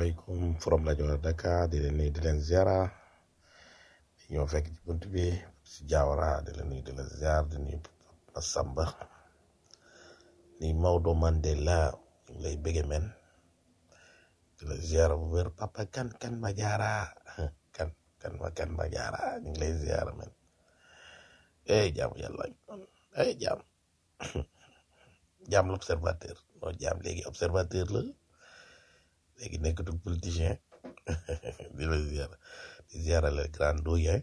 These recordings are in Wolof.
asalaamaaleykum from rajo Dakar di leen nuyu di leen ziara di ñëw fekk ci bunt bi si Diawara di leen nuyu di leen ziar di nuyu Masamba ni Maodo Mandela ñu ngi lay bëgge men di la ziara bu wér papa kan kan ma jaara kan kan ma kan ma jaara ñu ngi lay ziara men eh jaam yàlla eh jaam jaam l'observateur non jaam léegi observateur la léegi nekkatul politicien di la ziara di ziara le grand doyen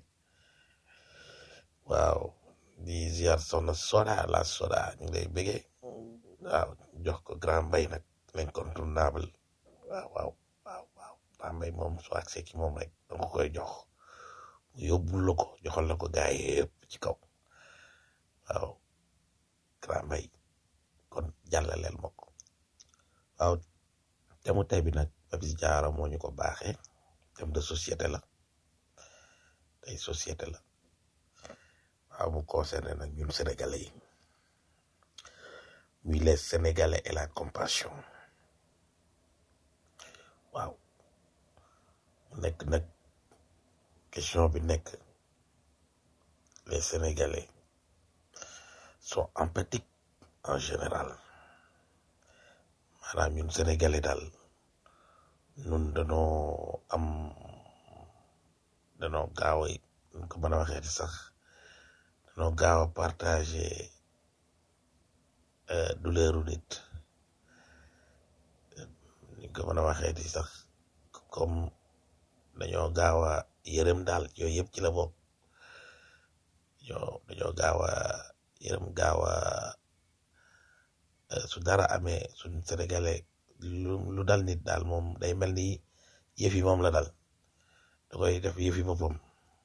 waaw di ziar soxna soda la soda ñu ngi lay bëggee waaw jox ko grand mbay nag l'incontournable waaw waaw waaw waaw grand mbay moom soo accès ci moom rek danga koy jox mu yóbbul la ko joxal la ko gaay yëpp ci kaw waaw grand mbay kon jàllaleel ma ko waaw thème mu tey bi nag Papis Diawara moo ñu ko baaxee thème de société la tey société la waaw mu concerné nag ñun sénégalais yi muy les sénégalais et la compassion waaw mu nekk nag question bi nekk les sénégalais sont empathiques en général maanaam ñun sénégalais daal ñun danoo am danoo gaaw a ñu ko mën a waxee sax danoo gaaw a partager douleur u nit ñu ko mën a waxee di sax comme dañoo gaaw a yërëm daal yooyu yëpp ci la bokk ñoo dañoo gaaw a yërëm gaaw a su dara amee suñ sénégalais lu lu dal nit daal moom day mel ni yëf yi moom la dal da koy def yëf yi boppam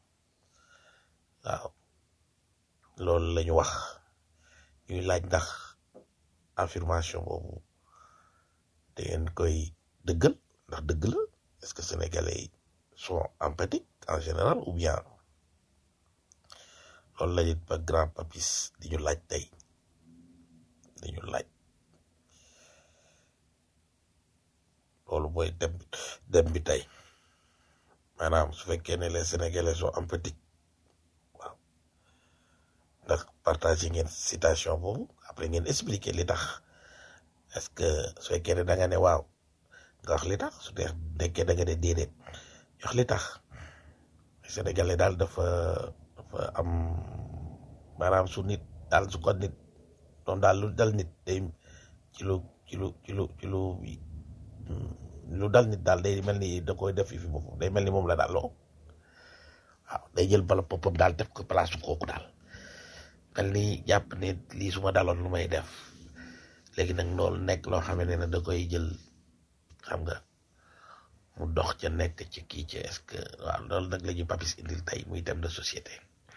waaw loolu la ñu wax ñuy laaj ndax affirmation boobu da ngeen koy dëggal ndax dëgg la est-ce que sénégalais yi sont empathiques en général ou bien loolu la it ba grand papis di ñu laaj tey di ñu laaj loolu mooy dem dem bi tey maanaam su fekkee ne les sénégalais sont empathiques waaw ndax partagé ngeen citation boobu après ngeen expliquer li tax est-ce que su fekkee ne da nga ne waaw nga wax li tax su dee nekkee da nga ne déedéet wax li tax sénégalais daal dafa dafa am maanaam su nit daal su ko nit doon daal lu dal nit day ci lu ci lu ci lu ci lu lu dal nit daal day mel ni da koy def fi boppam day mel ni moom la daal loo waaw day jël bala boppam daal def ko place kooku daal mel ni jàpp ne lii su ma daloon lu may def léegi nag loolu nekk loo xam ne da koy jël xam nga mu dox ca nekk ci kii ci est-ce que waaw loolu nag la ñuy papis indil tey muy thème de société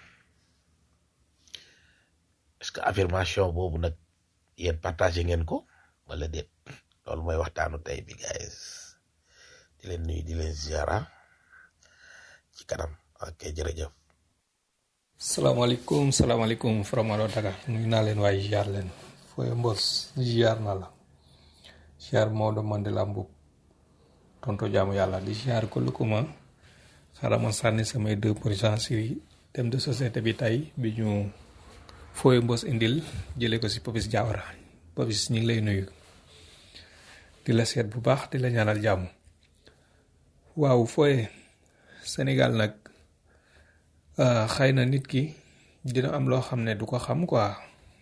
est-ce que affirmation boobu nag yéen partagé ngeen ko wala déet loolu mooy waxtaanu tey bi guys di leen nuyu di leen ziara ci kanam ok jërëjëf salaamaaleykum salaamaaleykum Faramaroo Dakar nuyu naa leen waaye ziar leen fooy mbos ziar na la ziar Maodo Mandela Mbub tonto jaamu yàlla di ziar ko lu ko ma xaaral ma sànni samay deux pour cent si thème de société bi tey bi ñu fooy mbos indil jëlee ko si Papis Diawara Papis ñu ngi lay nuyu di la seet bu baax di la ñaanal jàmm waaw fooye Sénégal nag xëy na nit ki dina am loo xam ne du ko xam quoi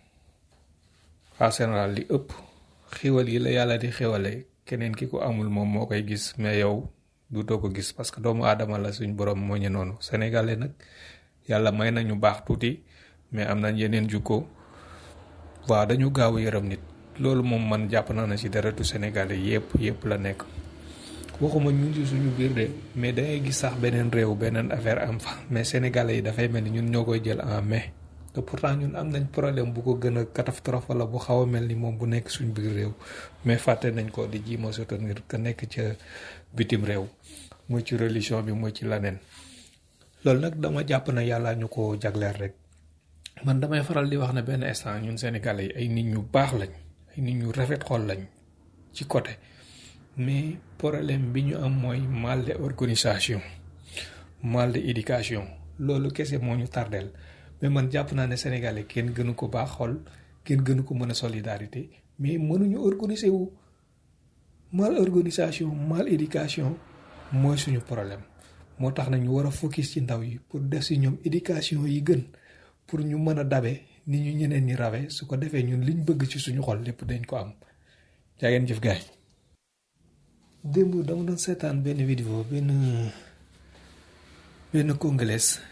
en général li ëpp xiwal yi la yàlla di xiwale keneen ki ko amul moom moo koy gis mais yow du doo ko gis parce que doomu aadama la suñ borom moo ñu noonu sénégalais nag yàlla may nañu baax tuuti mais am nañ yeneen jukko waaw dañu gaaw a yërëm nit loolu moom man jàpp naa na ci deretu sénégalais yépp yépp la nekk waxuma ñun ci suñu biir de mais dangay gis sax beneen réew beneen affaire am fa mais sénégalais yi dafay mel ni ñun ñoo koy jël en mai te pourtant ñun am nañ problème bu ko gën a catastrophe wala bu xaw a mel ni moom bu nekk suñu biir réew mais fàtte nañ ko di jiima soutenir ka nekk ca bitim réew mooy ci religion bi mooy ci laneen loolu nag dama jàpp na yàlla ñu ko jagleel rek man damay faral di wax ne benn instant ñun sénégalais yi ay nit ñu baax lañ ay nit ñu rafet xol lañ ci côté mais problème bi ñu am mooy mal de organisation mal de éducation loolu kese moo ñu tardeel mais man jàpp naa ne sénégalais kenn gënu ko baax xol kenn gënu ko mën a solidarité mais mënuñu organiser wu mal organisation mal éducation mooy suñu problème moo tax nag ñu war a focus ci ndaw yi pour def si ñoom éducation yi gën pour ñu mën a dabe ni ñu ñeneen ñi rawe su ko defee ñun liñ bëgg ci suñu xol lépp dañ ko am jaa ngeen jëf gaay démb dama doon seetaan benn vidéo benn benn congolais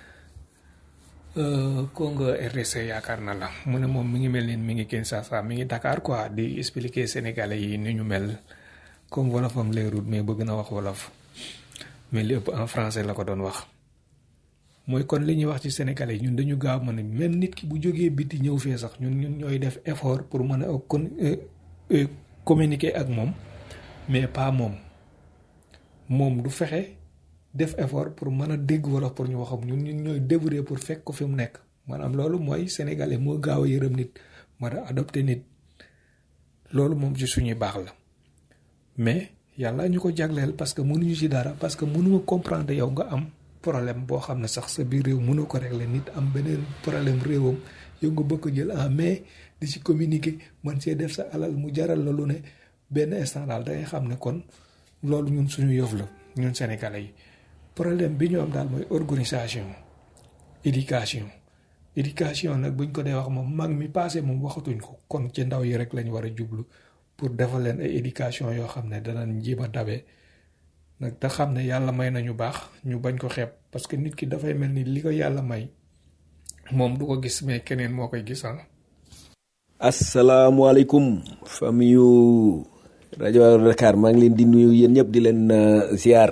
Congo RDC yaakaar na la mu ne moom mi ngi mel ni mi ngi Kinshasa mi ngi Dakar quoi di expliquer sénégalais yi ni ñu mel comme wolofam leerul mais bëgg na wax wolof mais li ëpp en français la ko doon wax mooy kon li ñuy wax ci sénégalais yi ñun dañu gaaw mën a même nit ki bu jógee biti ñëw fee sax ñun ñun ñooy def effort pour mën a kon communiquer ak moom mais pas moom moom du fexe def effort pour mën a dégg wolof pour ñu waxam ñun ñun ñooy débrouiller pour fekk ko fi mu nekk maanaam loolu mooy sénégalais moo gaaw a yërëm nit mën a adopté nit loolu moom ci suñuy baax la mais yàlla ñu ko jagleel parce que mënuñu ci dara parce que mënuma comprendre yow nga am problème boo xam ne sax sa biir réew mënoo ko régler nit am beneen problème réewam yow nga bëgg ko jël en mais di ci communiquer man see def sa alal mu jaral la lu ne benn instant daal da ngay xam ne kon loolu ñun suñu yëf la ñun sénégalais yi problème bi ñu am daal mooy organisation éducation éducation nag buñ ko dee wax moom mag mi passé moom waxatuñ ko kon ci ndaw yi rek lañ war a jublu pour defal leen ay éducation yoo xam ne danañ jéem a dabe nag te xam ne yàlla may nañu baax ñu bañ ko xeeb parce que nit ki dafay mel ni li ko yàlla may moom du ko gis mais keneen moo koy gis ah. asalaamualeykum famille yu rajo Dakar maa ngi leen di nuyu yéen ñëpp di leen ziar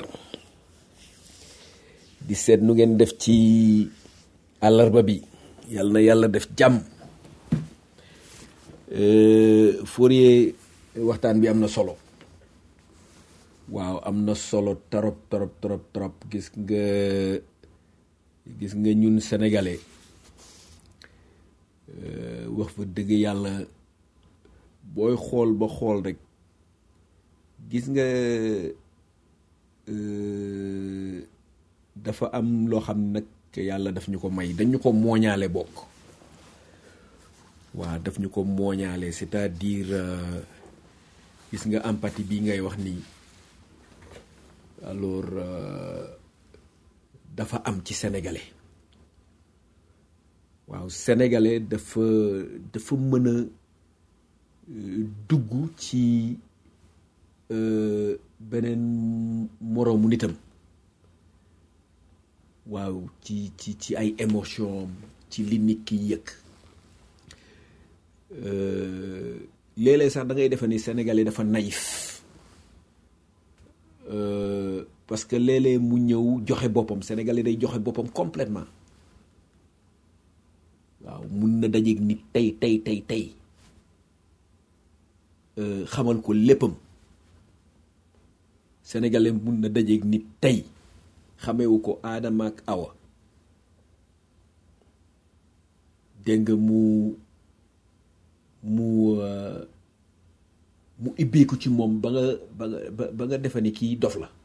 di seet nu ngeen def ci àllarba bi yàlla na yàlla def jàmm Fourier waxtaan bi am na solo waaw am na solo trop trop trop trop gis nga gis nga ñun sénégalais wax fa dëgg yàlla booy xool ba xool rek gis nga dafa am loo xam nag yàlla daf ñu ko may dañu ko mooñaale bokk waaw daf ñu ko mooñaale c'est-à-dire gis nga empathie bi ngay wax nii alors dafa am ci sénégalais waaw sénégalais dafa dafa mën a dugg ci beneen moroomu nitam waaw ci ci ci ay émotion ci li nit ki yëg léeg-léeg sax da ngay defe ni sénégalais dafa naïf parce que léeg-léeg mu ñëw joxe boppam sénégalais day joxe boppam complètement waaw mun na dajeeg nit tey tey tey tey xamal ko léppam sénégalais mun na dajeeg nit tey xamewu ko aadama ak awa dégg nga mu mu mu ibbeeku ci moom ba nga ba nga ba nga defe ni kii dof la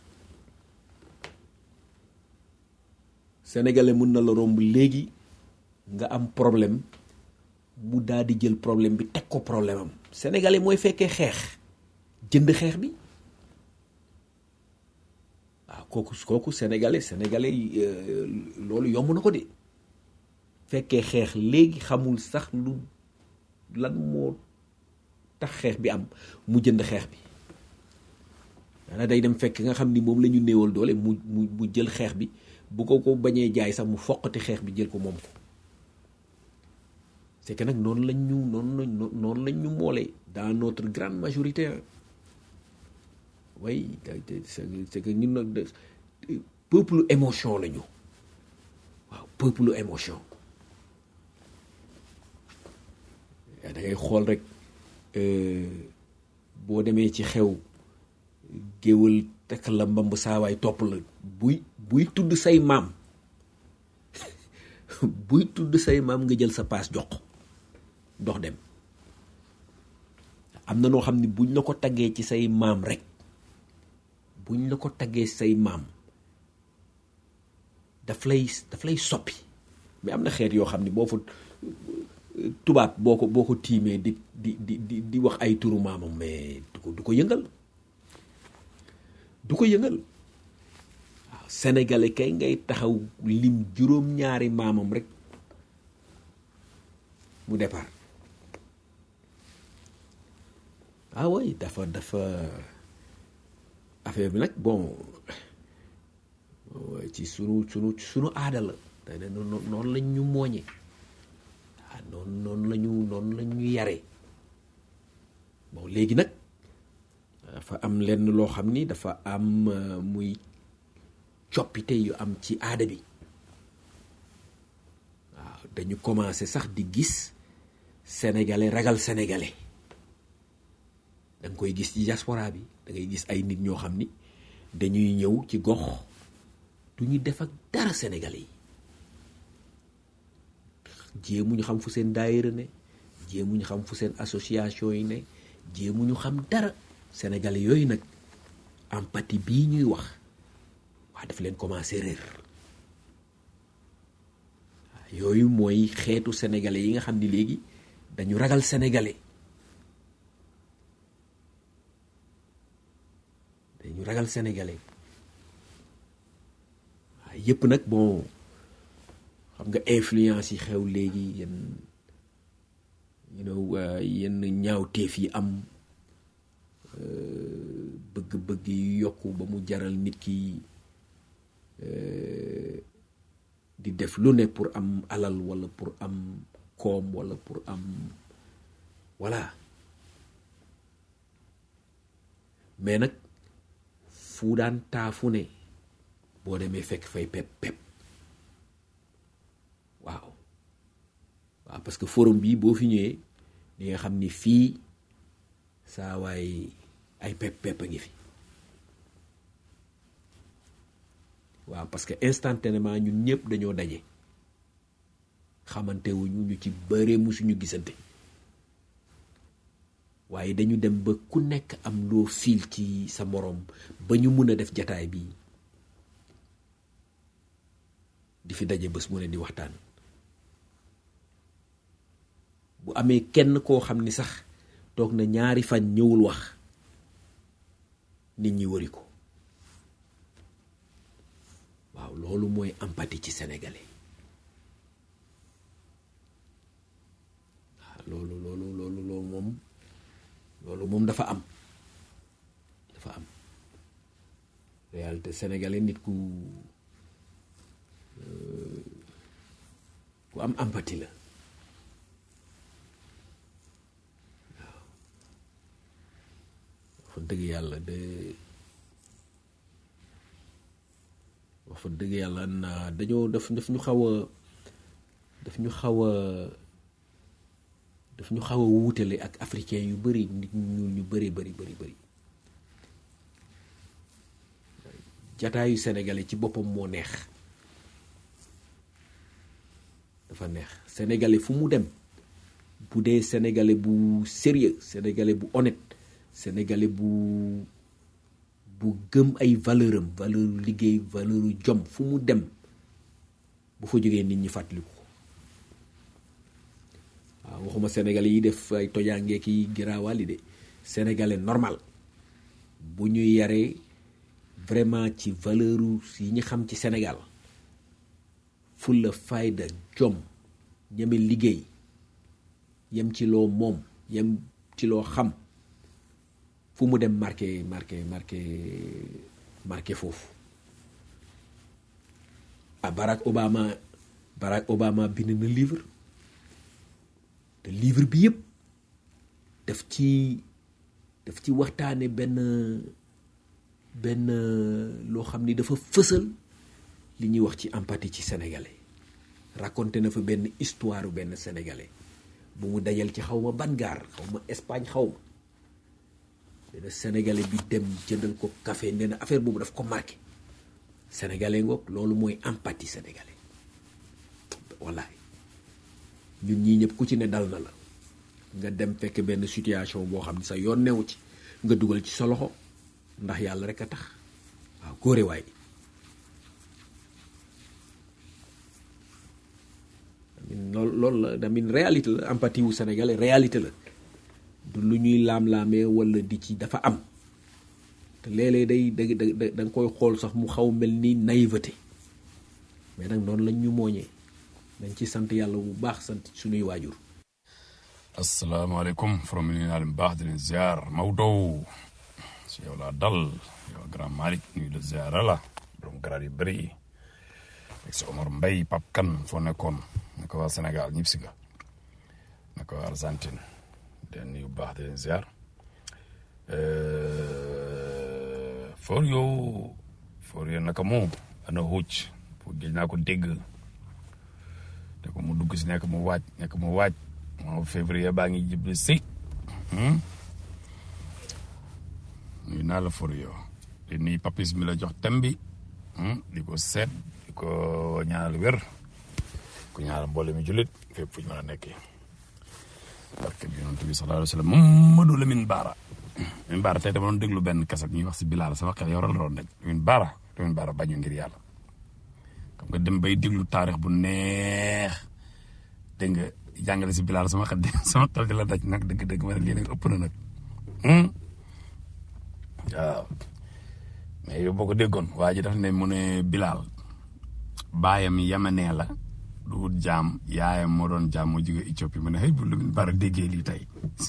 sénégalais mun na la romb léegi nga am problème mu daal di jël problème bi teg ko problème am sénégalais mooy fekkee xeex jënd xeex bi waaw kooku kooku sénégalais sénégalais loolu yomb na ko de fekkee xeex léegi xamul sax lu lan moo tax xeex bi am mu jënd xeex bi dana day dem fekk nga xam ni moom la ñu néewal doole mu mu mu jël xeex bi bu ko ko bañee jaay sax mu foqati xeex bi jël ko moom ko c'est que nag noonu lañ ñu noonu lañ noonu lañ ñu moolee dans notre grande majorité oui c'est que ñun nag peuple émotion la ñu waaw peuple émotion da ngay xool rek boo demee ci xew géwal tekk la mbamb saawaay topp la buy buy tudd say maam buy tudd say maam nga jël sa paas jox dox dem am na noo xam ne buñ la ko taggee ci say maam rek buñ la ko taggee say maam daf lay daf lay soppi mais am na xeet yoo xam ni boo fa tubaab boo ko boo ko tiimee di di di di di wax ay turu maamam mais du ko du ko yëngal du ko yëngal waaw sénégalais kay ngay taxaw lim juróom-ñaari maamam rek mu départ ah oui dafa dafa affaire bi nag bon ci sunu sunu sunu aada la te ne noonu lañ ñu mooñe ah noonu noonu la ñu noonu la ñu yare bon léegi nag dafa am lenn loo xam ni dafa am muy coppite yu am ci aada bi waaw dañu commencé sax di gis sénégalais ragal sénégalais da nga koy gis ci diaspora bi da ngay gis ay nit ñoo xam ni dañuy ñëw ci gox du ñu def ak dara sénégalais yi jéemu ñu xam fu seen daayira ne jéemu ñu xam fu seen association yi ne jéemu ñu xam dara sénégalais yooyu nag empathie bii ñuy wax waa daf leen commencé réer yooyu mooy xeetu sénégalais yi nga xam ni léegi dañu ragal sénégalais dañu ragal sénégalais waaye yëpp nag bon xam nga influence yi xew léegi yenn you know yenn ñaawteef yi am bëgg-bëgg yi yokku ba mu jaral nit ki di def lu ne pour am alal walla pour am koom walla pour am voilà mais nag fu daan taafu ne boo demee fekk fay pep pep waaw waaw parce que forum bi boo fi ñëwee di nga xam ni fii saa waay ay pep pep a ngi fi waaw parce que instantanément ñun ñëpp dañoo daje xamante wuñu ñu ci bëree musuñu gisante waaye dañu dem ba ku nekk am loo fiil ci sa moroom ba ñu mun a def jataay bi di fi daje bés mu ne di waxtaan bu amee kenn koo xam ni sax toog na ñaari fan ñëwul wax nit ñi wëri ko waaw loolu mooy empathie ci sénégalais waaw loolu loolu loolu loolu moom loolu moom dafa am dafa am réalité sénégalais nit ku ku am empathie la waaw wax fa dëgg yàlla de wax fa dëgg yàlla na dañoo daf daf ñu xaw a daf ñu xaw a daf ñu xaw a wuutale ak africain yu bëri nit ñu ñu bëri bëri bëri bëri jataayu sénégalais ci boppam moo neex dafa neex sénégalais fu mu dem bu dee sénégalais bu sérieux sénégalais bu honnête sénégalais bu bu gëm ay valeur am valeur liggéey valeur jom fu mu dem bu fa jógee nit ñi fàttaliku ko waaw waxuma sénégalais yi def ay tojaangee ki giraawaali de sénégalais normal bu ñu yaree vraiment ci valeur yi ñu xam ci Sénégal fulla fayda jom ñeme liggéey yem ci loo moom yem ci loo xam fu mu dem marqué marqué marqué marqué foofu ah Barack Obama Barack Obama bind na livre te livre bi yëpp daf ci daf ci waxtaane benn benn loo xam ni dafa fësal li ñuy wax ci empathie ci sénégalais raconté na fa benn histoire benn sénégalais bu mu dajal ci xaw ma ban gaar xaw ma Espagne xaw ma benn sénégalais bi dem jëndal ko café nee na affaire boobu daf ko marqué sénégalais ngoog loolu mooy empathie sénégalais wallaay ñun ñii ñëpp ku ci ne dal na la nga dem fekk benn situation boo xam ne sa yoon newu ci nga dugal ci sa loxo ndax yàlla rek a tax waaw góore waay amin loolu loolu la damin réalité la empathie wu sénégalais réalité la du lu ñuy laam-laamee wala di ci dafa am te léeg-léeg day da da da nga koy xool sax mu xaw mel ni naïveté mais nag noonu lañ ñu mooñee dañ ci sant yàlla bu baax sant suñuy waajur asalaamaaleykum from ni naa leen baax di leen ziar Maodo si yow laa dal yow grand Malick nuyu la ziara la borom garaat yu bëri yi ak si Omar Mbaye Pape Kane foo nekkoon naka waa Sénégal ñëpp si ga naka waa Argentine den nuyu baax di leen ziar for yow for yow naka moom ana huuc pour gëj naa ko dégg te ko mu dugg si nekk mu waaj nekk mu waaj moom février baa ngi jublu si nuyu naa la for yow di nuyu papis mi la jox tem bi di ko seet di ko ñaanal wér ko ñaanal mboole mi jullit fépp fu ñu mën a nekkee barke bi yonent bi sallallahu alayhi wa sallam Mamadou Lamine Bara Lamine Bara tey dama doon déglu benn kaset ñuy wax si Bilal sama xel yow la doon rek Lamine Bara Lamine Bara bañu ngir yàlla xam nga dem bay déglu taarix bu neex dégg nga jàngale si Bilal sama xel sama xel di la daj nag dëgg-dëgg ma ne lii nag ëpp na nag waaw mais yow boo ko déggoon waa ji daf ne mu ne Bilal baayam yamanee la du wut jaam yaayam moo doon jaam moo jóge Éthiopie mu ne xëy bu Lamine Bara déggee lii tey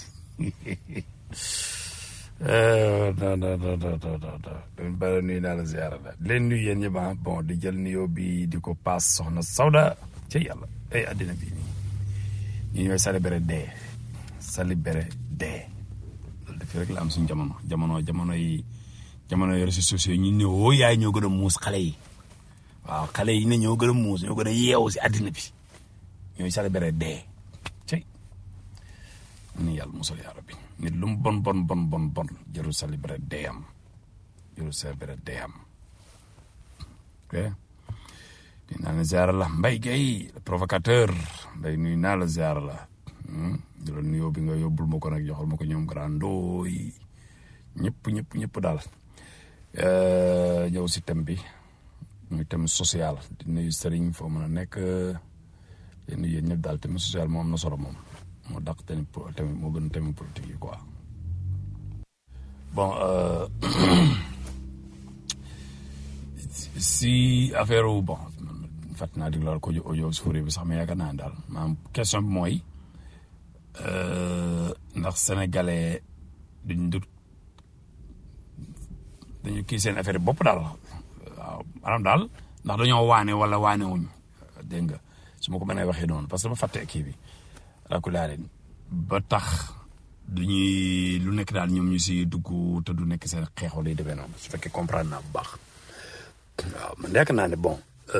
non non non non non non Lamine Bara nuyu naa la ziara la leen nuyu yéen ñëpp ah bon di jël nuyoo bi di ko paas soxna Sawda ci yàlla ay àddina bii nii ñu ñooy célébrer dee célébrer dee loolu dafii rek la am suñu jamono jamono jamono yi jamono yi réseaux sociaux ñu ne woo yaay ñoo gën a muus xale yi waaw xale yi ne ñoo gën a muus ñoo gën a yeewu si àddina bi ñooy célébrer dee cey ni yàlla musal yaa rabbi nit lu mu bon bon bon bon bon jëru célébrer dee am jëru célébrer dee am ok di naa la ziara la mbay gay le provocateur mbay nuyu naa la ziara la di la nuyoo bi nga yóbbul ma ko nag joxal ma ko ñoom grandoo yi ñëpp ñëpp ñëpp daal ñëw si thème bi muy thème social di nuyu sëriñ foo mën a nekk di nuyu yéen ñëpp daal thème social moo am na solo moom moo dàq thème thème moo gën thème politique yi quoi bon si affaire wu bon fàtt naa diglool ko audio suuri bi sax mais yaakaar naa daal maanaam question bi mooy ndax sénégalais duñ dut dañu kii seen affaire bopp daal waaw maanaam daal ndax dañoo waane wala waane wuñ dégg nga su ma ko mënee waxee noonu parce que dama fàtte kii bi rakulaaleen ba tax duñuy lu nekk daal ñoom ñu si dugg te du nekk seen xeexoo lay demee noonu su fekkee comprendre naa bu baax waaw man yaakaar naa ne bon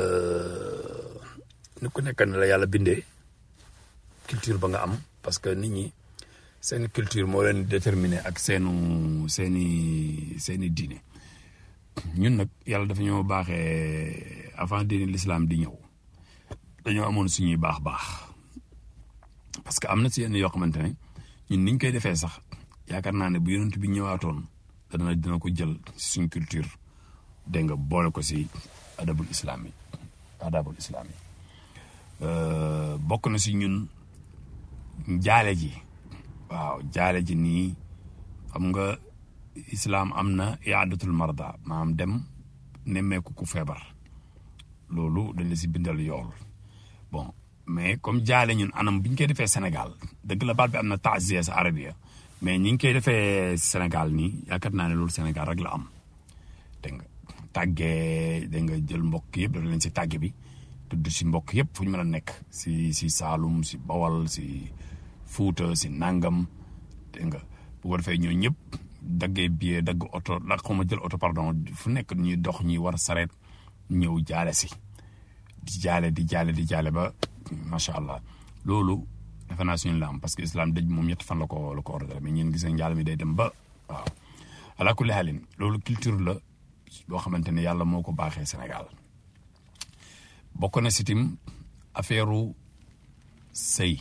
ni ku nekk ne la yàlla bindee culture ba nga am parce que nit ñi seen culture moo leen déterminé ak seenu seeni seeni diine ñun nag yàlla dafa ñoo baaxee avant diine l'islam di ñëw dañoo amoon suñuy baax baax parce que am na si yenn yoo xamante ne ñun niñ koy defee sax yaakaar naa ne bu yonent bi ñëwaatoon dana dina ko jël si suñ culture dégg nga boole ko si adabul islam yi adabul islam yi bokk na si ñun jaale ji waaw jaale ji nii xam nga islam am na iadatul marda maanaam dem nemmeeku ku feebar loolu dañ la si bindal yool bon mais comme jaale ñun anam bi ñu koy defee Sénégal dëgg la baat bi am na taasiya sa arabia mais ñi ngi koy defee Sénégal nii yaakaar naa ne loolu Sénégal rek la am dégg nga tàggee dégg nga jël mbokk yëpp dafa leen si tàgge bi tudd si mbokk yëpp fu ñu mën a nekk si si Saalum si Bawal si Fuuta si Nangam dégg nga bu ko defee ñoo ñëpp daggee billet dagg oto la xaw ma jël oto pardon fu nekk ñuy dox ñuy war sareet ñëw jaale si di jaale di jaale di jaale ba macha allah loolu defe naa suñu la am parce que islam dëj moom ñett fan la ko la ko ordre mais ñeen gis nga njaal mi day dem ba waaw ala kulli xaalin loolu culture la boo xamante ne yàlla moo ko baaxee Sénégal bokk na si tim affaire sëy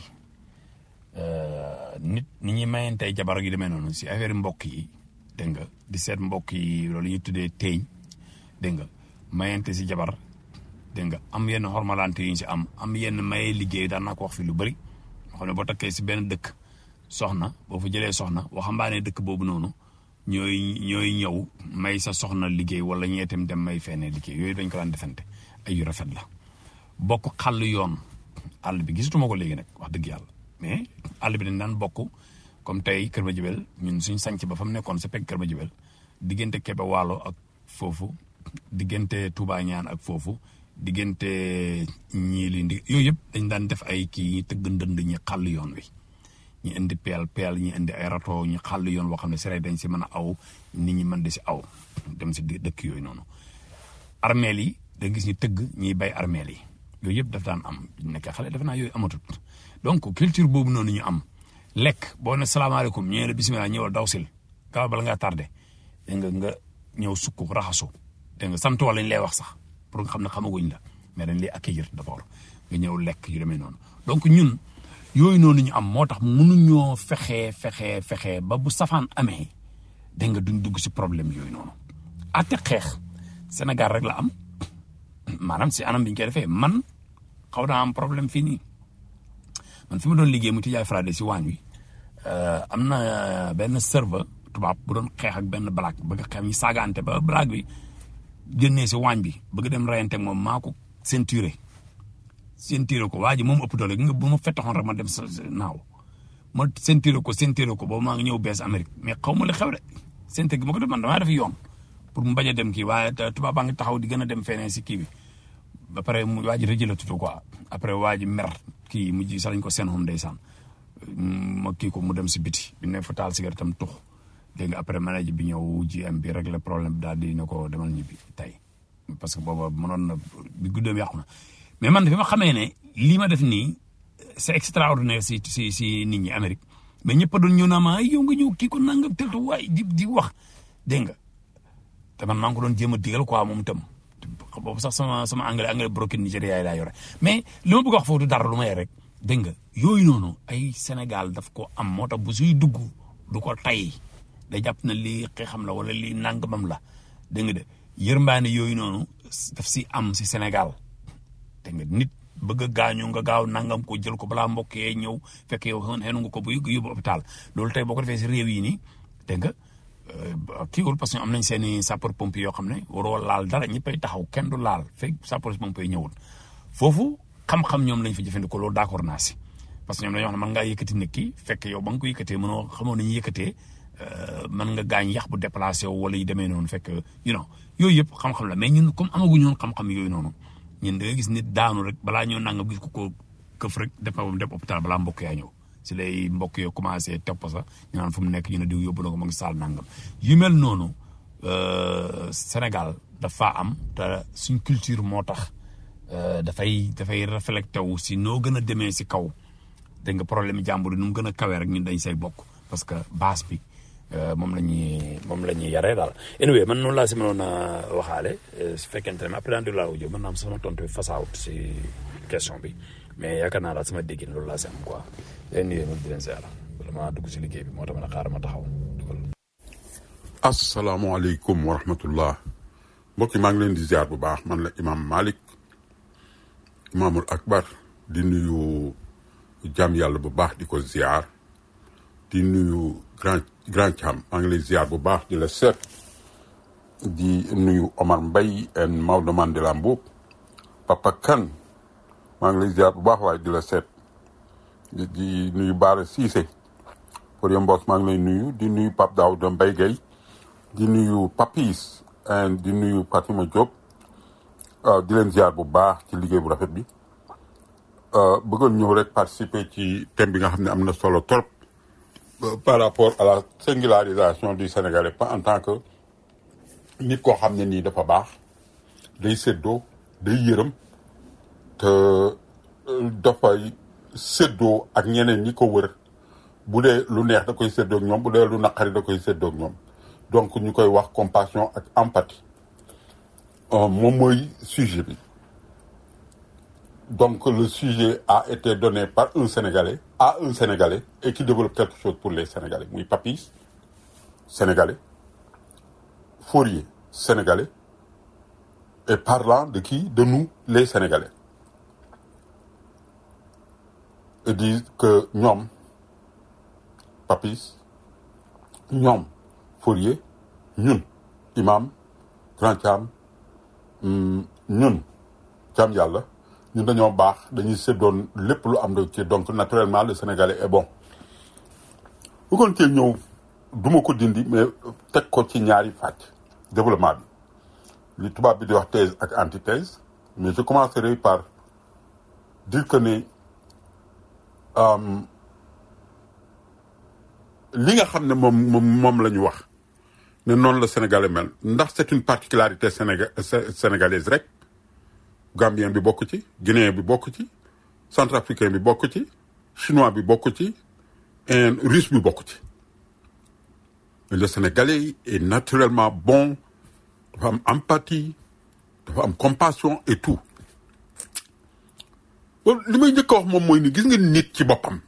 nit ni ñuy mayantey jabar gi demee noonu si affaire mbokk yi dégg nga di seet mbokk yi loolu ñuy tuddee teeñ dégg nga mayante si jabar dégg nga am yenn xormalante yu ñu si am am yenn maye liggéey daan naa ko wax fi lu bëri nga xam ne boo takkee si benn dëkk soxna boo fa jëlee soxna waxambaane dëkk boobu noonu ñooy ñooy ñëw may sa soxna liggéey wala ñee itam dem may feneen liggéey yooyu dañ ko daan defante ay yu rafet la bokk xàll yoon àll bi gisatuma ko léegi nag wax dëgg yàlla mais àll bi dañ daan bokk comme tey Kër Madiabel ñun suñ sanc ba fa mu nekkoon sa pegg Kër Madiabel diggante Kébé Waalo ak foofu diggante Touba Ñaan ak foofu diggante ñii li ndi yooyu yëpp dañ daan def ay kii ñi tëgg ndënd ñi xàll yoon wi ñi indi peel peel ñi indi ay rato ñi xàll yoon boo xam ne sere dañ si mën a aw nit ñi mën di si aw dem si dëkk yooyu noonu armeel yi da gis ñu tëgg ñiy bay armeel yi yooyu yëpp daf daan am nekk xale defe naa yooyu amatut donc culture boobu noonu ñu am lekk boo ne salaamaaleykum ñëwee la bisimilah ñëwal daw sil gaaw bala ngaa tardé dégg nga nga ñëw sukk raxasu dégg nga sant wala ñu lay wax sax pour nga xam ne xamaguñ la mais dañ lay accueillir d'abord nga ñëw lekk yu demee noonu donc ñun yooyu noonu ñu am moo tax mënuñoo fexe fexe fexe ba bu safaan amee dégg nga duñ dugg si problème yooyu noonu ate xeex Sénégal rek la am maanaam si anam bi ñu koy defee man xaw naa am problème fii nii man fi ma doon liggéey mu Tijaay Frade si waañ wi am na benn serveur tubaab bu doon xeex ak benn blague bëgg a xeex ñu saagaante ba blague bi génnee si waañ bi bëgg dem rayante ak moom maa ko ceinturé ceinturé ko waa ji moom ëpp doole gi nga bu ma fettaxoon rek ma dem sa naaw ma ceinturé ko ceinturé ko boobu maa ngi ñëw bees Amérique mais xaw ma li xew de ceinture gi ma ko def man damaa def yoon pour mu bañ a dem kii waaye tubaab baa ngi taxaw di gën a dem feneen si kii bi ba pare mu waa ji rëjëla tutu quoi après waa ji mer kii mujj sax lañ ko seen xom ndeysaan ma kii ko mu dem si biti bi ne fa taal cigarette tam tux dégg nga après manager bi ñëw GM bi régler problème bi daal di ne ko demal ñibbi tey parce que booba mënoon na bi guddoom yàqu na mais man fi ma xamee ne lii ma def nii c'est extraordinaire si si si nit ñi Amérique mais ñëpp a doon ñëw naa ma ay yow nga ñëw kii ko nangam teltu waay di di wax dégg nga te man maa ngi ko doon jéem a digal quoi moom itam boobu sax sama sama anglais anglais broken Nigéria yi laa yore mais li ma bëgg a wax foofu du dara lu may rek dégg nga yooyu noonu ay Sénégal daf ko am moo tax bu suy dugg du ko tay day jàpp na lii xeexam la wala lii nangamam la dégg nga de yërmbaane yooyu noonu daf si am si Sénégal dégg nga nit bëgg a gaañu nga gaaw nangam ko jël ko balaa mbokk yee ñëw fekk yow xenu nga ko bu yóbbu hôpital loolu tey boo ko defee si réew yi nii dégg nga kii wul parce que am nañ seen i sapeur pompier yoo xam ne waroo laal dara ñëppay taxaw kenn du laal fekk sapeur pompier ñëwul foofu xam-xam ñoom lañ fa jëfandikoo loolu d'accord naa si parce que ñoom dañoo wax ne mën ngaa yëkkati nit ki fekk yow ba nga ko yëkkatee mënoo xamoo nañu yëkkatee mën nga gaañ yax bu déplacé wu wala yu demee noonu fekk you know yooyu yëpp xam-xam la mais ñun comme amaguñu woon xam-xam yooyu noonu ñun da nga gis nit daanu rek balaa ñëw nangam gis ko ko këf rek dépam dem hôpital balaa mbokk yaa ñëw si lay mbokk yoo commencé topp sax ñu naan fu mu nekk ñu ne diw yóbbu na ko mu ngi saal nangam yu mel noonu Sénégal dafa am te suñ culture moo tax dafay dafay reflété wu si noo gën a demee si kaw dégg nga problème jàmbur yi nu mu gën a kawee rek ñun dañ say bokk parce que base bi moom la ñuy moom la ñuy yaree daal. anyway man noonu laa si mënoon a waxaale su fekkente ne après daan laa wujjoo mën naa am sama tontu fasaawut si question bi mais yaakaar naa daal sama déggin loolu laa si am quoi. leen nuyu di leen ziar vraiment dugg si liggéey bi moo tax ma ne xaaral ma taxaw dugal. asalaamaaleykum wa rahmatullah mbokk yi maa ngi leen di ziar bu baax man la imam Malick imaamul akbar di nuyu jàmm yàlla bu baax di ko ziar di nuyu grand grand Thiam maa ngi lay ziar bu baax di la seet di nuyu Omar Mbaye and Maodo Mandela Mboup Papa Kane maa ngi lay ziar bu baax waaye di la seet di di nuyu Baara Cissé pour Mbos maa ngi lay nuyu di nuyu Pape Daouda Mbaye Gueye di nuyu Papis and di nuyu Fatima Diop di leen ziar bu baax ci liggéey bu rafet bi bëggoon ñëw rek participer ci thème bi nga xam ne am na solo trop par rapport à la singularisation du Sénégalais pas en tant que nit koo xam ne nii dafa baax day séddoo day yërëm te dafay séddoo ak ñeneen ñi ko wër bu dee lu neex da koy séddoo ak ñoom bu dee lu naqari da koy séddoo ak ñoom donc ñu koy wax compassion ak empathie moom mooy sujet bi donc le sujet a été donné par un Sénégalais à un Sénégalais et qui développe quelque chose pour les Sénégalais muy Papis Sénégalais Fourier Sénégalais et parlant de qui de nous les Sénégalais et disent que ñoom Papis ñoom Fourier ñun imam Grand Thiam hum, ñun Thiam Yàlla ñun dañoo baax dañuy séddoon lépp lu am ci donc naturellement le Sénégalais est bon bëggoon cee ñëw duma ko dindi mais teg ko ci ñaari fàcc développement bi li tubaab bi di wax thèse ak antithèse mais je commencerai par dire que ne euh, li nga xam ne moom moom moom la ñu wax ne noonu la sénégalais mel ndax c'est une particularité sénéga sé- sénégalaise rek gambien bi bokk ci guinéen bi bokk ci centrafricain bi bokk ci chinois bi bokk ci et russe bi bokk ci le sénégalais est naturellement bon dafa am empathie dafa am compassion et tout bon li may njëkk a wax moom mooy ni gis nga nit ci boppam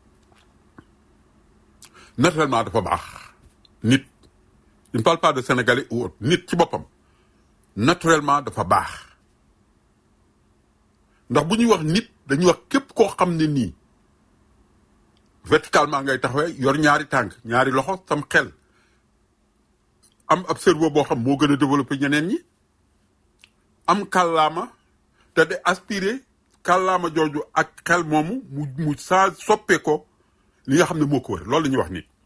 naturellement dafa baax nit je ne parle pas de sénégalais ou autre nit ci boppam naturellement dafa baax ndax bu ñuy wax nit dañuy wax képp koo xam ne nii verticalement ngay taxawee yor ñaari tànk ñaari loxo sam xel am ab cerveau boo xam moo gën a développé ñeneen ñi am kàllaama te de aspiré kàllaama jooju ak xel moomu mu mu saa soppee ko li nga xam ne moo ko wër loolu la ñuy wax nit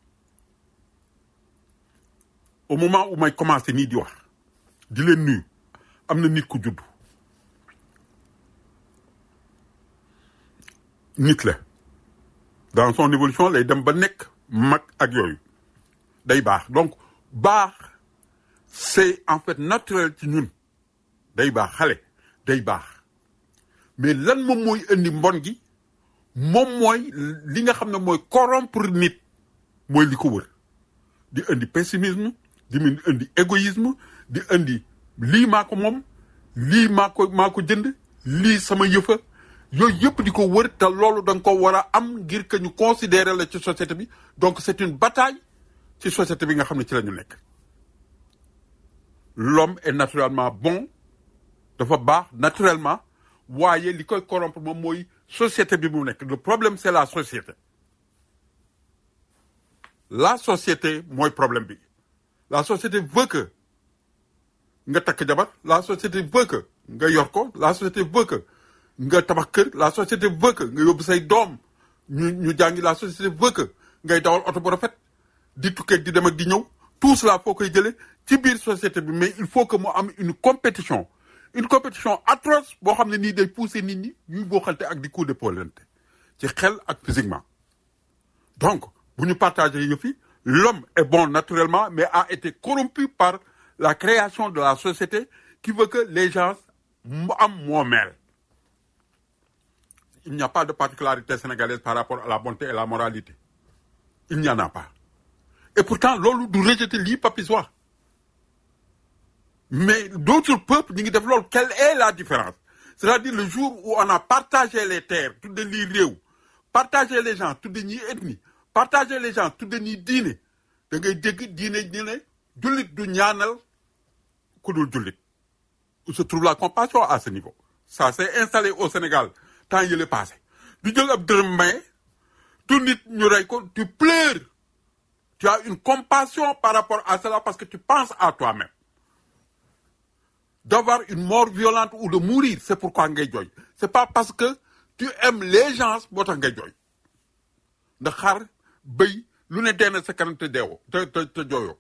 au moment où may commencé nii di wax di leen nuyu am na nit ku judd nit la dans son évolution lay dem ba nekk mag ak yooyu day baax donc baax c'est en fait naturel ci ñun day baax xale day baax mais lan moom mooy indi mbon gi moom mooy li nga xam ne mooy corrompre nit mooy li ko wër di indi pessimisme di mun indi égoïsme di indi lii maa ko moom lii maa ko maa ko jënd lii sama yëfa yooyu yëpp di ko wër te loolu da nga ko war a am ngir que ñu considérer la ci société bi donc c'est une bataille ci société bi nga xam ne ci la ñu nekk l'homme est naturellement bon dafa baax naturellement waaye li koy corrompre moom mooy société bi mu nekk le problème c'est la société la société mooy problème bi la société veut que nga takk jabar la société veut que nga yor ko la société veut que nga tabax kër la société veut que nga yóbbu say doom ñu ñu jàngi la société veut que ngay dawal oto bu rafet di tukkee di dem ak di ñëw tout cela foo koy jëlee ci biir société bi mais il faut que mu am une compétition une compétition atroce boo xam ne nii day pousser nit ñi ñuy booxante ak di coup de polente ci xel ak physiquement donc bu ñu partager yëf yi l'homme est bon naturellement mais a été corrompu par la création de la société qui veut que les gens mu am moomeel il n'y a pas de particularité sénégalaise par rapport à la bonté et la moralité il n'y en a pas et pourtant loolu du rejeter lii Papis wax mais d'autres peuples ñu ngi def loolu quelle est la différence c'est-à-dire le jour où on a partagé les terres tudde lii réew partagé les gens tudde ñii ethnie partagé les gens tudde ñii diine da ngay dégg diine ñu ne jullit du ñaanal ku dul jullit où se trouve la compassion à ce niveau ça s'est installé au Sénégal temps yële passé du jël ab dërëm maye tu nit ñu rey ko tu pleures tu as une compassion par rapport à cela parce que tu penses à toi-même d'avoir une mort violente ou de mourir c'est pourquoi ngay jooy c'est pas parce que tu aimes les gens moo tax ngay jooy ndax xar bëy lu ne dee na sa kanam te deewoo te te te jooyoo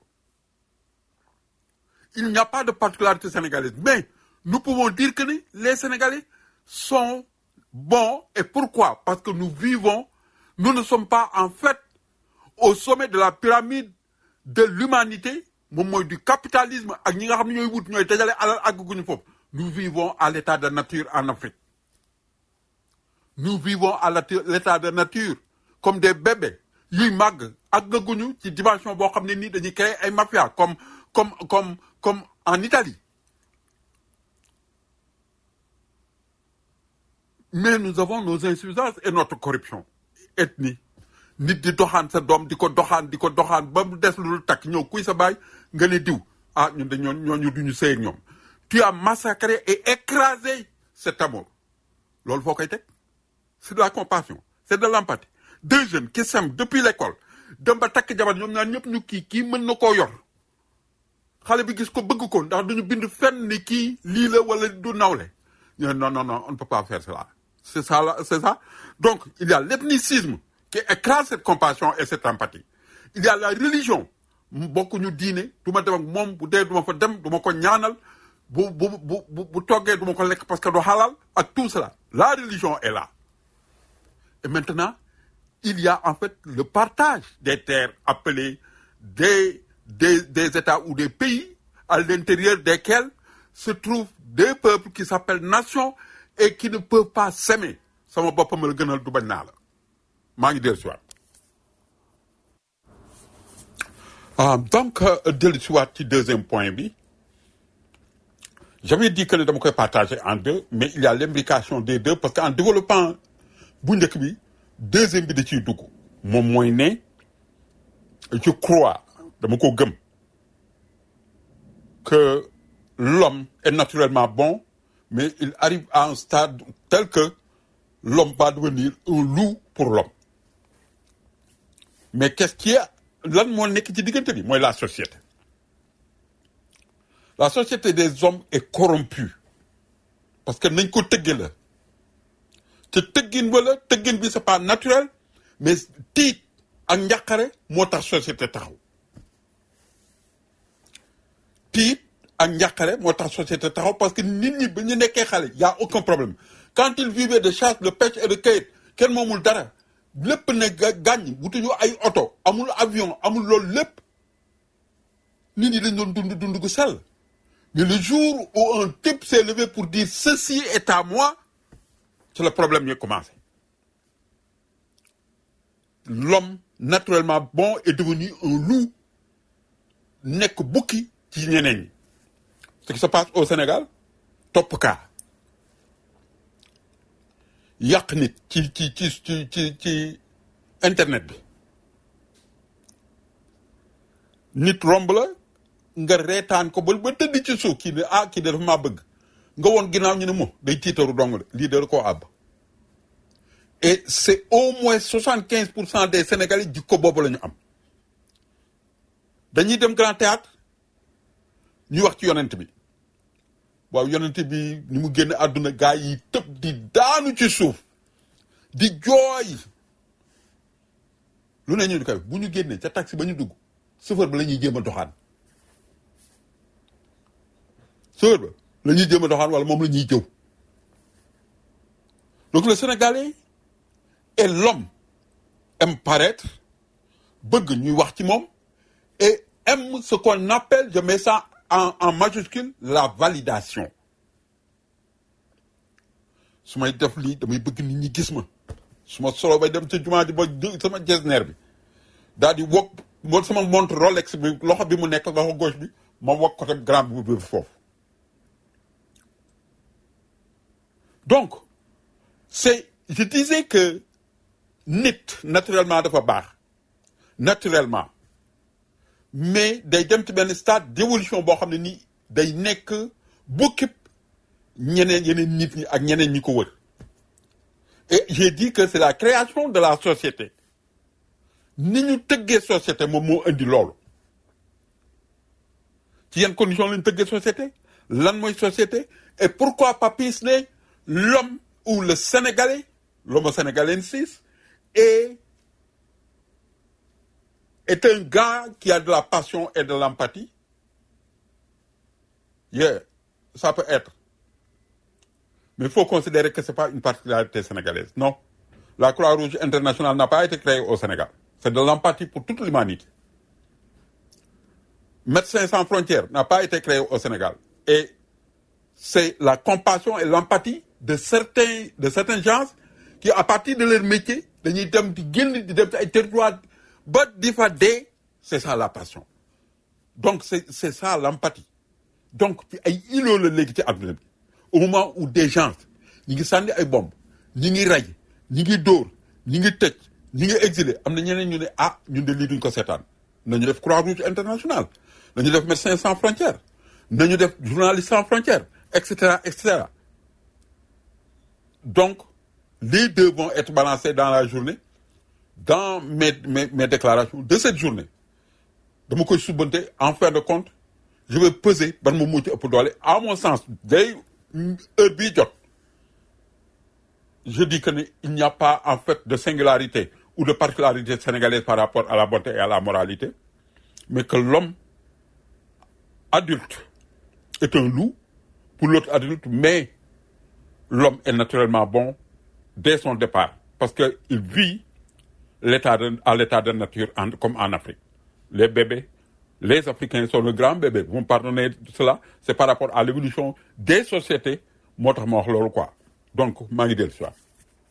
il n'y a pas de particularité sénégalaise mais nous pouvons dire que ni les Sénégalais sont bons et pourquoi parce que nous vivons nous ne sommes pas en fait au sommet de la pyramide de l'humanité moom mooy du capitalisme ak ñi nga xam ne ñooy wut ñooy dajale alal àgguñu foofu nous vivons à l'état de nature en Afrique nous vivons à la- l'état de nature comme des bébés yuy màgg àggaguñu ci dimension boo xam ne nii dañuy créer ay mafia comme comme comme comme en Italie mais nous avons nos insuffisances et notre corruption ethnie nit di doxaan sa doom di ko doxaan di ko doxaan ba mu des lu dul takk ñëw kuy sa baay nga ne diw ah ñun de ñoon ñooñu duñu sëy ak ñoom tu as massacré et écrasé cet amour loolu foo koy teg c'est de la compassion c'est de l'empathie deux jeunes qui s'aiment depuis l'école dem ba takk jabar ñoom ñaar ñëpp ñu kii kii mën na koo yor xale bi gis ko bëgg ko ndax duñu bind fenn ni kii lii la wala du nawle ñu ne non non non on ne peut pas faire cela c'est ça là c'est ça donc il y a l'ethnicisme qui écrase cette compassion et cette empathie il y a la religion bokkuñu diine du ma dem ak moom bu dee du ma fa dem du ma ko ñaanal bu bu bu bu bu toggee du ma ko lekk parce que du halal ak tout cela la religion est là et maintenant il y a en fait le partage des terres appelées des des des États ou des pays à l'intérieur desquels se trouvent des peuples qui s'appellent nations et qui ne peuvent pas s'aimer sama boppam la gënal du bañ naa la maa ngi dellu si waat ah donc euh, dellu si waat ci deuxième point bi j'avais dit que ne dama koy partager en deux mais il y a l'imbrication des deux parce que en développant bu njëkk bi deuxième bi da ciy dugg moom mooy ne je crois dama ko gëm que l'homme est naturellement bon mais il arrive à un stade tel que l'homme va devenir un loup pour l'homme mais qu'est-ce qui est lan moo nekk ci diggante bi mooy la société la société des hommes est corrompue parce que nañ ko tëgge la te tëggin ba la tëggin bi c'est pas naturel mais tiit ak njàqare moo tax société taxaw tiit ak njàqare moo tax société taxaw parce que nit ñi ba ñu nekkee xale y a aucun problème quand ils vivaient de chasse de pêche et de cueillette kenn moomul dara lépp ne ga- gàññ wutuñu ay oto amul avion amul loolu lépp nit ñi dañ doon dund dund gu sell mais le jour où un type s'est levé pour dire ceci est à moi c'est le problème qui a commencé l'homme naturellement bon est devenu un loup nekk bukki ci ñeneen ñi ce qui se passe au Sénégal topp kaa yàq nit ci ci ci ci ci ci internet bi nit romb la nga reetaan ko ba ba tëdd ci suuf kii ne ah kii de dafa maa bëgg nga woon ginnaaw ñu ne mo day tiitaru dong la lii de koo àbb et c'est au moins soixante quinze pour cent des Sénégalais jikko boobu la ñu am dañuy dem grand théâtre ñu wax ci yonent bi waaw yonent bi ni mu génn àdduna gaa yi tëb di daanu ci suuf di jooy lu ne ñu di koy bu ñu génnee ca taxi ba ñu dugg chauffeur ba la ñuy jéem a doxaan chauffeur ba la ñuy jéem a doxaan wala moom la ñuy jëw donc le Sénégalais et l'homme aime paraître bëgg ñuy wax ci moom et aime ce qu'on appelle je mets ça en en majuscule la validation su may def lii damay bëgg nit ñi gis ma su ma solo bay dem ca jumaa ji ba jë- sama jesneer bi daal di wokk mo sama montre Rolex bi loxo bi mu nekk loxo gauche bi ma wokk ko tam grand bi bi foofu donc c'est je disais que nit naturellement dafa baax naturellement mais day dem ci benn stade d'évolution boo xam ne nii day nekk bokkib ñeneen yeneen nit ñi ak ñeneen ñi ko wër et j'ai dit que c'est la création de la société ni ñu tëggee société moom moo indi loolu ci yenn condition lañu tëggee société lan mooy société et pourquoi Papis ne l'homme ou le Sénégalais l'homo sénégalensis est est un gars qui a de la passion et de l'empathie yeah ça peut être mais il faut considérer que c'est pas une particularité sénégalaise non la Croix-Rouge internationale n'a pas été créée au Sénégal c'est de l'empathie pour toute l'humanité Médecins sans frontières n'a pas été créé au Sénégal et c'est la compassion et l'empathie de certains de certains gens qui à partir de leur métier dañuy dem di génn di dem ci ay territoires ba di fa dee c'est ça la passion donc c'est c'est ça l'empathie donc ci ay îlots la léegi ci àdduna bi au moment où des gens ñi ngi sànni ay bombes ñi ngi ray ñi ngi dóor ñi ngi tëj ñi ngi exilé am na ñeneen ñu ne ah ñun de lii duñ ko seetaan nañu def Croix-Rouge internationale nañu def Médecins sans frontières nañu def journaliste sans frontières et cetera et cetera donc les deux vont être balancés dans la journée dans mes mes mes déclarations de cette journée dama koy subbante en fin de compte je vais peser ban ma mujj ëpp doole à mon sens day heure bii jot je dis que ne il n'y a pas en fait de singularité ou de particularité sénégalaise par rapport à la bonté et à la moralité mais que l'homme adulte est un loup pour l'autre adulte mais l'homme est naturellement bon dès son départ parce que il vit l'état de, à l'état de nature en- comme en Afrique les bébés les Africains sont le grand bébé vous me pardonnez de cela c'est par rapport à l'évolution des sociétés moo tax ma wax loolu quoi donc maa ngi dellu si waat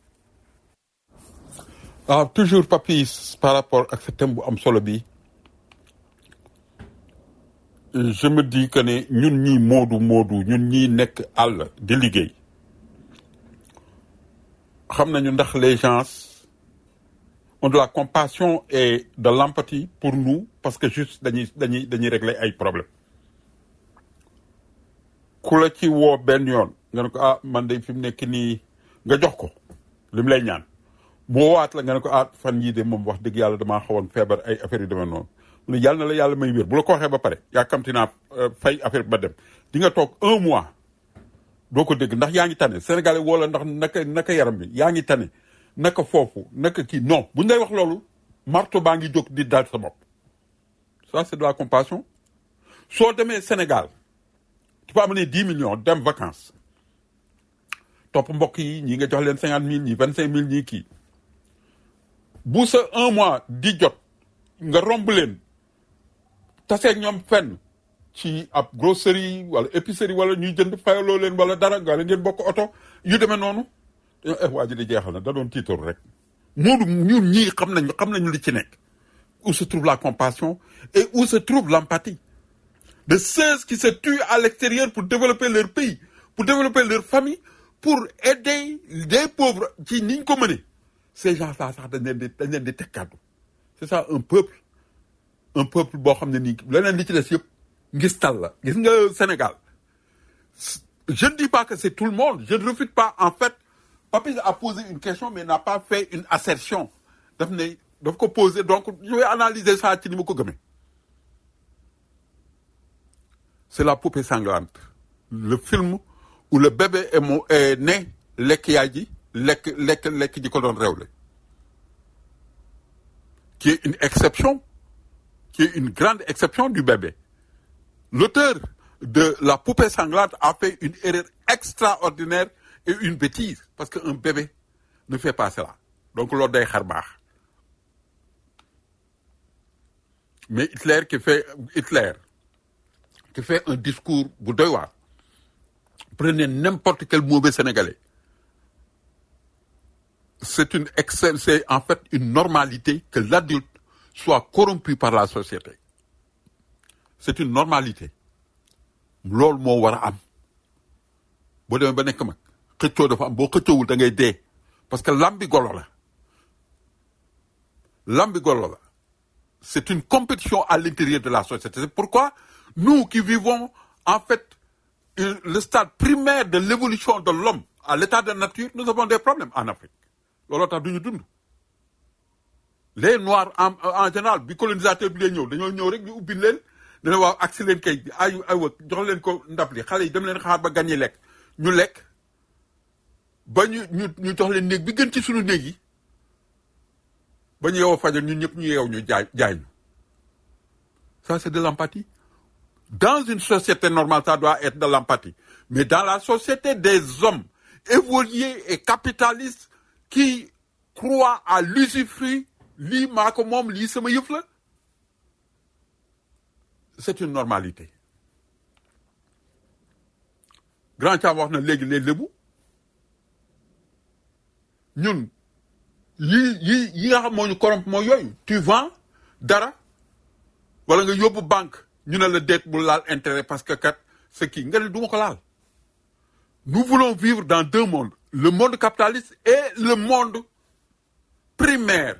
ah toujours papis par rapport ak sa thème bu am solo bi je me dis que ne ñun ñii moodu moodu ñun ñii nekk àll di liggéey xam nañu ndax les gens ont de la compassion et de l'empathie pour nous parce que juste dañuy dañuy dañuy régler ay problèmes ku la ci woo benn yoon nga ne ko ah man de fi mu nekk nii nga jox ko li mu lay ñaan mu woowaat la nga ne ko ah fan yii de moom wax dëgg yàlla damaa xawoon feebar ay affaire yu demee noonu mu ne yàlla na la yàlla may wér bu la ko waxee ba pare yàkkamti naa euh, fay affaire bi ba dem di nga toog un mois doo ko dégg ndax yaa ngi tane sénégalais woo la ndax naka naka yaram bi yaa ngi tane naka foofu naka kii non bu ñu lay wax loolu marto baa ngi jóg di dal sa bopp ça c'est de la compassion soo demee Sénégal tu peux amener dix millions dem vacances topp mbokk yi ñi nga jox leen cinquante mille ñi vingt cinq mille ñii kii bu sa un mois di jot nga romb leen taseeg ñoom fenn ci ab grosserie wala épicerie wala ñuy jënd fayaloo leen wala dara nga ngeen bokk oto yu demee noonu eh waa ji di jeexal na da doon tiitoor rek moodu ñun ñii xam nañu xam nañu li ci nekk où se trouve la compassion et où se trouve l'empathie de ceux qui se tuent à l'extérieur pour développer leur pays pour développer leur famille pour aider des pauvres ci niñ ko mënee ces gens là sax dañ leen di dañ leen di teg kàddu c'est ça un peuple un peuple boo xam ne nii leneen li ci des yëpp ngistal la gis nga Sénégal je ne dis pas que c'est tout le monde je ne refute pas en fait Papis a posé une question mais n'a pas fait une assertion daf ne daf ko poser donc je vais analyser ça ci ni ma ko gëmee c'est la poupée sanglante le film où le bébé est mo est né lekk yaay ji lekk lekk lekk ji ko doon réewle qui est une exception qui est une grande exception du bébé l'auteur de la poupée sanglante a fait une erreur extraordinaire et une bêtise parce qu'un bébé ne fait pas cela donc loolu day xar baax mais Hitler qui fait Hitler qui fait un discours bu doy waar prenez n'importe quel mauvais sénégalais c'est une excel c'est en fait une normalité que l'adulte soit corrompu par la société c'est une normalité loolu moo war a am boo demee ba nekk mag xëccoo dafa am boo xëccoowul da ngay dee parce que lambi golo la lambi golo la c'est une compétition à l'intérieur de la société c'est pourquoi nous qui vivons en fait euh, le stade primaire de l'évolution de l'homme à l'état de nature nous avons des problèmes en Afrique looloo tax du ñu dund les noirs en en général bi colonisateur bi lay ñëw dañoo ñëw rek ñu ubbi leen dana waaw agsi leen kay ay aywa jox leen ko ndab li xale yi dem leen xaar ba gan yi lekk ñu lekk ba ñu ñu ñu jox leen néeg bi gën ci suñu néeg yi ba ñu yeewoo fajar ñun ñëpp ñu yeew ñu jaay jaay ñu ça c'est de l'empathie dans une société normale ça doit être de l'empathie mais dans la société des hommes évolués et capitalistes qui croient à l'usufruit lii maa ko moom lii sama yëf la c'est une normalité grand Thiam wax na léegi les lébu ñun yi yi yi nga xam moo ñu corrompre mooy yooyu tu vends dara wala nga yóbbu banque ñu ne la déet bu laal intérêt parce que kat ce qui nga ne du ma ko laal nous voulons vivre dans deux mondes le monde capitaliste et le monde primaire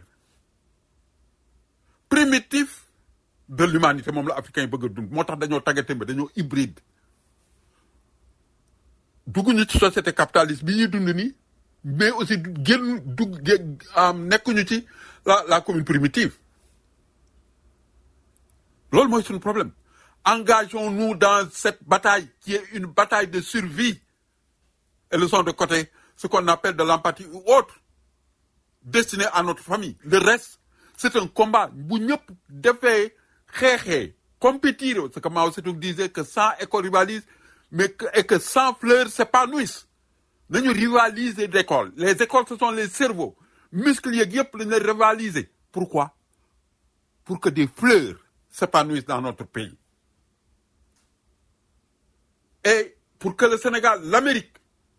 primitif de l'humanité moom la africain yi bëgg a dund moo tax dañoo taggatémbe dañoo hybride dugguñu ci société capitaliste bi ñuy dund nii mais aussi génn dugg gé- am nekkuñu ci la la commune primitive loolu mooy suñu problème engageons-nous dans cette bataille qui est une bataille de survie et laissons de côté ce qu'on appelle de l'empathie ou autre destiné à notre famille le reste c'est un combat bu ñëpp defee xeexee compétir ce que Mao Tse-tung disait que 100 écoles rivalisent mais que, et que 100 fleurs s'épanouissent nañu rivaliser d'école les écoles ce sont les cerveaux muscles yeeg yëpp lañu leen rivaliser pourquoi pour que des fleurs s'épanouissent dans notre pays et pour que le Sénégal l'Amérique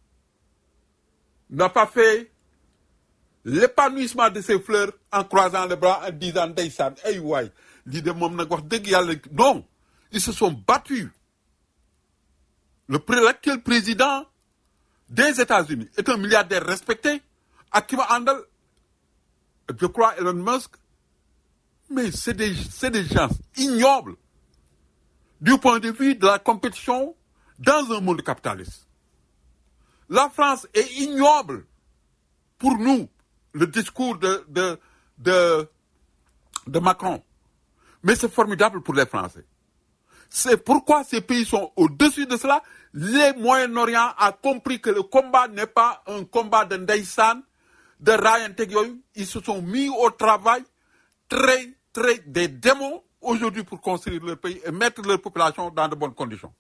n'a pas fait l'épanouissement de ces fleurs en croisant les bras en disant ndeysaan ay waay lii de moom nag wax dëgg yàlla non ils se sont battus le pré- l'actuel président des États-Unis est un milliardaire respecté ak ki ma àndal je crois Elon Musk mais c'est des c'est des gens ignobles du point de vue de la compétition dans un monde capitaliste la France est ignoble pour nous le discours de de de de Macron mais c'est formidable pour les Français c'est pourquoi ces pays sont au-dessus de cela les Moyen-Orient a compris que le combat n'est pas un combat de ndeysaan de raayanteeg yooyu ils se sont mis au travail très très des démons aujourd'hui pour construire leur pays et mettre leur population dans de bonnes conditions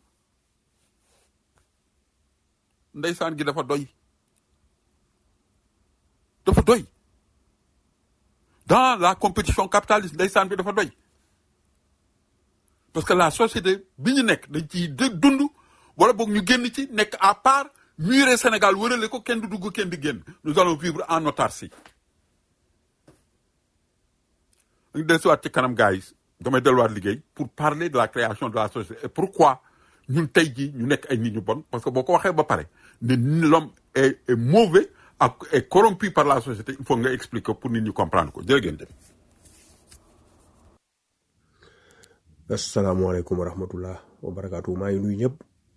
ndeysaan gi dafa doy dafa doy dans la compétition capitaliste ndeysaan bi dafa doy parce que la société bi ñu nekk dañ ciy dë- dund wala boog ñu génn ci nekk à part muré Sénégal wërale ko kenn du dugg kenn di génn nous allons vivre en autarcie dañu dellusiwaat ci kanam gars yi damay delluwaat liggéey pour parler de la création de la société et pourquoi ñun tey jii ñu nekk ay nit ñu bon parce que boo ko waxee ba pare ne l'homme est est mauvais ak est corrompu par la société il faut nga expliquer pour nit ñi comprendre ko jërë ngeen jëf. asalaamaaleykum wa rahmatullah wa barakaatu maa ngi nuyu ñëpp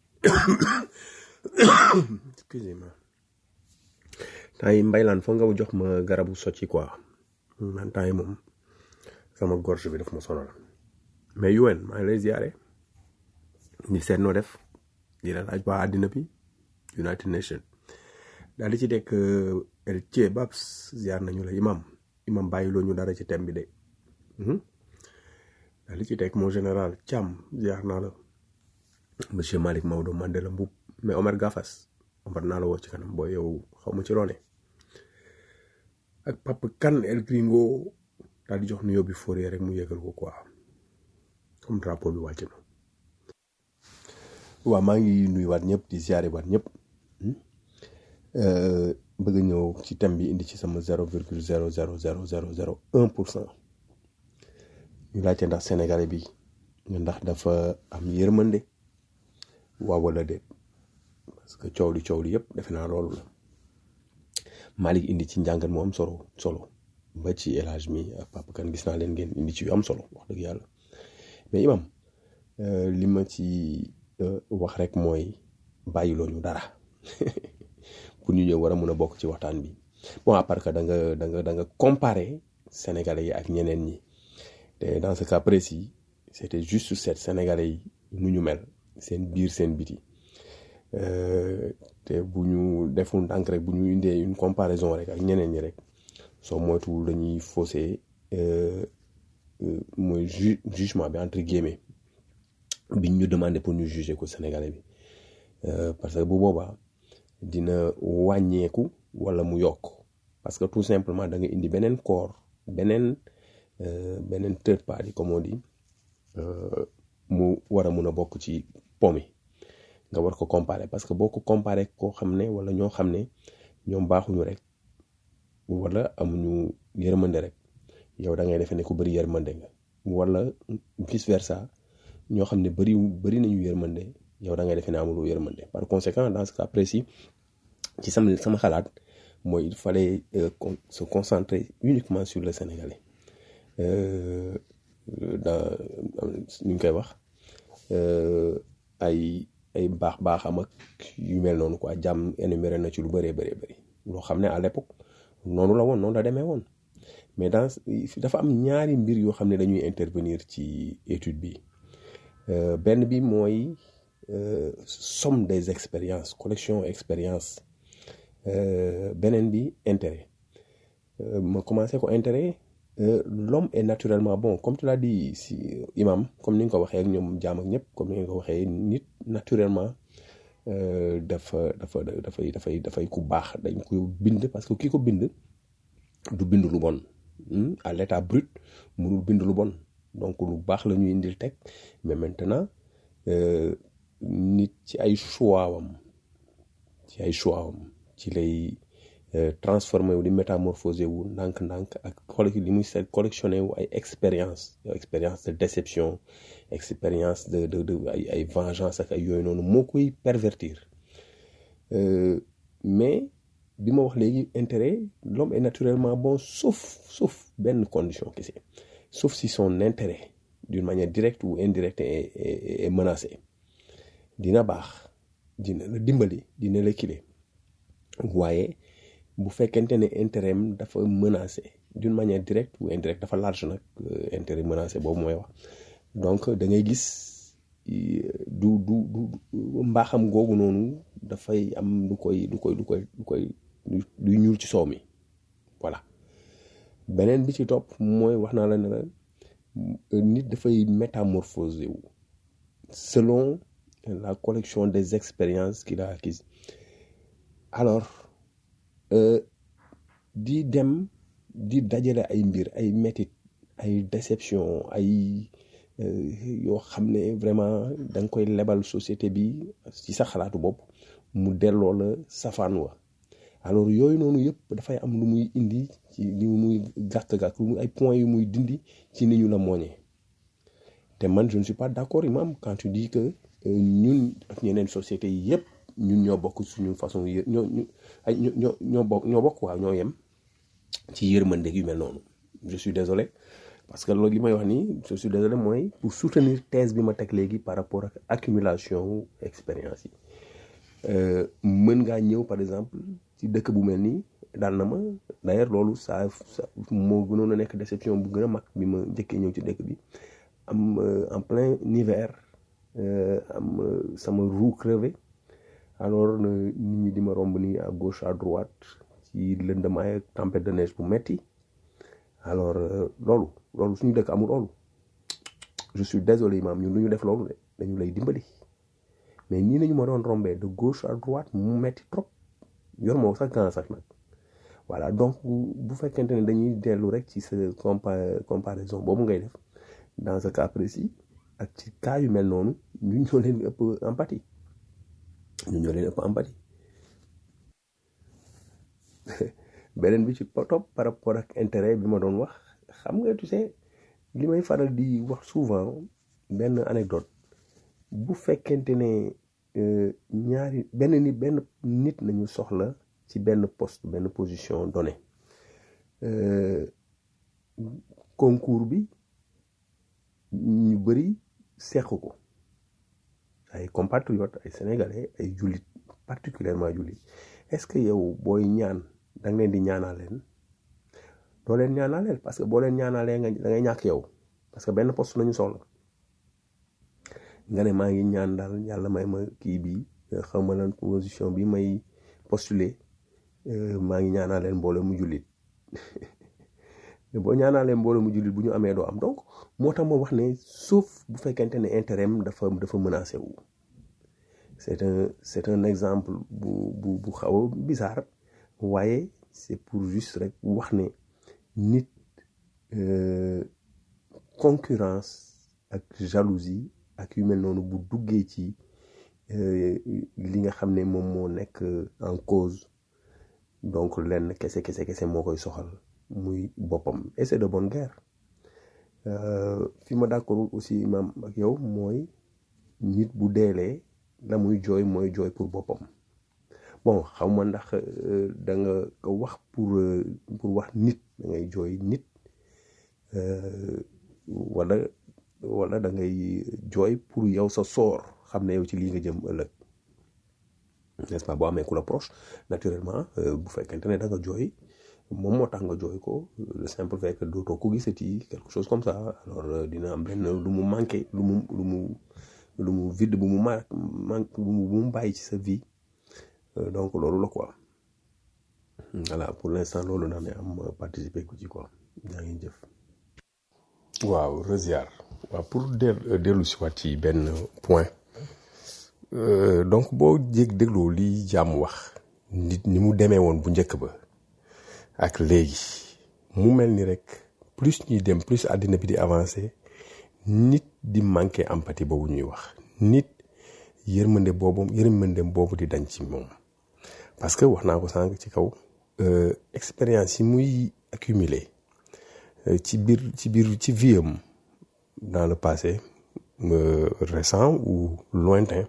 excusez-moi temps yi mbaylaan foog nga jox ma garabu socci quoi man temps yi moom sama gorge bi daf ma sonal mais UN maa ngi lay ziare ni seet noo def di la laaj waa àddina bi United Nations daal di ci dekk El Thie Babs ziar nañu la imam imam bàyyiloo ñu dara ci thème bi de Mhm. daal di ci teg mon général Thiam ziar naa la monsieur Malick Maodo Mandela Mboup mais Omar Gafas Omar naa la woo ci kanam booy yow xaw ma ci loone ak Papa Kan El Gringo daal di jox nuyoo bi Fourier rek mu yëgal ko quoi comme drapeau bi wàcc na. waaw maa ngi nuyuwaat ñëpp di ziare waat ñëpp hmm. Euh, bëgg a ñëw ci thème bi indi ci sama zéro virgule zéro zéro zéro zéro zéro un pour cent ñu laajte ndax Sénégalais bi ndax dafa am yërmande waaw wala déet parce que coow li coow li yëpp defe naa loolu la Malick indi ci njàngat mu am solo solo ba ci élage mi ak Papa Kan gis naa leen ngeen indi ci yu am solo wax dëgg yàlla mais imam euh, li ma ci euh, wax rek mooy bàyyiloo ñu dara pour ñu ñëw war a mun a bokk ci waxtaan bi bon à part que da nga da nga da nga comparer Sénégalais yi ak ñeneen ñi te dans ce cas précis c'était juste cette Sénégalais yi nu ñu mel seen biir seen biti Euh, te bu ñu deful ndànk rek bu ñu indee une comparaison rek ak ñeneen ñi rek soo moytuwul dañuy fausser euh, euh, mooy ju jugement bi entre guillemets biñ ñu demandé pour ñu juger ko Sénégalais bi Euh, parce que bu boobaa dina wàññeeku wala mu yokk parce que tout simplement da nga indi beneen corps beneen euh, beneen third party comme on dit euh, mu war a mun a bokk ci po mi nga war ko comparer parce que boo ko comparer koo xam ne wala ñoo xam ne ñoom baaxuñu rek wala amuñu yërmande rek yow da ngay defee ne ku bëri yërmande nga wala vice versa ñoo xam ne bëri bëri nañu yërmande yow da ngay defee ne amuloo yërmande par conséquent dans ce cas précis ci sama sama xalaat mooy il fallait euh, con- se concentrer uniquement sur le Sénégalais euh, dans nu ñu koy wax euh, ay ay baax baaxam ak yu mel noonu quoi jàmm énuméré na ci lu bëree bëree bëri loo xam ne à l'époque noonu la woon noonu la demee woon mais dans dafa am ñaari mbir yoo xam ne dañuy intervenir ci étude bi Euh, benn bi mooy euh, somme des expériences collection expérience euh, beneen bi intérêt Euh, ma commencé ko intérêt euh, l'homme est naturellement bon comme tu l'as dit si imam comme ni nga ko waxee ak ñoom jaam ak ñëpp comme ni nga ko waxee nit naturellement euh, dafa dafa dafay dafay dafay ku baax dañ ko bind parce que ki ko bind du bind lu bon hmm? à l'état brut mënul bind lu bon donc lu baax la ñuy indil teg mais maintenant euh, nit ci ay choix wam ci ay choix wam ci lay euh, transformé wu di métamorphosé wu ndànk-ndànk ak collec li muy seet collectionné wu ay expérience expérience de déception expérience de de de ay ay vengeance ak ay yooyu noonu moo koy pervertir Euh, mais bi ma wax léegi intérêt l'homme est naturellement bon sauf sauf benn condition kese sauf si son intérêt d'une manière directe ou indirecte est, est, est menacé dina baax dina la dimbali dina la kile waaye bu fekkente ne intérêt am dafa menacé d'une manière directe ou indirecte dafa large nag euh, intérêt menacé boobu mooy wax donc da ngay gis i- du du du du- mbaaxam googu noonu dafay am lu koy lu koy lu koy lu koy lu- luy ñuul ci soow mi voilà beneen bi ci topp mooy wax naa la ne la nit dafay métamorphosé wu selon la collection des expériences qu'il a acquises alors euh, di dem di dajale ay mbir ay métit ay déception ay euh, yoo xam ne vraiment da nga koy lebal société bi ci sa xalaatu bopp mu delloo la safaan wa alors yooyu noonu yëpp dafay am lu muy indi ci li muy gàkk-gàkk lu muy ay points yu muy dindi ci ni ñu la mooñee te man je ne suis pas d'accord imam quand tu dis que euh, ñun ak ñeneen sociétés yi yëpp ñun ñoo bokk suñu façon yë ñoo ñu ay ñoo ñoo ñoo bokk ñoo bokk waaw ñoo yem ci yërmande yu mel noonu je suis désolé parce que loolu li may wax nii je suis désolé mooy pour soutenir thèse bi ma teg léegi par rapport ak accumulation wu expérience yi Euh, mën ngaa ñëw par exemple ci dëkk bu mel nii daal na ma d'ailleurs loolu ça ça moo gënoon a nekk déception bu gën a mag bi ma njëkkee ñëw ci dëkk bi am euh, en plein hiver euh, am euh, sama roue crevé alors euh, nit ñi di ma romb nii à gauche à droite ci lëndamaay ak tempête de neige bu metti alors euh, loolu loolu suñu dëkk amul loolu je suis désolé maam ñun lu ñu def loolu de dañu lay dimbali mais nii nañu ma doon rombee de gauche à droite mu metti trop yor moo sax gan sax nag voilà donc bu bu fekkente ne dañuy dellu rek ci sa compa comparaison boobu ngay def dans ce cas précis ak ci cas yu mel noonu ñun ñoo leen ëpp empathie ñun ñoo leen ëpp empathie beneen bi ci topp par rapport ak intérêt bi ma doon wax xam nga tu sais li may faral di wax souvent benn anecdote bu fekkente ne euh, ñaari benn nit benn nit nañu soxla ci benn poste benn position donnée euh, concours bi ñu bëri seq ko ay compatriotes ay sénégalais ay jullit particulièrement jullit est-ce que yow booy ñaan da nga leen di ñaanaaleen doo leen ñaanaaleel parce que boo leen ñaanaalee nga da ngay ñàkk yow parce que benn poste nañu soxla nga ne maa ngi ñaan daal yàlla may ma kii bi xaw ma lan position bi may postuler euh, maa ngi ñaanaaleen mbooloo mu jullit boo ñaanaalee mbooloo mu jullit bu ñu amee doo am donc moo tax ma wax ne sauf bu fekkente ne intérêt am dafa dafa menacé wu c'est un c'est un exemple bu bu bu xaw a bizarre waaye c'est pour juste rek wax ne nit euh, concurrence ak jalousie ak yu mel noonu bu duggee ci euh, li nga xam ne moom moo nekk en cause donc lenn kese kese kese moo koy soxal muy boppam et c'est de bonne guerre Euh, fi ma d'accord aussi imam ak yow mooy nit bu deelee la muy jooy mooy jooy pour boppam bon xaw ma ndax euh, da nga ko wax pour euh, pour wax nit da ngay jooy nit euh, wala wala da ngay jooy pour yow sa soor xam ne yow ci lii nga jëm ëllëg n'est-ce pas boo amee ku la proche naturellement euh, bu fekkente ne da nga jooy moom moo tax nga jooy ko le simple fait que dootoo ko gisati quelque chose comme ça alors euh, dina am benn lu mu manqué lu mu lu mu lu mu vide bu mu ma manque bu mu bu mu bàyyi ci sa vie Euh, donc loolu la quoi voilà pour l'instant loolu naa ne am euh, participer ku ci quoi yaa ngi jëf waaw reziar waaw pour del dellu si waat ci benn point Euh, donc boo jég dégloo li jàmm wax nit ni mu demee woon bu njëkk ba ak léegi mu mel ni rek plus ñuy dem plus àddina bi di avancer nit di manqué empathie boobu ñuy wax nit yërmande boobu yërmande boobu di dañ ci moom parce que wax naa ko sànq ci kaw euh, expérience yi muy accumuler euh, ci biir ci biir ci vie am dans le passé euh, récent ou lointain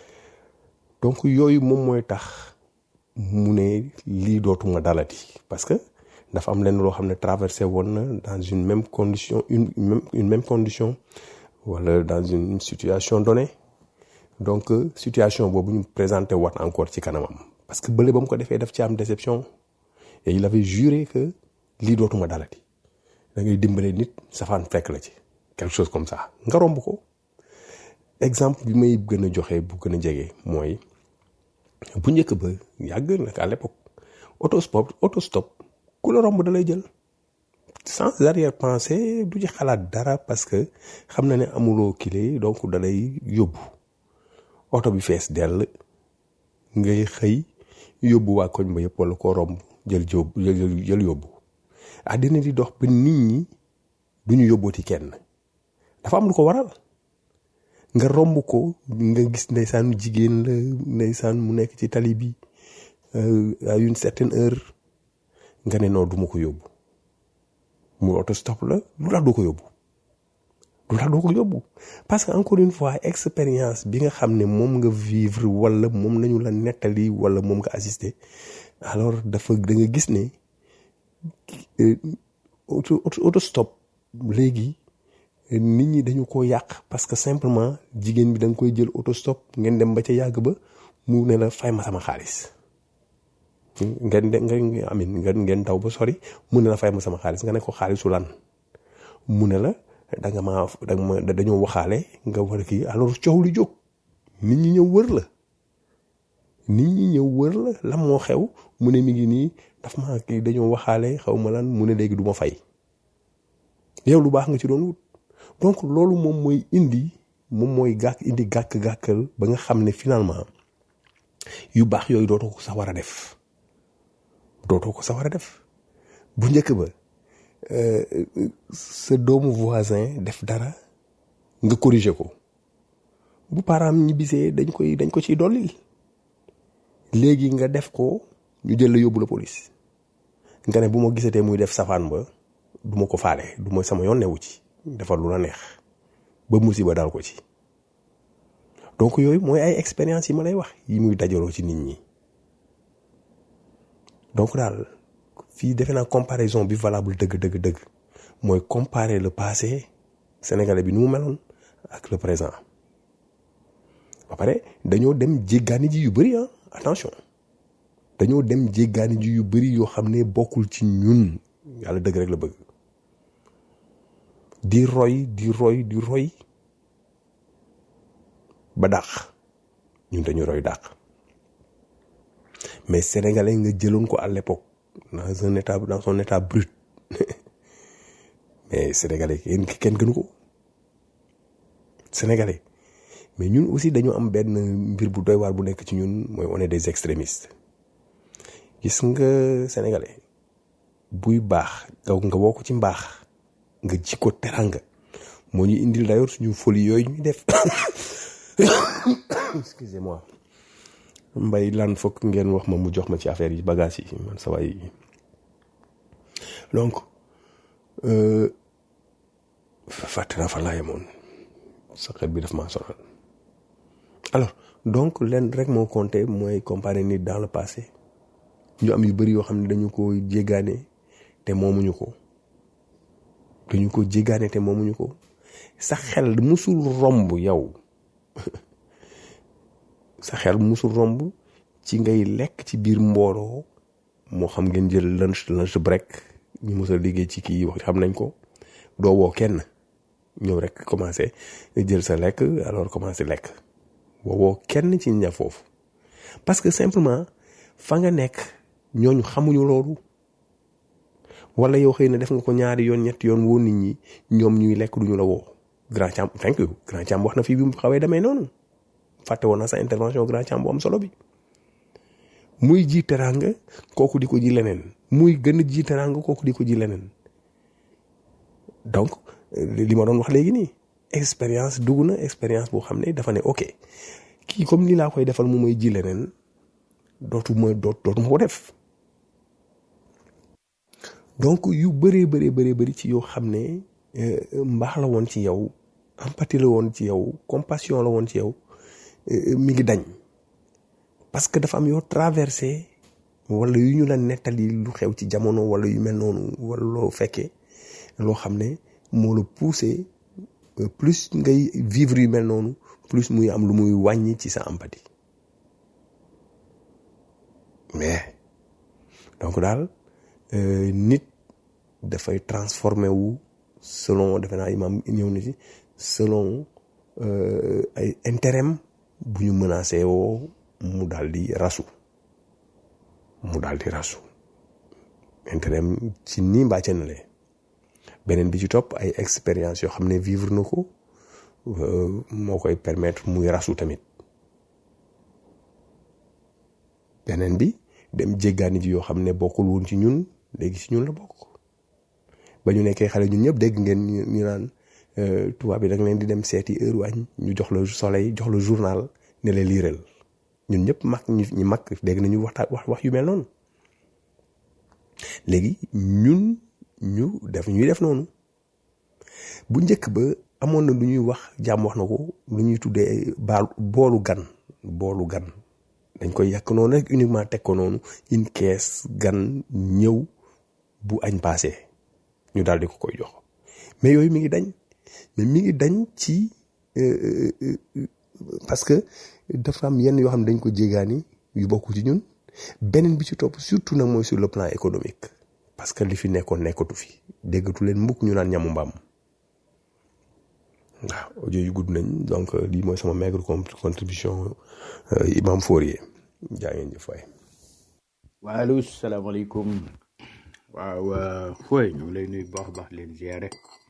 donc yooyu moom mooy tax mu ne lii dootuma dalati parce que dafa am lenn loo xam ne traversé woon na dans une même condition une même une même condition wala dans une situation donnée donc euh, situation boobu ñu présenté waat encore ci kanamam parce que bële ba mu ko defee daf ci am déception et il avait juré que lii dootuma dalati da ngay dimbale nit safaan fekk la ci quelque chose comme ça nga romb ko exemple bi may gën a joxe bu gën a jege mooy bu njëkk ba yàgg nag à l'époque autostop autostop ku la romb da lay jël sans arrière pensée du ci xalaat dara parce que xam na ne amuloo kile donc da lay yóbbu oto bi fees dell ngay xëy yóbbu waa koñ ba yëpp wala koo romb jël jóob jël jël yóbbu àddina di dox ba nit ñi du ñu yóbbooti kenn dafa am lu ko waral nga romb ko nga gis ndeysaanu jigéen la ndeysaan mu nekk ci tali bi euh, à une certaine heure nga ne non du ma ko yóbbu mu autostop la lu tax doo ko yóbbu lu tax doo ko yóbbu parce que encore une fois expérience bi nga xam ne moom nga vivre wala moom nañu la nettali wala moom nga assister alors dafa da nga gis ne euh, auto auto- autostop léegi nit ñi dañu ko yàq parce que simplement jigéen bi da nga koy jël autostop ngeen dem ba ca yàgg ba mu ne la fay ma sama xaalis ngeen de ngeen amin ngeen ngeen daw ba sori mu ne la fay ma sama xaalis nga ne ko xaalisu lan mu ne la da nga ma da nga ma dañoo waxaale nga war a kii alors coow lu jóg nit ñi ñëw wër la nit ñi ñëw wër la lan moo xew mu ne mi ngi nii daf ma kii dañoo waxaale xaw ma lan mu ne léegi du ma fay yow lu baax nga ci doon wut donc loolu moom mooy indi moom mooy gàkk indi gàkk-gàkkal ba nga xam ne finalement yu baax yooyu dootoo ko sax war a def dootoo ko sax war a def bu njëkk ba euh, sa doomu voisin def dara nga corriger ko bu paraam ñibbisee dañ koy dañ ko ciy dollil léegi nga def ko ñu jël la yóbbu la police nga ne bu ma gisatee muy def safaan ba du ma ko faale du ma sama yoon newu ci defal lu la neex ba musiba dal ko ci donc yooyu mooy ay expérience yi ma lay wax yi muy dajaloo ci nit ñi donc daal fii defe naa comparaison bi valable dëgg dëgg dëgg mooy comparer le passé sénégalais bi ni mu meloon ak le présent ba pare dañoo dem jéggaani ji yu bëri ah attention dañoo dem jéggaani ji yu bëri yoo xam ne bokkul ci ñun yàlla dëgg rek la bëgg di roy di roy di roy ba dàq ñun dañu roy dàq mais sénégalais nga jëloon ko à l'époque dans un état dans son état brut mais sénégalais kenn kenn gënu ko sénégalais mais ñun aussi dañu am benn mbir bu doy waar bu nekk ci ñun mooy on est des extrémistes gis nga sénégalais buy baax gaw nga woo ko ci mbaax nga ji ko teranga moo ñu indil d'ailleurs suñu folie yooyu ñuy def excusez-moi mbay lan fokk ngeen wax ma mu jox ma ci affaire yi bagage yi man sa waay donc euh, fàtte naa fa laa yemoon sa xel bi daf maa sonal alors donc leen rek moo compté mooy comparer nit dans le passé ñu am yu bëri yoo xam ne dañu ko jéggaane te moomuñu ko dañu ko jéggaane te moomuñu ko sa xel musul romb yow sa xel musul romb ci ngay lekk ci biir mbooloo moo xam ngeen jël lunch lunch break ñu mos a liggéey ci kii wax xam nañ ko doo woo kenn ñëw rek commencé jël sa lekk alors commencé lekk woowoo kenn ci ña foofu parce que simplement fa nga nekk ñooñu xamuñu loolu wala yow xëy na def nga ko ñaari yoon ñetti yoon woo nit ñi ñoom ñuy lekk duñu la woo grand Thiam thank you grand Thiam wax na fii bi mu xawee demee noonu fàtte woon na sa intervention grand Thiam bu am solo bi muy ji teraanga kooku di ko ji leneen muy gën a ji teraanga kooku di ko ji leneen donc li ma doon wax léegi nii expérience dugg na expérience boo xam ne dafa ne ok kii comme ni laa koy defal mu may ji leneen dootu ma doot dootu ma ko def donc yu bëree bëree bëree bëri ci yoo xam ne mbaax la woon ci yow empathie la woon ci yow compassion la woon ci yow mi ngi dañ parce que dafa am yoo traversé wala yu ñu la nettali lu xew ci jamono wala yu mel noonu wala loo fekkee loo xam ne moo la poussé plus ngay vivre yu mel noonu plus muy am lu muy wàññi ci sa empathie mais donc daal nit dafay transformé wu selon defe naa imam ñëw na ci selon ay intérêt bu ñu menacé woo mu daal di rasu mu daal di rasu intérêt ci nii mbaa ca le beneen bi ci topp ay expérience yoo xam ne vivre na ko moo koy permettre muy rasu tamit beneen bi dem jéggaani ji yoo xam ne bokkul woon ci ñun léegi ci ñun la bokk ba ñu nekkee xale ñun ñëpp dégg ngeen ñu naan tubaab bi da nga leen di dem seeti heure waañ ñu jox la soleil jox la journal ne la liiral ñun ñëpp mag ñu ñi mag dégg nañu waxtaan wax wax yu mel noonu léegi ñun ñu def ñuy def noonu bu njëkk ba amoon na lu ñuy wax jàmm wax na ko lu ñuy tuddee baal boolu gan boolu gan dañ koy yàq noonu rek uniquement teg ko noonu une caisse gan ñëw bu añ passé ñu daal di ko koy jox mais yooyu mi ngi dañ mais mi ngi dañ ci parce que dafa am yenn yoo xam ne dañ ko jéegaani yu bokk ci ñun beneen bi ci topp surtout nag mooy sur le plan économique parce que li fi nekkoon nekkatu fi déggatu leen mbukk ñu naan ñamu mbaam waaw audio yu gudd nañ donc lii mooy sama maigre contribution imam Fourier jaa ngeen jëf waay waaleykum salaamaaleykum waaw fooy ñu ngi lay nuyu baax baax leen ziare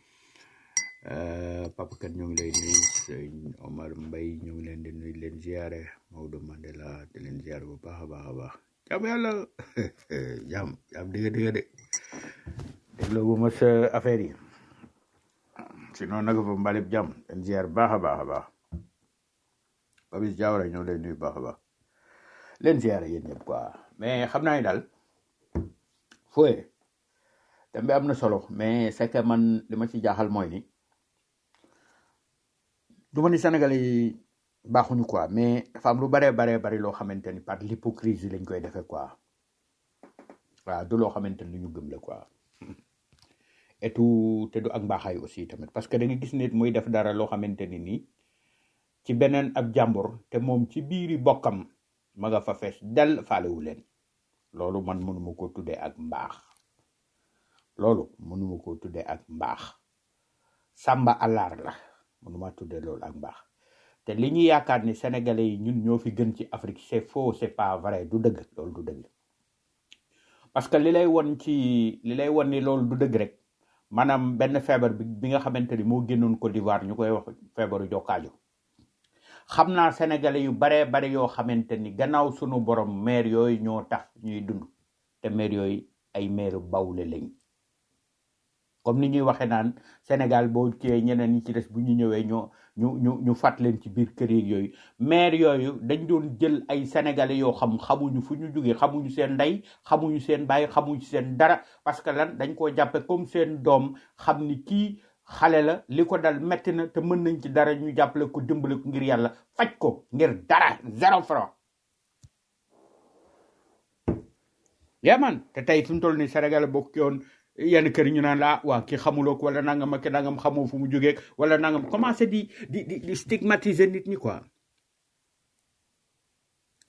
papa kat ñu ngi lay nuyu sëñ Omar Mbaye ñu ngi leen di nuyu leen ziare Maodo Mandela di leen ziare bu baax a baax a baax jàmm yàlla jàmm jàmm dëgg dëgg de dégloo bu ma sa affaire yi sinon nag fa mbalib jàmm leen ziare baax a baax a baax Babis Diawara ñu ngi lay nuyu baax a baax leen ziare yéen ñëpp quoi mais xam naa ni daal fooye thème bi am na solo mais c'est que man li ma ci jaaxal mooy ni du ma ni Sénégal yi baaxuñu quoi mais dafa am lu baree baree bari loo xamante ni par l'hypocrisie lañ koy defee quoi waaw du loo xamante ni lu ñu gëm la quoi et tout te du ak mbaaxaay aussi tamit parce que da nga gis nit muy def dara loo xamante ni nii ci beneen ab jàmbur te moom ci biiri bokkam ma nga fa fees del faalewu leen loolu man mënuma ko tuddee ak mbaax loolu mënuma ko tuddee ak mbaax sàmba alaar la mënuma tuddee loolu ak mbaax te li ñu yaakaar ni sénégalais yi ñun ñoo fi gën ci Afrique c'est faux c'est pas vrai du dëgg loolu du dëgg parce que li lay won ci li lay won ni loolu du dëgg rek maanaam benn feebar bi bi nga xamante ni moo génnoon Côte d'Ivoire ñu koy wax feebaru jokkaajo xam naa sénégalais yu baree bari yoo xamante ni gannaaw sunu borom maire yooyu ñoo tax ñuy dund te maire yooyu ay maire bawle lañ comme ni ñuy waxee naan Sénégal boo cee ñeneen ñi ci des bu ñu ñëwee ñoo ñu ñu ñu fàtt leen ci biir kër yeeg yooyu maire yooyu dañ doon jël ay sénégalais yoo xam xamuñu fu ñu jógee xamuñu seen ndey xamuñu seen baay xamuñu seen dara parce que lan dañ koo jàppe comme seen doom xam ni kii xale la li ko dal metti na te mën nañ ci dara ñu jàppale ko dimbale ko ngir yàlla faj ko ngir dara zéro franc yaa man te tey fi mu toll ni Sénégal bokk yoon yenn kër ñu naan la waa ki xamuloo ko wala nangam ak nangam xamoo fu mu jógee wala nangam commencé di di di di stigmatiser nit ñi quoi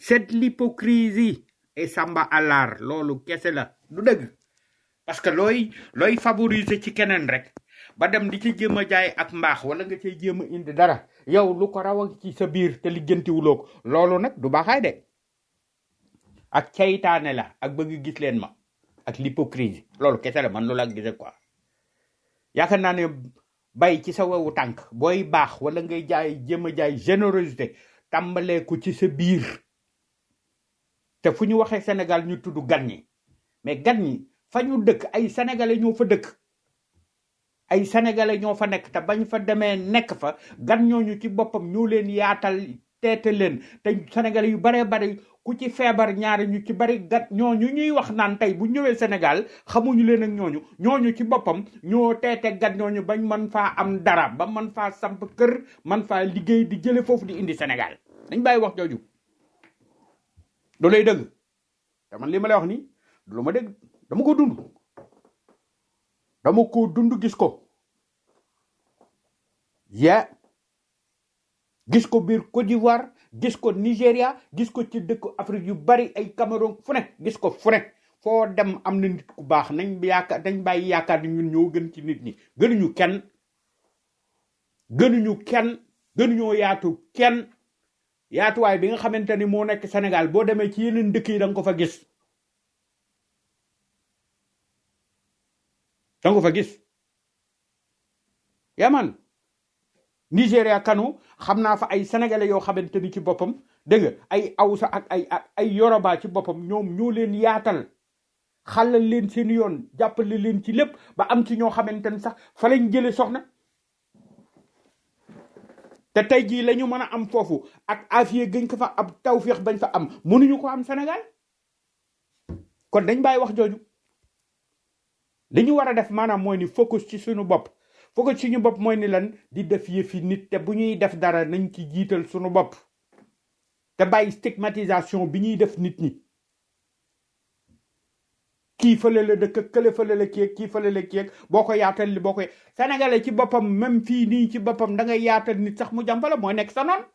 c'est de l'hypocrisie et samba alar loolu kese la du dëgg parce que looy looy favoriser ci keneen rek ba dem di ci jéem a jaay ak mbaax wala nga cay jéem a indi dara yow lu ko raw a ci sa biir te lijjantiwuloo ko loolu nag du baaxaay de ak caytaane la ak bëgg gis leen ma ak l'hypocrisie loolu kese la man loolu ak gise quoi yaakaar naa ne bay ci sa wewu tànk booy baax wala ngay jaay jéem a jaay générosité tàmbalee ko ci sa biir te fu ñu waxee Sénégal ñu tudd gan ñi mais gan ñi fa ñu dëkk ay sénégalais ñoo fa dëkk ay sénégalais ñoo fa nekk te bañ fa demee nekk fa gan ñooñu ci boppam ñoo leen yaatal teete leen te sénégalais yu baree bari ku ci feebar ñaari ñu ci bari gat ñooñu ñuy wax naan tey bu ñëwee Sénégal xamuñu leen ak ñooñu ñooñu ci boppam ñoo teete gat ñooñu bañ mën faa am dara ba mën faa samp kër man faa liggéey di jële foofu di indi Sénégal dañ bàyyi wax jooju du lay dëgg te man li ma lay wax nii du lu ma dégg dama ko dund dama ko dund gis ko ya gis ko biir Côte d'Ivoire gis ko Nigéria gis ko ci dëkk Afrique yu bari ay Cameroun fu ne gis ko fu ne foo dem am na nit ku baax nañ yaakaar dañ bàyyi yaakaar ni ñun ñoo gën ci nit ñi gënuñu kenn gënuñu kenn gënuñoo yaatu kenn yaatuwaay bi nga xamante ni moo nekk Sénégal boo demee ci yeneen dëkk yi da nga ko fa gis da nga ko fa gis yaman Nigéria kanu xam naa fa ay sénégalais yoo xamante ni ci boppam dégg nga ay awsa ak ay ak ay yoroba ci boppam ñoom ñoo leen yaatal xalal leen seen yoon jàppale leen ci lépp ba am ci ñoo xamante ni sax fa lañ jële soxna te tey jii la ñu mën a am foofu ak afiye gëñ ko fa ab tawféex bañ fa am mënuñu ko am Sénégal kon dañ bàyyi wax jooju li ñu war a def maanaam mooy ni focus ci suñu bopp focus ci suñu bopp mooy ni lan di def yëfi nit te bu ñuy def dara nañ ci jiital suñu bopp te bàyyi stigmatisation bi ñuy def nit ñi kii fële la dëkk kële fële la kii kii fële la kii boo ko yaatal li boo koy sénégalais ci boppam même fii nii ci boppam da ngay yaatal nit sax mu jàmbala mooy nekk sa noon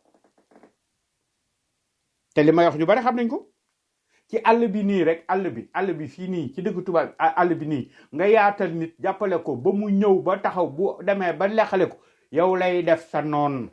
te li may wax ñu bari xam nañ ko ci àll bi nii rek àll bi àll bi fii nii ci dëkk tubaab àll bi nii nga yaatal nit jàppale ko ba mu ñëw ba taxaw bu demee ba lexale ko yow lay def sa noon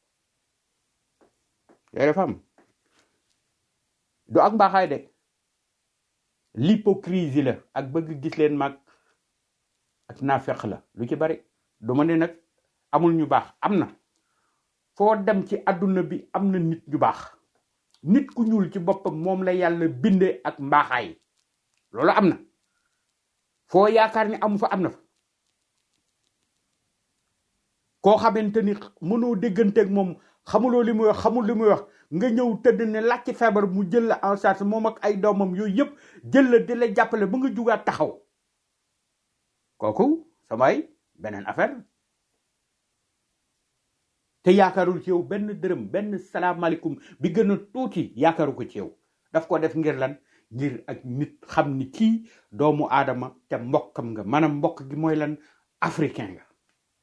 yooyu dafa am du ak mbaaxaay de l'hypocrisie la ak bëgg gis leen mag ak naafeq la lu ci bari du ma ne nag amul ñu baax am na foo dem ci àdduna bi am na nit ñu baax nit ku ñuul ci boppam moom la yàlla binde ak mbaaxaay loolu am na foo yaakaar ni amu fa am na fa koo xamante ni mënoo dégganteeg moom xamuloo li muy wax xamul li muy wax nga ñëw tëdd ne làcc feebar mu jël la en charge moom ak ay doomam yooyu yëpp jël la di la jàppale ba nga jugaat taxaw kooku samay beneen affaire te yaakaarul ci yow benn dërëm benn salaamaaleykum bi gën a tuuti yaakaaru ko ci yow daf ko def ngir lan ngir ak nit xam ni kii doomu aadama te mbokkam nga maanaam mbokk gi mooy lan africain nga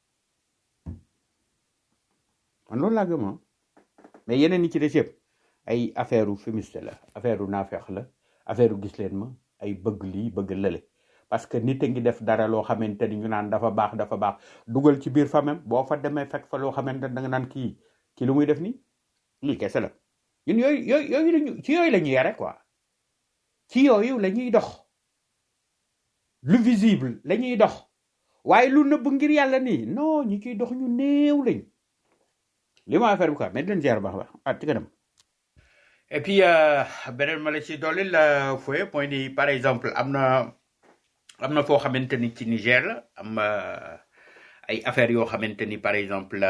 man loolu laa gëm ah mais yeneen yi ci des yëpp ay affaire u fumiste la affaire u naafeex la affaire u gis leen ma ay bëgg lii bëgg lële parce que nit a ngi def dara loo xamante ni ñu naan dafa baax dafa baax dugal ci biir famem boo fa demee fekk fa loo xamante ni da nga naan kii kii lu muy def nii lii kese la ñun yooyu yooyu yooyu lañu ci yooyu la ñuy yare quoi ci yooyu la ñuy dox lu visible la ñuy dox waaye lu nëbb ngir yàlla nii non ñi ciy dox ñu néew lañ li ma affaire bi quoi mais di leen ziar baax a baax ah ci kanam et puis euh, beneen ma la ci dolli la fooye mooy ni par exemple am na am na foo xamante ni ci Niger la am euh, ay affaires yoo xamante ni par exemple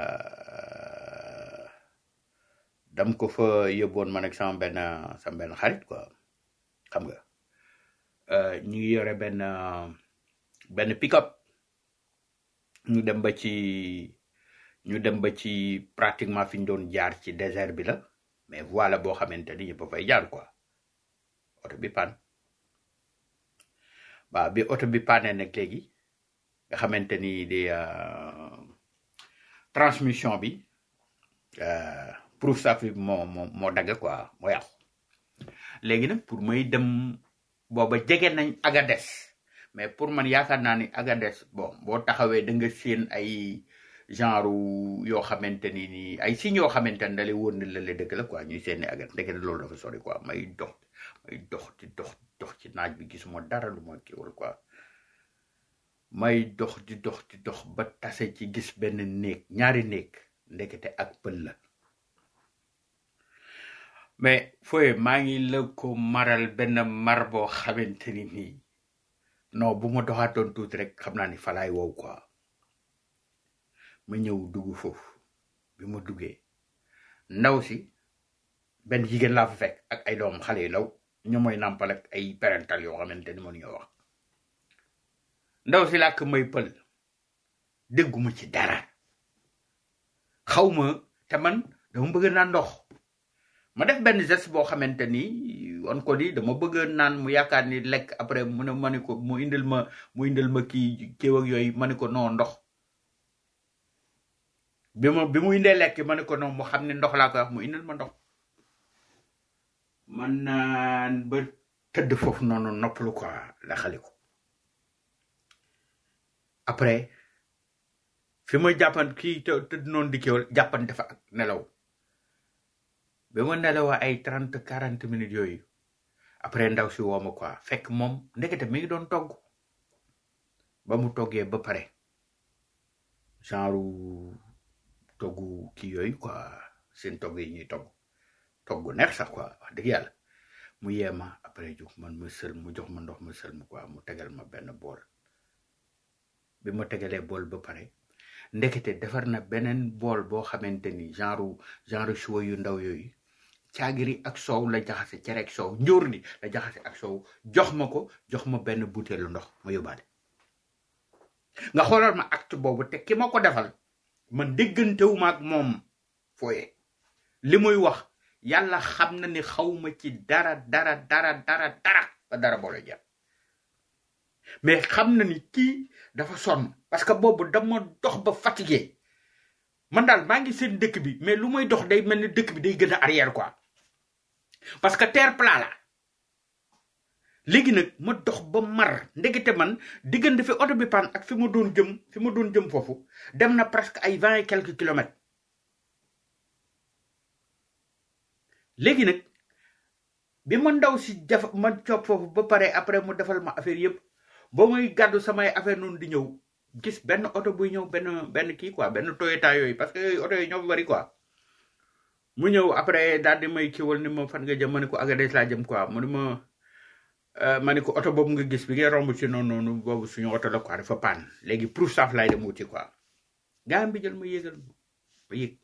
euh, dam ko fa yóbboon man ak sama benn sama benn xarit quoi xam nga euh, ñu ngi yore benn euh, benn pick-up ñu dem ba ci ñu dem ba ci pratiquement fi ñu doon jaar ci désert bi la mais voilà boo xamante ni ñëpp a fay jaar quoi oto bi pan waaw bi oto bi paane nag léegi nga xamante ni di euh, transmission bi euh, proof saaf bi moo moo moo dagg quoi moo yàqu léegi nag pour may dem booba jege nañ Agades mais pour man yaakaar naa ni Agades bon boo taxawee da nga séen ay genre yoo xamante ni nii ay signes yoo xamante ne da lay wóor ne la la dëgg la quoi ñuy seen Agades ndeke loolu dafa sori quoi may dox may dox di dox dox ci naaj bi gisuma dara lu ma kiiwul quoi may dox di dox di dox ba tase ci gis benn néeg ñaari néeg ndekete ak pël la mais fooye maa ngi la ko maral benn mar boo xamante ni nii non bu ma doxaatoon tuuti rek xam naa ni falaay wow quoi ma ñëw dugg foofu bi ma duggee ndaw si benn jigéen laa fa fekk ak ay doom xale yu law ñu mooy nàmpal ak ay parental yoo xamante ni mënuñoo wax ndaw si làkk may pël dégguma ci dara xaw ma te man dama bëgg naan ndox ma def benn geste boo xamante ni wan ko ni dama bëgg naan mu yaakaar ni lekk après mu ne ma ne ko mu indil ma mu indil ma kii kéew ak yooyu ma ne ko non ndox bi ma bi mu indee lekk ma ne ko non mu xam ne ndox laa koy wax mu indil ma ndox man naan ba tëdd foofu noonu noppalu quoi la xale ko après fi ma jàppan kii të tëdd noonu di kéwal jàppan dafa ak nelaw bi ma nelawaa ay trente quarante minutes yooyu après ndaw si woo ma quoi fekk moom ndekete mi ngi doon togg ba mu toggee ba pare genre toggu kii yooyu quoi seen togg yi ñuy togg togg neex sax quoi wax dëgg yàlla mu yee ma après jox man ma sël mu jox ma ndox ma sël mu quoi mu tegal ma benn bool bi ma tegalee bool ba pare ndekete defar na beneen bool boo xamante ni genre genre choix yu ndaw yooyu caagiri ak soow la jaxase cere ak soow njóor ni la jaxase ak soow jox ma ko jox ma benn butéelu ndox ma yóbbaale nga xoolal ma acte boobu te ki ma ko defal man déggantewuma ak moom fooye li muy wax yàlla xam na ni xawma ci dara dara dara dara dara ba dara boole jàpp mais xam na ni kii dafa sonn parce que boobu dama dox ba fatigué man daal maa ngi seen dëkk bi mais lu may dox day mel ni dëkk bi day gën a arrière quoi parce que terre plat la léegi nag ma dox ba mar ndekete man diggante fi oto bi pan ak fi ma doon jëm fi ma doon jëm foofu dem na presque ay vingt et quelques kilomètres léegi nag bi ma ndaw si def ma coop foofu ba pare après mu defal ma affaire yëpp ba muy gàddu samay affaire noonu di ñëw gis benn oto buy ñëw benn benn kii quoi benn Toyota yooyu parce que yooyu oto yooyu ñoo bari quoi mu ñëw après daal di may kiiwal ni ma fan nga jëm ma ne ko Agadez laa jëm quoi mu ne ma ma ne ko oto boobu nga gis bi ngay romb ci noonu noonu boobu suñu oto la quoi dafa paan léegi pour saaf laay dem wuti quoi gaa bi jël ma yéegal ma ba yéeg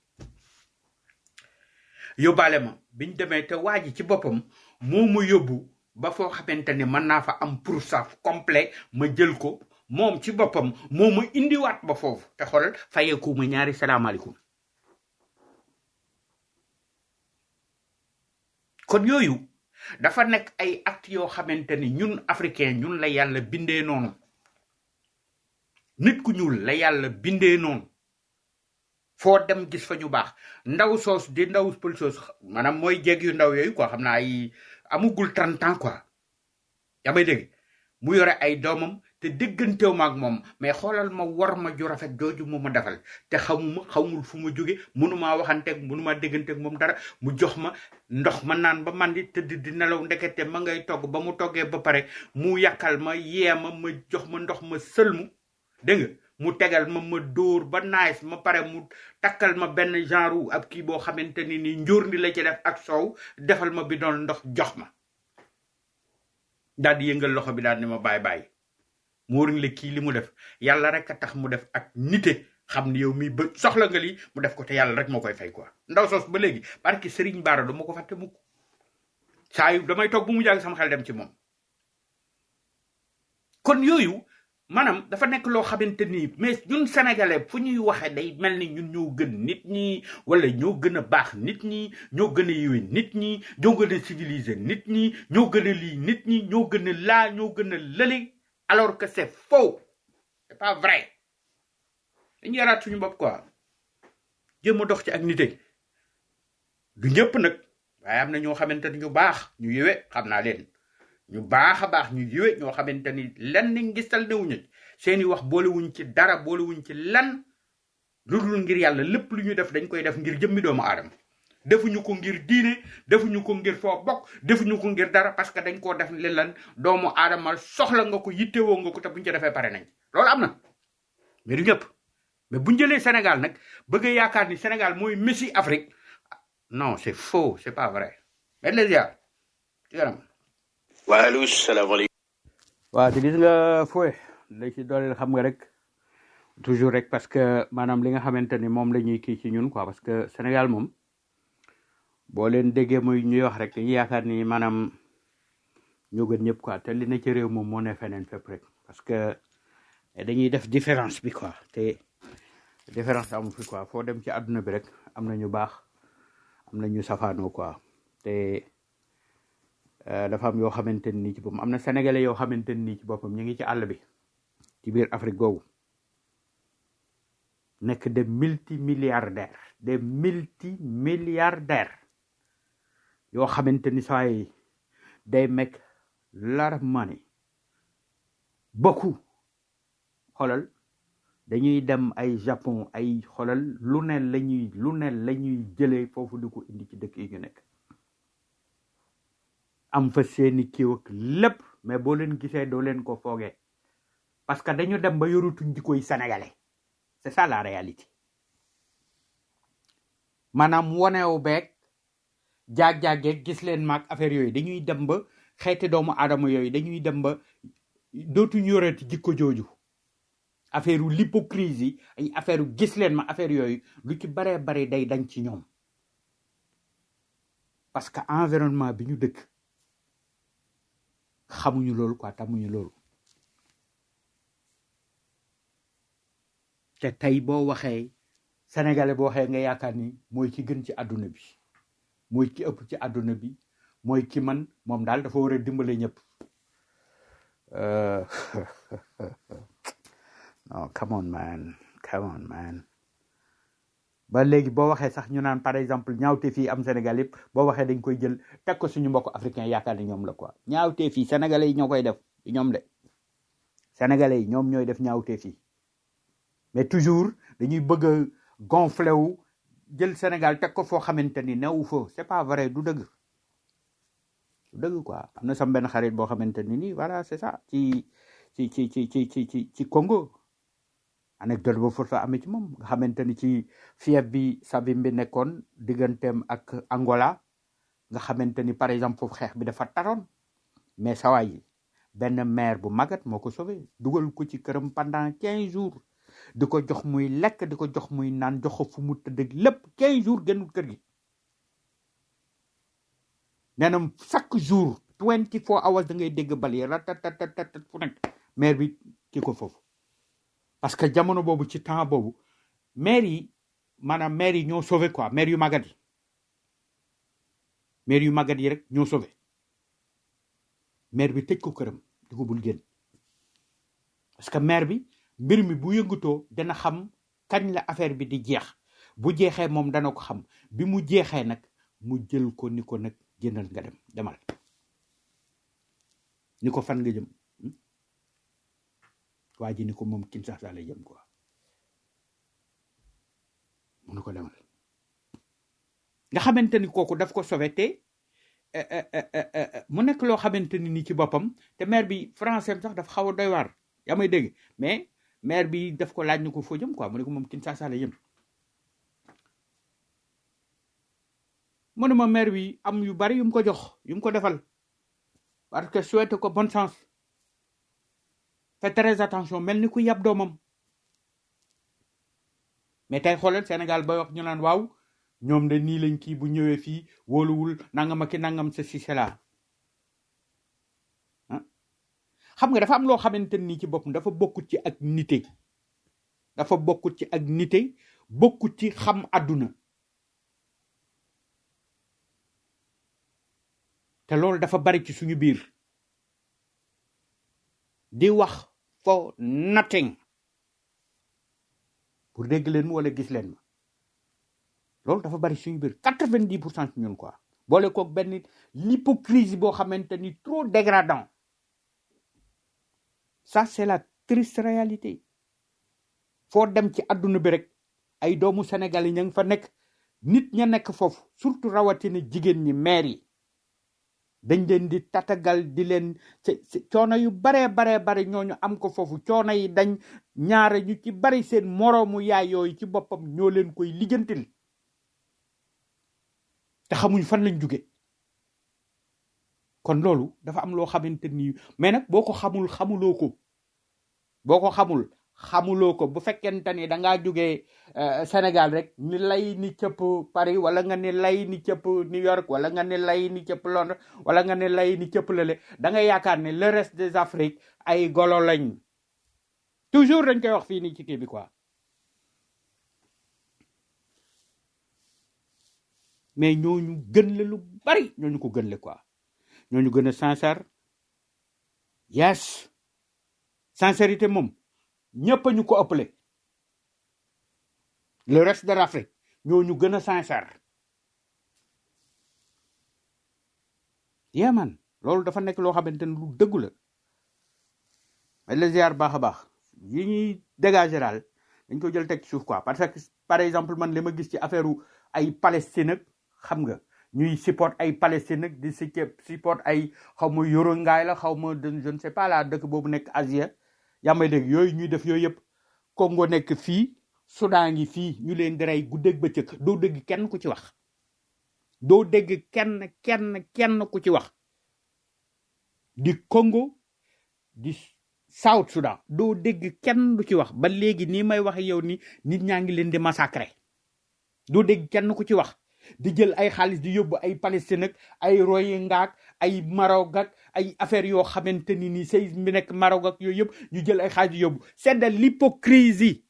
yóbbaale ma biñ demee te waa ji ci boppam moo ma yóbbu ba foo xamante ni mën naa fa am pour saaf complet ma jël ko moom ci boppam moo ma indiwaat ba foofu te xoolal fayeeku ma ñaari salaamaaleykum kon yooyu dafa nekk ay acte yoo xamante ni ñun africain ñun la yàlla bindee noonu nit ku ñuul la yàlla bindee noonu foo dem gis fa ñu baax ndaw soos di ndaw pël soos maanaam mooy jeeg yu ndaw yooyu quoi xam naa ay amugul 30 ans quoi yaa may dégg mu yore ay doomam te dégganteew ma ak moom mais xoolal ma war ma ju rafet jooju mu ma defal te xamuma xamul fu ma jóge mënumaa waxanteeg mënumaa dégganteeg moom dara mu jox ma ndox ma naan ba mandi tëdd di nelaw ndekete ma ngay togg ba mu toggee ba pare mu yàkkal ma yee ma ma jox ma ndox ma sëlmu dégg nga mu tegal ma ma dóor ba naaj ma pare mu takkal ma benn genre ab kii boo xamante ni ni njóor ni la ci def ak soow defal ma bi doon ndox jox ma daal di yëngal loxo bi daal ni ma bàyyi bàyyi mu wóor la kii li mu def yàlla rek a tax mu def ak nite xam ni yow mii ba soxla nga lii mu def ko te yàlla rek moo koy fay quoi ndaw soos ba léegi parce que Serigne Bara du ma ko fàtte mukk saa yu damay toog bu mu jàng sama xel dem ci moom kon yooyu maanaam dafa nekk loo xamante ni mais ñun sénégalais fu ñuy waxee day mel ni ñun ñoo gën nit ñi wala ñoo gën a baax nit ñi ñoo gën a yiwe nit ñi ñoo gën a civilisé nit ñi ñoo gën a lii nit ñi ñoo gën a laa ñoo gën a lële alors que c'est faux c'est pas vrai dañu yaraat suñu bopp quoi jéem a dox ci ak nite du ñëpp nag waaye am na ñoo xamante ni ñu baax ñu yiwe xam naa leen ñu baax a baax ñu yiwe ñoo xamante ni lenn ngistal newuñu ci seeni wax boolewuñ ci dara boolewuñ ci lan lu dul ngir yàlla lépp lu ñu def dañ koy def ngir jëmmi doomu aadama defuñu ko ngir diine defuñu ko ngir foo bokk defuñu ko ngir dara parce que dañ koo def li lan doomu aadama soxla nga ko yittewoo nga ko te buñ ci defee pare nañ loolu am na mais du ñëpp mais buñ jëlee Sénégal nag bëgg a yaakaar ni Sénégal mooy Messi Afrique non c'est faux c'est pas vrai mais les gars ci kanam waaleykum salaamaaleykum. waaw te gis nga fooy la ci dooleel xam nga rek toujours rek parce que maanaam li nga xamante ni moom la ñuy kii ci ñun quoi parce que Sénégal moom boo leen déggee muy ñuy wax rek dañuy yaakaar ni maanaam ñoo gën ñëpp quoi te li na ci réew moom moo ne feneen fépp rek parce que dañuy def différence bi quoi te différence amu fi quoi foo dem ci àdduna bi rek am na ñu baax am na ñu safaanoo quoi te euh, dafa am yoo xamante ni ci boppam am na sénégalais yoo xamante ni ci boppam ñu ngi ci àll bi ci biir Afrique googu nekk des multimilliardaires des multimilliardaires yoo xamante ni saa yi day make lot of money beaucoup xoolal dañuy dem ay Japon ay xoolal lu ne la ñuy lu ne la ñuy jëlee foofu di ko indi ci dëkk yi ñu nekk am fa seeni kiiw ak lépp mais boo leen gisee doo leen ko foogee parce que dañu dem ba yorutuñ jikkoy sénégalais c'est ça la réalité maanaam wonewu beeg jaag-jaageeg gis leen maag affaire yooyu dañuy dem ba xeeti doomu aadama yooyu dañuy dem ba dootuñu yoreti jikko jooju affaire u l'hypocrisie ay affaire u gis leen ma affaire yooyu lu ci baree bari day dañ ci ñoom parce que environnement bi ñu dëkk xamuñu loolu quoi tamuñu loolu te tey boo waxee sénégalais boo waxee nga yaakaar ni mooy ci gën ci àdduna bi mooy ci ëpp ci àdduna bi mooy ki man moom daal dafa war a dimbale ñëpp Euh, non come on man come on man ba léegi boo waxee sax ñu naan par exemple ñaawte fii am Sénégal yëpp boo waxee dañ koy jël teg ko suñu mbokk africain yaakaar ni ñoom la quoi ñaawte fii sénégalais yi ñoo koy def du ñoom de sénégalais yi ñoom ñooy def ñaawte fii mais toujours dañuy bëgg a gonflé wu jël Sénégal teg ko foo xamante ni newu fa c'est pas vrai du dëgg du dëgg quoi am na sam benn xarit boo xamante ni nii voilà c'est ça ci ci ci ci ci ci ci ci Congo anecdote boobu fa amee ci moom nga xamante ni ci fief bi Sabin bi nekkoon digganteem ak Angola nga xamante ni par exemple foofu xeex bi dafa taroon mais sawaay yi benn maire bu magat moo ko sauvé dugal ko ci këram pendant quinze jours di ko jox muy lekk di ko jox muy naan jox ko fu mu tëdd lépp quinze jours génnul kër gi nee na chaque jour twenty four hours da ngay dégg bal yi ratatatatat fu nekk maire bi kii ko foofu parce que jamono boobu ci temps boobu maire yi maanaam maire yi ñoo sauvé quoi maire yu magat yi maire yu magat yi rek ñoo sauvé maire bi tëj ko këram di ko bul génn parce que maire bi mbir mi bu yëngatoo dana xam kañ la affaire bi di jeex bu jeexee moom dana ko xam bi mu jeexee nag mu jël ko ni ko nag génnal nga dem demal ni ko fan nga jëm hmm? waa ji ni ko moom Kinshasa lay jëm quoi mu ni ko demal nga xamante ni kooku daf ko sauvé te eh, eh, eh, eh, eh, mu nekk loo xamante ni ni ci boppam te maire bi français am sax dafa xaw a doy waar yaa may dégg mais maire bi daf ko laaj ni ko foo jëm quoi mu ne ko moom Kinshasa lay jëm mu ne ma maire bi am yu bari yu mu ko jox yu mu ko defal parce que souhaité ko bonne chance fait très attention mel ni ku yab doomam mais tey xoolal Sénégal bay wax ñu naan waaw ñoom de nii lañ kii bu ñëwee fii wóoluwul nangam ak i nangam sa si cela ah xam nga dafa am loo xamante ni ci boppam dafa bokkut ci ak nite dafa bokkut ci ak nite bokkut ci xam àdduna te loolu dafa bari ci suñu biir di wax for nothing pour dégg leen ma wala gis leen ma loolu dafa bari suñu biir quatre-vingt-dix pour cent ci ñun quoi boole koog benn l'hypocrisie boo xamante ni trop dégradant ça c'est la triste réalité foo dem ci àdduna bi rek ay doomu Sénégal yi ña ngi fa nekk nit ña nekk foofu surtout rawatina jigéen ñi maire yi dañ leen di tatagal di leen ci ci- coono yu baree baree bari ñooñu am ko foofu coono yi dañ ñaare ñu ci bari seen moroomu yaay yooyu ci boppam ñoo leen koy lijjantil te xamuñ fan lañ jóge kon loolu dafa am loo xamante ni mais nag boo ko xamul xamuloo ko boo ko xamul xamuloo ko bu fekkente ni da ngaa jógee euh, Sénégal rek ni lay ni cëpp Paris wala nga ni lay ni cëpp New York wala nga ni lay ni cëpp Londres wala nga ni lay ni cëpp lale da nga yaakaar ne le reste des Afriques ay golo lañ toujours dañ koy wax fii nii ci kii bi quoi mais ñooñu gën la lu bari ñooñu ko gën le quoi ñooñu gën a sincère yes sincérité moom ñëpp a ñu ko ëppale le reste de l'Afrique ñooñu gën a sincère yeah man loolu dafa nekk loo xamante ne lu dëggu la mais le ziar baax a baax yi ñuy dégager daal dañ ko jël teg ci suuf quoi parce que par exemple man li ma gis ci affaire ay Palestine ak xam nga ñuy support ay Palestine ak di si support ay xaw ma yoro ngaay la xaw ma de- je ne sais pas la dëkk boobu nekk Asie yaa may dégg yooyu ñuy def yooyu yëpp Congo nekk fii Soudan ngi fii ñu leen di rey guddeeg bëccëg doo dégg kenn ku ci wax doo dégg kenn kenn kenn ku ci wax di Congo di South Soudan doo dégg kenn du ci wax ba léegi nii may waxe yow ni nit ñaa ngi leen di massacrer doo dégg kenn ku ci wax di jël ay xaalis di yóbbu ay Palestine ak ay Rohingya ak ay Maroc ak ay affaire yoo xamante ni nii say bi nekk Maroc ak yooyu yëpp ñu jël ay xaalis di yóbbu c'est de l'hypocrisie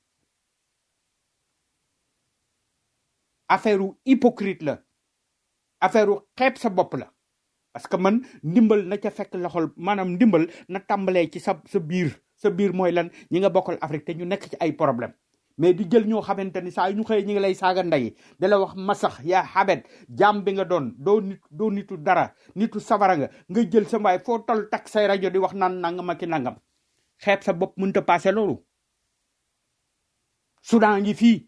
affaire u hypocrite la affaire u xeeb sa bopp la parce que man ndimbal na ca fekk loxol maanaam ndimbal na tàmbalee ci sa sa biir sa biir mooy lan ñi nga bokkal Afrique te ñu nekk ci ay problème mais di jël ñoo xamante ni saa yu ñu xëyee ñi ngi lay saaga ndey da la wax masax yaa xabet jaam bi nga doon doo nit doo nitu dara nitu safara nga nga jël sa mbaay foo tol tak say rajo di wax naan nangam ak i nangam xeeb sa bopp mënta passé loolu Soudan ngi fii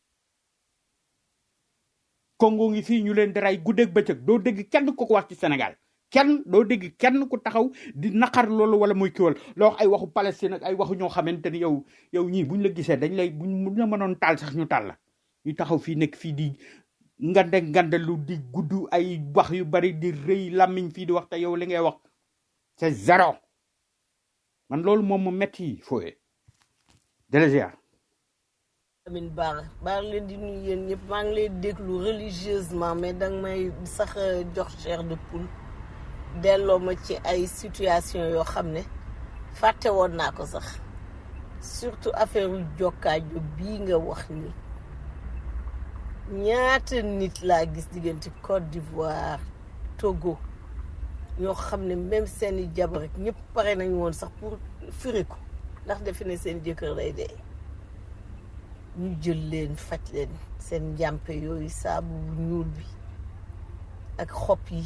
Congo ngi fii ñu leen di rey guddeeg bëccëg doo dégg kenn ku ko wax ci Sénégal kenn doo dégg kenn ku taxaw di naqar loolu wala muy kiwal loo wax ay waxu Palestine ak ay waxu ñoo xamante ni yow yow ñii buñ la gisee dañ lay buñ buñ la mënoon taal sax ñu taal la ñu taxaw fii nekk fii di ngande ngande lu di gudd ay wax yu bari di rëy làmmiñ fii di wax te yow li ngay wax c'est zéro man loolu moom mu metti fooye délégiar Amin Bara baa ngi leen di nuyu yéen ñëpp maa ngi leen déglu religieusement mais danga may sax euh, jox chair de poule delloo ma ci ay situation yoo xam ne fàtte woon naa ko sax surtout affaire u jokkaajo bii nga wax ni ñaata nit laa gis diggante Côte d'Ivoire Togo ñoo xam ne même seeni jabar rek ñëpp pare nañu woon sax pour firi ko ndax defe ne seen jëkkër lay dee ñu jël leen faj leen seen njàmpe yooyu saabu bu ñuul bi ak xob yi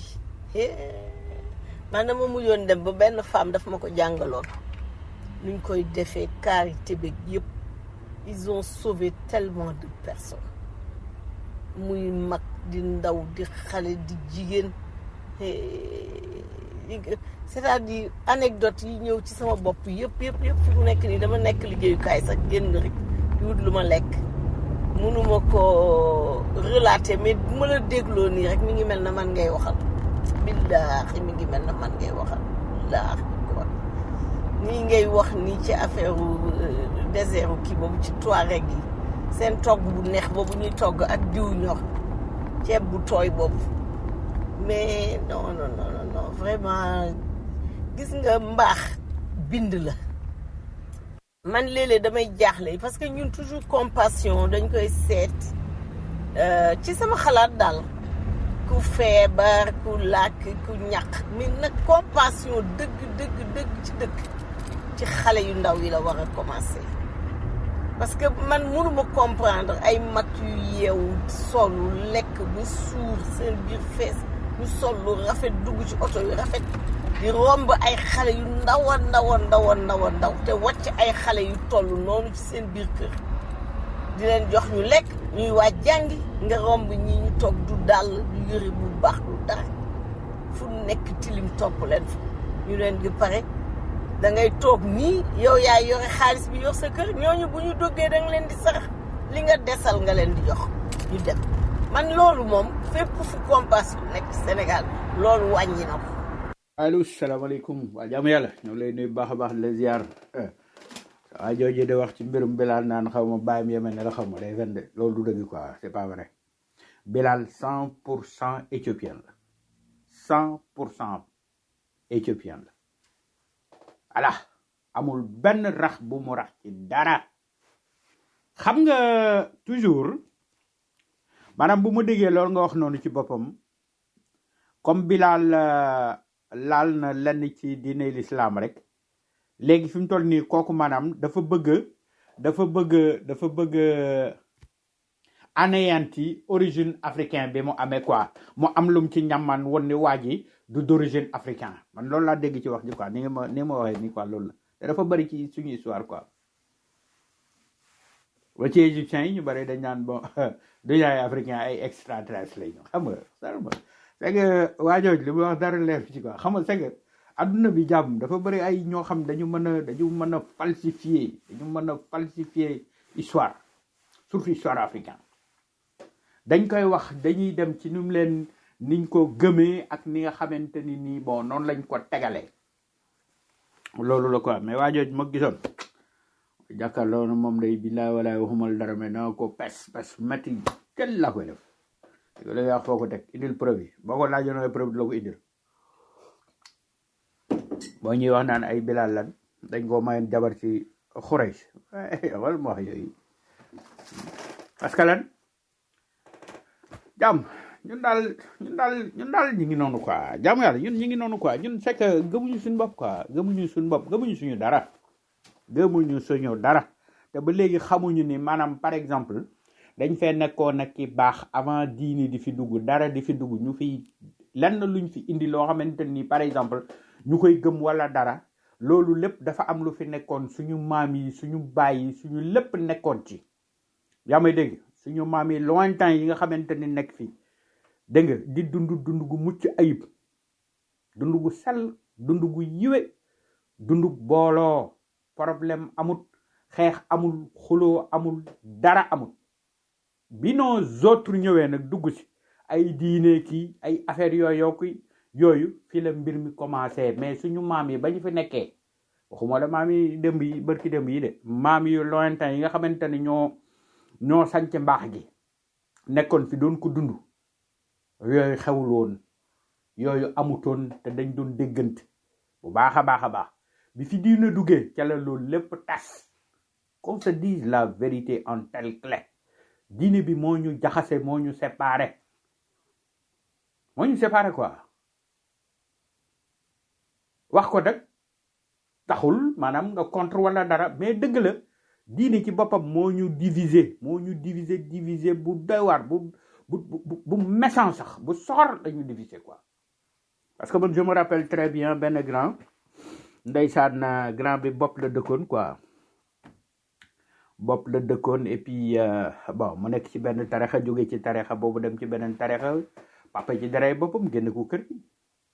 man dama mujjoon dem ba benn femme daf ma ko jàngaloon nuñ koy defee karité beeg yëpp ils ont sauvé tellement de personnes muy mag di ndaw di xale di jigéen c'est-à-dire anecdote yi ñëw ci sama bopp yëpp yëpp yëpp fi mu nekk nii dama nekk liggéeyukaay sax génn rek di wut lu ma lekk mënuma ko relater mais bu ma la dégloo nii rek mi ngi mel na man ngay waxal billaahi mi ngi mel na man ngay waxal billaahi kon nii ngay wax nii ci affaire désert kii boobu ci Touareg yi seen togg bu neex boobu ñuy togg ak diw ñor ceeb bu tooy boobu mais non non non non non vraiment gis nga mbaax bind la man léeg-léeg damay jaaxle parce que ñun toujours compassion dañ koy seet euh, ci sama xalaat daal ku feebar ku làkk ku ñàkk mais nag compassion dëgg dëgg dëgg ci dëkk ci xale yu ndaw yi la war a commencer parce que man mënuma comprendre ay mag yu yeewu solu lekk ba suur seen biir fees ñu sol lu rafet dugg ci oto yu rafet di romb ay xale yu ndaw a ndaw a ndaw a ndaw a ndaw te wàcc ay xale yu toll noonu ci seen biir kër di leen jox ñu lekk ñuy waaj jàngi nga romb ñi ñu toog du dàll du yëre bu baax du dara fu nekk tilim topp leen fa ñu leen di pare da ngay toog nii yow yaa yore xaalis bi yor sa kër ñooñu bu ñu duggee da nga leen di sarax li nga desal nga leen di jox ñu dem man loolu moom fépp fu compassion nekk ci Sénégal loolu wàññi na ko allo salaamaaleykum waa jaamu yàlla ñoo lay nuyu bu baax a baax di la ziar waa jooju de wax ci mbirum Bilal naan xaw ma bàyyam yemen ne la xaw ma day fen de loolu du dëgg quoi c'est pas vrai Bilal cent pour cent éthiopien la cent pour cent éthiopien la voilà amul benn rax bu mu rax ci dara xam nga toujours maanaam bu ma déggee loolu nga wax noonu ci boppam comme Bilal euh, laal na lenn ci diine l'islam rek léegi fi mu toll nii kooku maanaam dafa bëgg dafa bëgg dafa bëgg anéanti origine africain bi mu amee quoi mu am lum ci ñamman woon ni waa ji du d'origine africain man loolu laa dégg ci wax ji quoi ni nga ma ni ma waxee nii quoi loolu la te dafa bëri ci suñu histoire quoi ba ci égyptiens yi ñu bëri dañ naan bon du yaay africain ay extraterrestre lay ñu xam nga sarma c'est que waa jooju li mu wax dara leer ci quoi xam nga c'est que adduna bi jàmm dafa bëri ay ñoo xam dañu mën a dañu mën a falsifier dañu mën a falsifier histoire surtout histoire africain dañ koy wax dañuy dem ci nu mu leen niñ ko gëmee ak ni nga xamante ni nii bon noonu lañ ko tegalee loolu la quoi mais waa jooju ma gisoon jàkkaarloo na moom day billaay walaay waxumal dara mais danga ko pes pes métti kenn la koy def yow la wax foo ko teg indil preuve yi boo ko laajoon ay preuve di la ko indil boo ñuy wax naan ay bilal lan dañ koo mayoon jabar ci Xurays wala ma wax yooyu parce que lan jàmm ñun daal ñun daal ñun daal ñu ngi noonu quoi jàmm yàlla ñun ñu ngi noonu quoi ñun c'est que gëmuñu suñu bopp quoi gëmuñu suñu bopp gëmuñu suñu dara gëmuñu suñu dara te ba léegi xamuñu ni maanaam par exemple dañ fee nekkoon nag ki baax avant diini di fi dugg dara di fi dugg ñu fi lenn luñ fi indi loo xamante ni par exemple ñu koy gëm wala dara loolu lépp dafa am lu fi nekkoon suñu maam yi suñu baay yi suñu lépp nekkoon ci yaa may dégg suñu maam yi lointain yi nga xamante ni nekk fii dégg nga di dund dund gu mucc ayib dund gu sell dund gu yiwe dund booloo problème amut xeex amul xuloo amul dara amul bi nos autres ñëwee nag dugg si ay diine kii ay affaire yooyu ki yooyu fi la mbir mi commencé mais suñu maam yi ba ñu fi nekkee waxuma la maam yi démb yi bërki démb yi de maam yu lointain yi nga xamante ni ñoo ñoo sanc mbaax gi nekkoon fi doon ko dund yooyu xewul woon yooyu amutoon te dañ doon déggante bu baax a baax a baax bi fi diina duggee ca la loolu lépp tas qu'on se dise la vérité en telle clé diine bi moo ñu jaxase moo ñu séparé moo ñu séparé quoi wax ko nag taxul maanaam nga contre wala dara mais dëgg la diine ci boppam moo ñu diviser moo ñu diviser diviser bu doy waar bu bu bu bu méchant sax bu soxor dañu diviser quoi parce que man je me rappelle très bien benn grand ndeysaan grand bi bopp la dëkkoon quoi bopp la dëkkoon et puis euh, bon mu nekk ci benn tarixa jóge ci tarixa boobu dem ci beneen tarixa papa ci daray boppam génn ko kër gi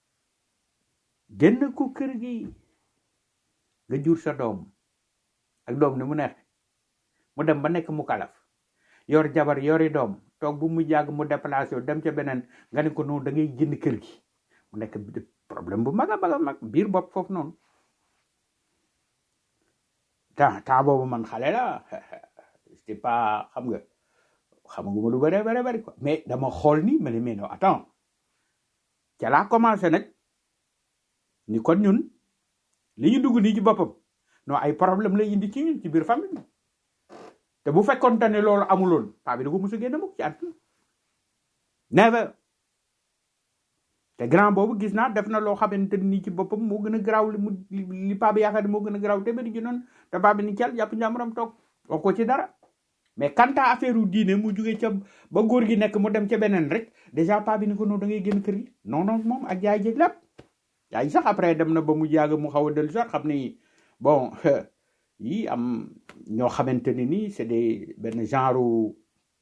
génn ko kër gi nga jur sa doom ak doom ni mu neex mu dem ba nekk mu kalaf yor jabar yori doom toog bu mu jàgg mu déplacé wu dem ca beneen nga ne ko noonu da ngay génn kër gi mu nekk problème bu mag a mag a mag biir bopp foofu noonu temps temps boobu man xale la c'était pas xam nga xamaguma lu bëri bëri bëri quoi mais dama xool ni ma ne mais non attends ca laa commencé nag ni kon ñun li ñu dugg nii ci boppam non ay problème lay indi ci ñun ci biir famille bi te bu fekkoon ne loolu amuloon paa bi da ko mos a génne mukk ci àdduna never te grand boobu gis naa def na loo xamante ni ci boppam moo gën a garaaw li mu li li paa bi yaakaar ne moo gën a garaaw te bëri ji noonu te paa bi ni cal jàpp njàmburam toog wax ko ci dara mais quant à affaire u diine mu jugee ca ba góor gi nekk mu dem ca beneen rek déjà pas bi ni ko noonu da ngay génn kër gi non non moom ak jaay jéeg lépp yaay sax après dem na ba mu jàgg mu xaw a dellu sax xam ni bon yi am ñoo xamante ni nii c'est des benn genre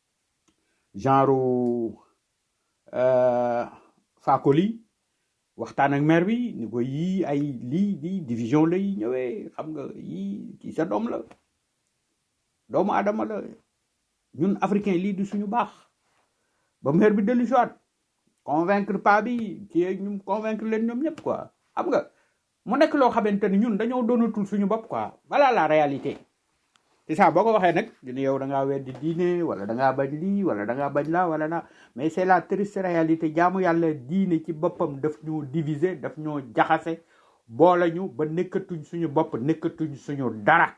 genre euh, faakoli waxtaan ak maire bi ni ko yii ay lii di division lay ñëwee xam nga yii ci sa doom la doomu adama la ñun africain lii di suñu baax ba maire bi dellu soit convaincre pas bi ci ñu convaincre leen ñoom ñëpp quoi xam nga mu nekk loo xamante ni ñun dañoo doonatul suñu bopp quoi voilà la réalité c'est ça boo ko waxee nag dina yow da ngaa weddi diine wala da ngaa bañ lii wala da ngaa bañ la wala na mais c'est la triste réalité jaamu yàlla diine ci boppam daf ñoo diviser daf ñoo jaxase boole ñu ba nekkatuñ suñu bopp nekkatuñ suñu dara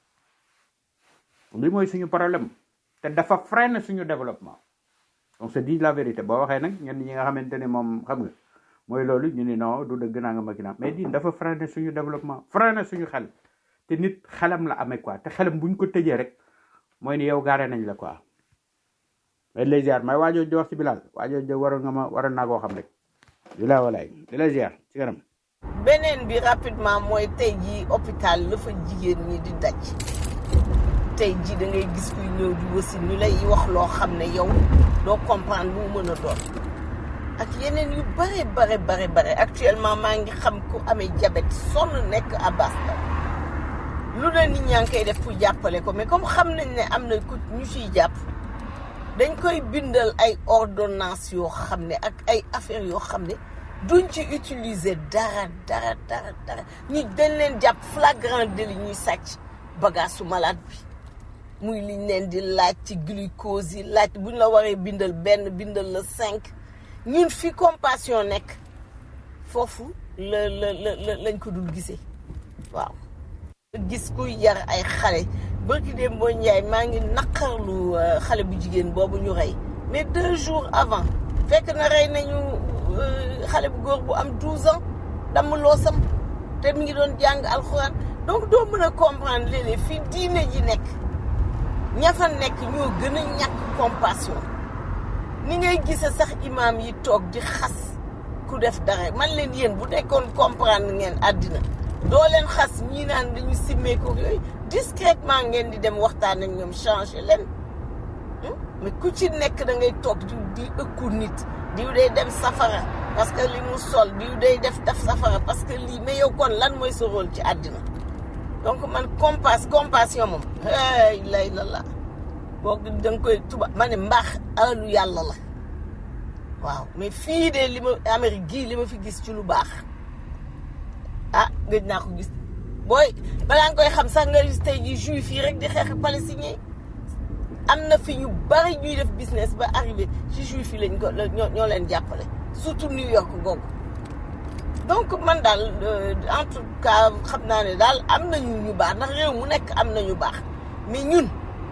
li mooy suñu problème te dafa freiner suñu développement on se dit la vérité boo waxee nag ñenn ñi nga xamante ne moom xam nga mooy loolu ñu ni non du dëgg naa nga ma ginnaaw mais diin dafa freiner suñu développement freiner suñu xel te nit xelam la amee quoi te xelam buñ ko tëjee rek mooy ni yow gaare nañ la quoi mais lay ziar may waajoo di wax ci bilal waajoo di waroon nga ma waroon naa koo xam rek di la walaay di la ziar ci kanam beneen bi rapidement mooy tey jii hôpital la fa jigéen ñi di daj tey jii da ngay gis kuy ñëw di wasi ñu lay wax loo xam ne yow doo comprendre lu mu mën a doon ak yeneen yu bare bare bare bare actuellement maa ngi xam ku amee diabète sonn nekk à Basta lu ne nit ñaa ngi koy def pour jàppale ko mais comme xam nañ ne am na ku ñu ciy jàpp dañ koy bindal ay ordonnance yoo xam ne ak ay affaires yoo xam ne duñ ci utiliser dara dara dara dara ñu dañ leen jàpp flagrant délit ñuy sàcc bagage su malade bi muy liñ leen di laaj ci glucose yi laaj buñ la waree bindal benn bindal la cinq ñun fi compassion nekk foofu la la la la lañ ko dul gisee waaw gis kuy yar ay xale bërki dem boo njaay maa ngi naqarlu euh, xale bu jigéen boobu ñu rey mais deux jours avant fekk na rey nañu euh, xale bu góor bu am 12 ans damm loosam te mi ngi doon jàng alxuraan donc doo mën a comprendre léeg-léeg fi diine ji nekk ña fa nekk ñoo gën a ñàkk compassion ni ngay gise sax imaam yi toog di xas ku def dara man leen yéen bu nekkoon comprendre ngeen àddina doo leen xas ñii naan dañu simmeeku yooyu discrètement ngeen di dem waxtaan ak ñoom changer leen Hmm? mais ku ci nekk da ngay toog di di ëkku nit diw day dem safara parce que li mu sol diw day def def safara parce que lii mais yow kon lan mooy sa rôle ci àddina donc man compass compassion moom hey lay la la boo da nga koy tuba ma ne mbaax alalu yàlla la waaw mais fii de li ma Amérique gii li ma fi gis ci lu baax ah gëj naa ko gis booy balaa nga koy xam sax nga gis tey ji juif yi rek di xeex ak palestinien am na fi ñu bari ñuy def business ba arrivé ci juif yi lañ ko la- ñoo ñoo leen jàppale surtout New York googu donc man daal euh, en tout cas xam naa ne daal am nañu ñu baax ndax réew mu nekk am nañu baax mais ñun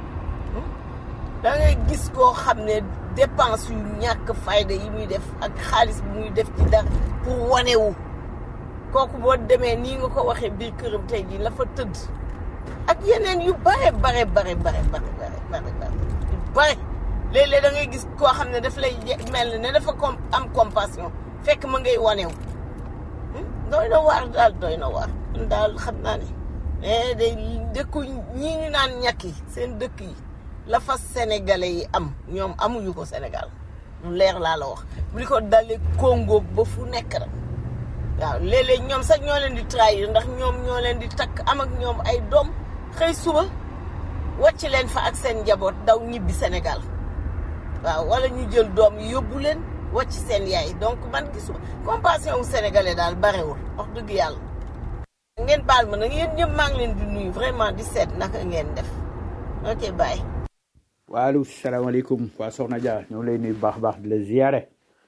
da ngay gis koo xam ne dépense yu ñàkk fayda yi muy def ak xaalis bi muy def ci dara pour wanewu kooku boo demee nii nga ko waxee biir këram tey jii la fa tëdd ak yeneen yu bare bare bare bare bare bare bare bare yu bare léeg-léeg da ngay gis koo xam ne daf lay je- mel ne dafa com am compassion fekk ma ngay wanew doy na waar daal doy na waar man daal xam naa ne mais day dëkku ñii ñu naan ñàkk yi seen dëkk yi la fa sénégalais yi am ñoom amuñu ko Sénégal lu leer laa la wax bu di ko dalee Congo ba fu nekk rek waaw léeg-léeg ñoom sax ñoo leen di trahir ndax ñoom ñoo leen di takk am ak ñoom ay doom xëy suba wàcc leen fa ak seen njaboot daw ñibbi Sénégal waaw wala ñu jël doom yi yóbbu leen wàcc seen yaay donc man gisuma compassion wu sénégalais daal barewul wax dëgg yàlla ngeen baal ma nag yéen ñëpp maa ngi leen di nuyu vraiment di seet naka ngeen def ok bye waaleykum salaamaaleykum waa Soxna Dia ñoo lay nuyu baax baax di la ziyaare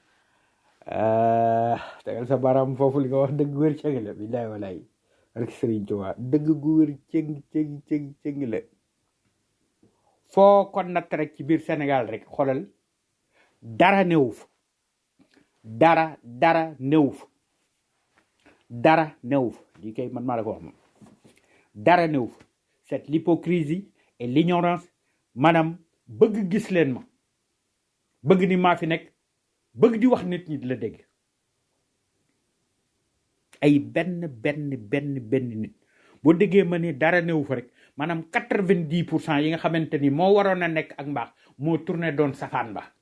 Ah, tegal sa baaraam foofu li nga wax dëgg wér cëng la billaay walaay ak Sëriñ Tuubaa dëgg gu wér cëng cëng cëng cëng la foo ko natt rek ci biir Sénégal rek xoolal dara néew fa dara dara néew fa dara néew fa lii kay man maa la ko wax moom dara néew fa cette l'hypocrisie et l'ignorance maanaam bëgg gis leen ma bëgg ni maa fi nekk bëgg di wax nit ñi di la dégg ay benn benn benn benn nit boo déggee ma ni dara newu fa rek maanaam quatre vingt dix pour cent yi nga xamante ni moo waroon a nekk ak mbaax moo tourné doon safaan ba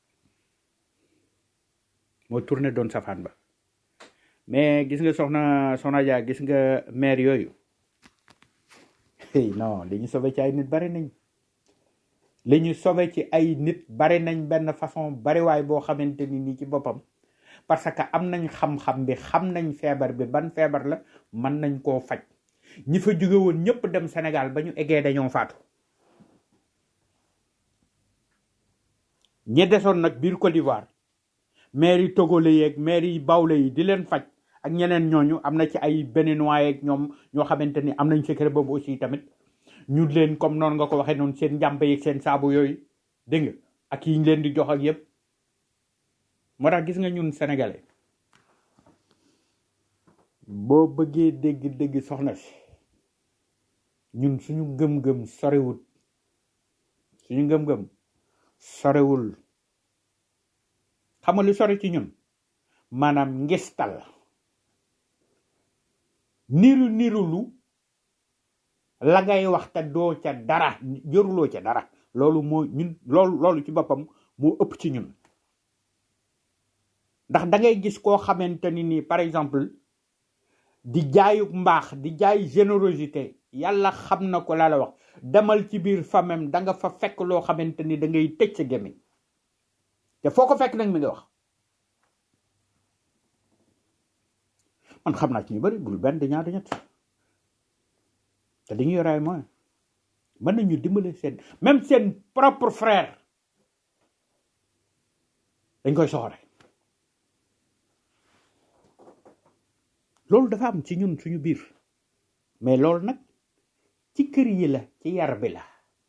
moo tourné doon safaan ba mais gis nga soxna soxna Dia gis nga maire yooyu hey non li ñu sauvé ci ay nit bari nañ li ñu sauvé ci ay nit bari nañ benn façon bariwaay boo xamante ni nii ci boppam parce que am nañ xam-xam bi xam nañ feebar bi ban feebar la mën nañ koo faj ñi fa jóge woon ñëpp dem Sénégal ba ñu eggee dañoo faatu ñi desoon nag biir Côte d'Ivoire maire yi togolais yeeg maire yi bawle yi di leen faj ak ñeneen ñooñu am na ci ay béninois yeeg ñoom ñoo xamante ni am nañ secret boobu aussi tamit ñu leen comme noonu nga ko waxee noonu seen njàmpe yeeg seen saabu yooyu dégg nga ak yi ñu leen di jox ak yépp moo tax gis nga ñun sénégalais boo bëggee dégg dégg soxna si ñun suñu gëm-gëm sorewul suñu ngëm-gëm sorewul xam nga lu sore ci ñun maanaam ngistal niru nirulu la ngay wax te doo ca dara jëruloo ca dara loolu moo ñun loolu loolu ci boppam moo ëpp ci ñun ndax da ngay gis koo xamante ni nii par exemple di jaayuk mbaax di jaay générosité yàlla xam na ko laa la wax demal ci biir famem da nga fa fekk loo xamante ni da ngay tëj sa gémmiñ te foo ko fekk nag mi nga wax man xam naa ci ñu bari bul benn di ñaar di ñett te dañuy yore ay moyens mën nañu dimbale seen même seen propre frère dañ koy soxore loolu dafa am ci ñun suñu biir mais loolu nag ci kër yi la ci yar bi la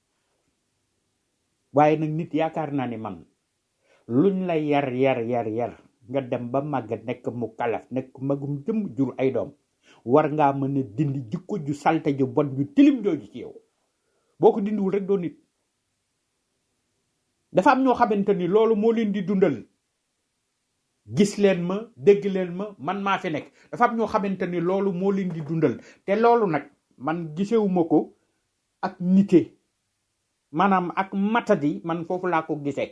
waaye nag nit yaakaar naa ni man luñ la yar yar yar yar nga dem ba màgg nekk mu kalaf nekk magum jëm jur ay doom war ngaa mën a dindi jikko ju salte ju bon ju tilim jooju ci yow boo ko dindiwul rek doo nit dafa am ñoo xamante ni loolu moo leen di dundal gis leen ma dégg leen ma man maa fi nekk dafa am ñoo xamante ni loolu moo leen di dundal te loolu nag man gisewuma ko ak nite maanaam ak matadi man foofu laa ko gisee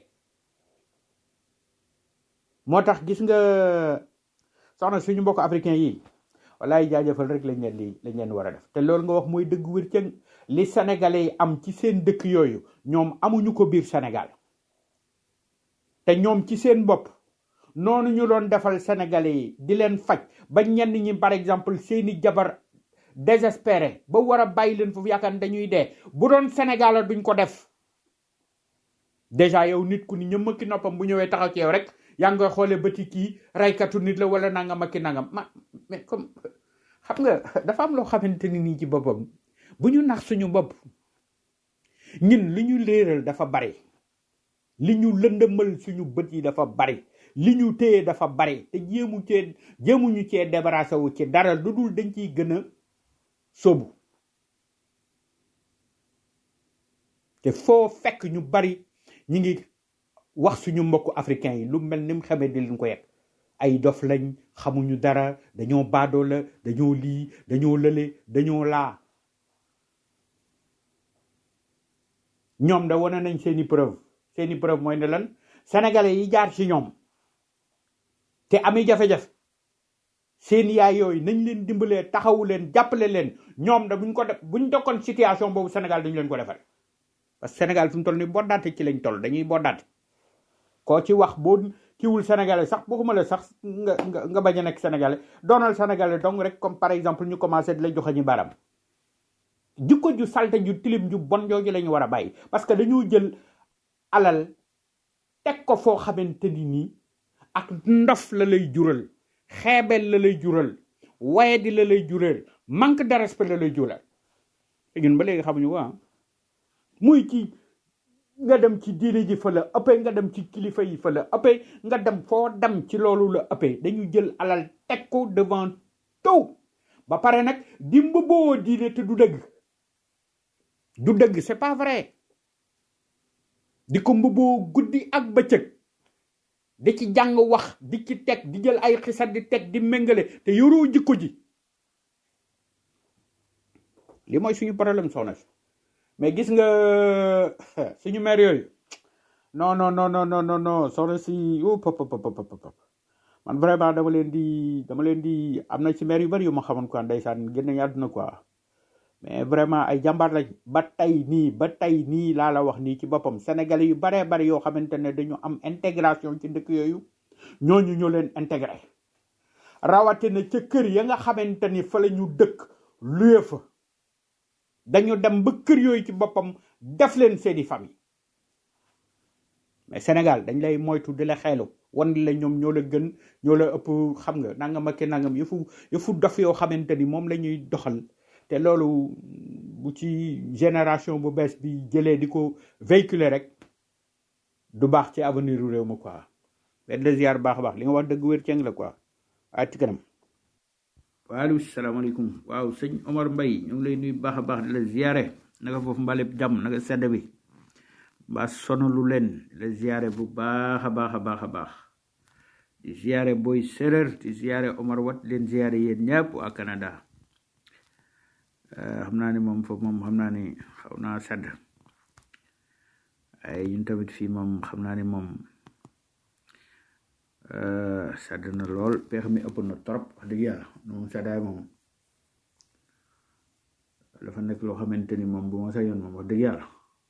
moo tax gis nga soxna suñu mbokk africain yi walaay jaajëfal rek lañ leen di lañ leen war a def te loolu nga wax mooy dëgg wér cëng li sénégalais yi am ci seen dëkk yooyu ñoom amuñu ko biir sénégal te ñoom ci seen bopp noonu ñu doon defal sénégalais yi di leen faj ba ñenn ñi par exemple seeni jabar désespéré ba war a bàyyi leen foofu yaakaar ne dañuy dee bu doon sénégal duñ ko def déjà yow nit ku ni ñëmm ki noppam bu ñëwee taxaw ci yow rek yaa ngi koy xoolee bëti kii raykatu nit la wala nangam ak ki nangam ma mais comme xam nga dafa am loo xamante ni nii ci boppam bu ñu nax suñu bopp ñun li ñu léeral dafa bari li ñu lëndëmal suñu bët yi dafa bari li ñu téye dafa bari te jéemu cee jéemuñu cee débarrassé wu ci dara lu dul dañ ciy gën a sóobu te foo fekk ñu bari ñi ngi wax suñu mbokku africain yi lu mel ni mu xamee di leen ko yegg ay dof lañ xamuñu dara dañoo baadoo la dañoo lii dañoo lële dañoo laa ñoom da wane nañ seeni preuve seeni preuve mooy ne lan sénégalais yi jaar ci ñoom te ami jafe-jafe seen yaay yooyu nañ leen dimbalee taxawu leen jàppale leen ñoom da buñ ko def buñ dokkoon situation boobu Sénégal dañu leen ko defal parce que Sénégal fi mu toll ni boddaate ci lañ toll dañuy boddaate koo ci wax boo kiwul sénégalais sax bokkuma la sax nga nga nga bañ a nekk sénégalais doonal sénégalais donc rek comme par exemple ñu commencé di la joxe ñu baram jikko ju salte ju tilim ju bon jooju la ñu war a bàyyi parce que dañoo jël alal teg ko foo xamante ni nii ak ndof la lay jural xeebel la lay jural wayadi la lay jural manque de respect la lay jural te ñun ba léegi xamuñu ko ah muy ci nga dem ci diine ji fa la ëppee nga dem ci kilifa yi fa la ëppee nga dem foo dem ci loolu la ëppee dañu jël alal teg ko devant tout ba pare nag di mbubboo diine te du dëgg du dëgg c'est pas vrai di ko mbubboo guddi ak bëccëg di ci jàng wax di ci teg di jël ay xisat di teg di méngale te yoroo jikko ji li mooy suñu problème soxna si mais gis nga suñu maire yooyu non non non non non non non soxna si oh pop pop pop pop pop man vraiment dama leen di dama leen di am na ci maire yu bari yu ma xamoon quoi ndeysaan génn nañu àdduna quoi mais vraiment ay jàmbaar lañ ba tey nii ba tey nii laa la wax nii ci boppam sénégalais yu baree bari yoo xamante ne dañu am intégration ci dëkk yooyu ñooñu ñoo leen intégré rawatina ca kër ya nga xamante ni fa la ñu dëkk luye fa dañu dem ba kër yooyu ci boppam def leen seeni famille mais Sénégal dañ lay moytu di la xeelu wan la ñoom ñoo la gën ñoo la ëpp xam nga nangam ak nangam yëfu yëfu dof yoo xamante ni moom la ñuy doxal te loolu bu ci génération bu bees bi jëlee di ko véhiculer rek du baax ci avenir u réew ma quoi benn la ziar baax a baax li nga wax dëgg wér ceng la quoi ay ci kanam waaleykum salaamaaleykum waaw sëñ Omar Mbaye ñu ngi lay nuyu baax a baax di la ziare naka foofu mbaleb jàmm naka sedd bi mbaa sonalu leen di la ziare bu baax a baax a baax a baax di ziare booy séréer di ziare Omar Wat leen ziare yéen ñëpp waa Canada xam naa ni moom foofu moom xam naa ni xaw naa sedd ay ñun tamit fii moom xam naa ni moom sedd na lool peex mi ëpp na trop wax dëgg yàlla moom seddaay moom dafa nekk loo xamante ni moom bu ma sa yoon moom wax dëgg yàlla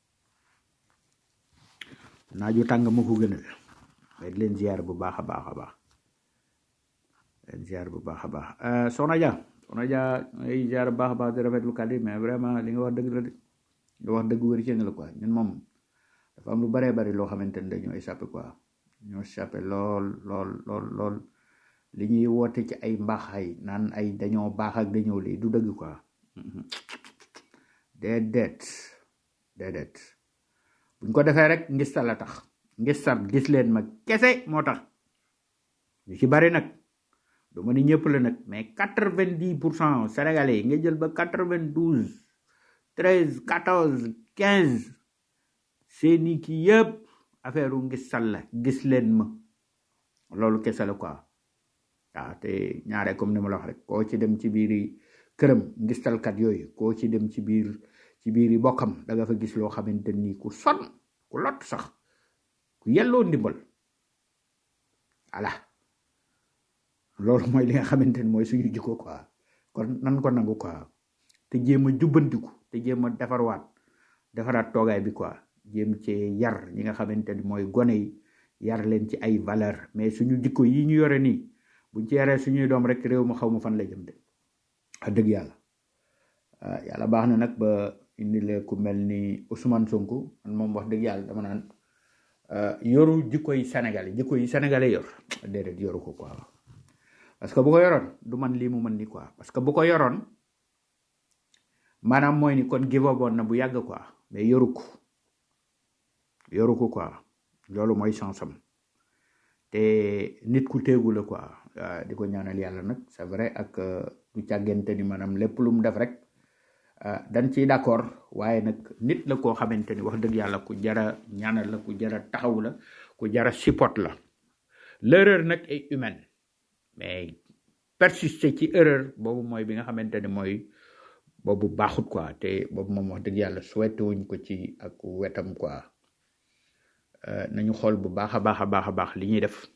naaju tàng ma ko gënal mais di leen ziar bu baax a baax a baax leen ziar bu baax a baax soxna Dia soxna Dia ay ziar bu baax a baax di rafetlu kàddu yi mais vraiment li nga wax dëgg la de nga wax dëgg wér ci nga la quoi ñun moom dafa am lu baree bari loo xamante ni dañoo échappé quoi ñoo échappé lool lool lool lool li ñuy woote ci ay mbaaxaay naan ay dañoo baax ak dañoo lii du dëgg quoi déedéet déedéet buñ ko defee rek ngistal la tax ngistal gis leen ma kese moo tax ñu ci bari nag du ma ni ñëpp la nag mais quatre vingt dix pour cent sénégalais yi nga jël ba quatre vingt douze treize quatorze quinze seeni kii yëpp affaire u ngistal la gis leen ma loolu kese la quoi waaw te ñaare comme ni ma la wax rek koo ci dem ci biiri këram ngistalkat yooyu koo ci dem ci biir ci biiri bokkam da nga fa gis loo xamante ni ku son ku lot sax ku yelloo ndimbal voilà loolu mooy li nga xamante ni mooy suñu jikko quoi kon nan ko nangu quoi te jéem a jubbantiku te jéem a defarwaat defaraat toogaay bi quoi jéem cee yar ñi nga xamante ni mooy gone yi yar leen ci ay valeur mais suñu jikko yi ñu yore nii buñ ci yaree suñuy doom rek réew ma xaw ma fan la jëm de wax dëgg yàlla ah yàlla baax na nag ba indi la ku mel ni Ousmane Sonko man moom wax dëgg yàlla dama naan yoru jikko yi Sénégal yi jikko yi sénégalais yor déedéet yoru ko quoi parce que bu ko yoroon du man lii mu mën ni quoi parce que bu ko yoroon maanaam mooy ni kon give up woon na bu yàgg quoi mais yoru ko yoru ko quoi loolu mooy chance am te nit ku téegu la quoi di ko ñaanal yàlla nag c'est vrai ak du càggante ni maanaam lépp lu mu def rek dañ ciy d'accord waaye nag nit la koo xamante ni wax dëgg yàlla ku jara ñaanal la ku jara taxaw la ku jara support la l'erreur nag est humaine mais persister ci erreur boobu mooy bi nga xamante ni mooy boobu baaxut quoi te boobu moom wax dëgg yàlla souhaité wuñ ko ci ak wetam quoi nañu xool bu baax a baax a baax a baax li ñuy def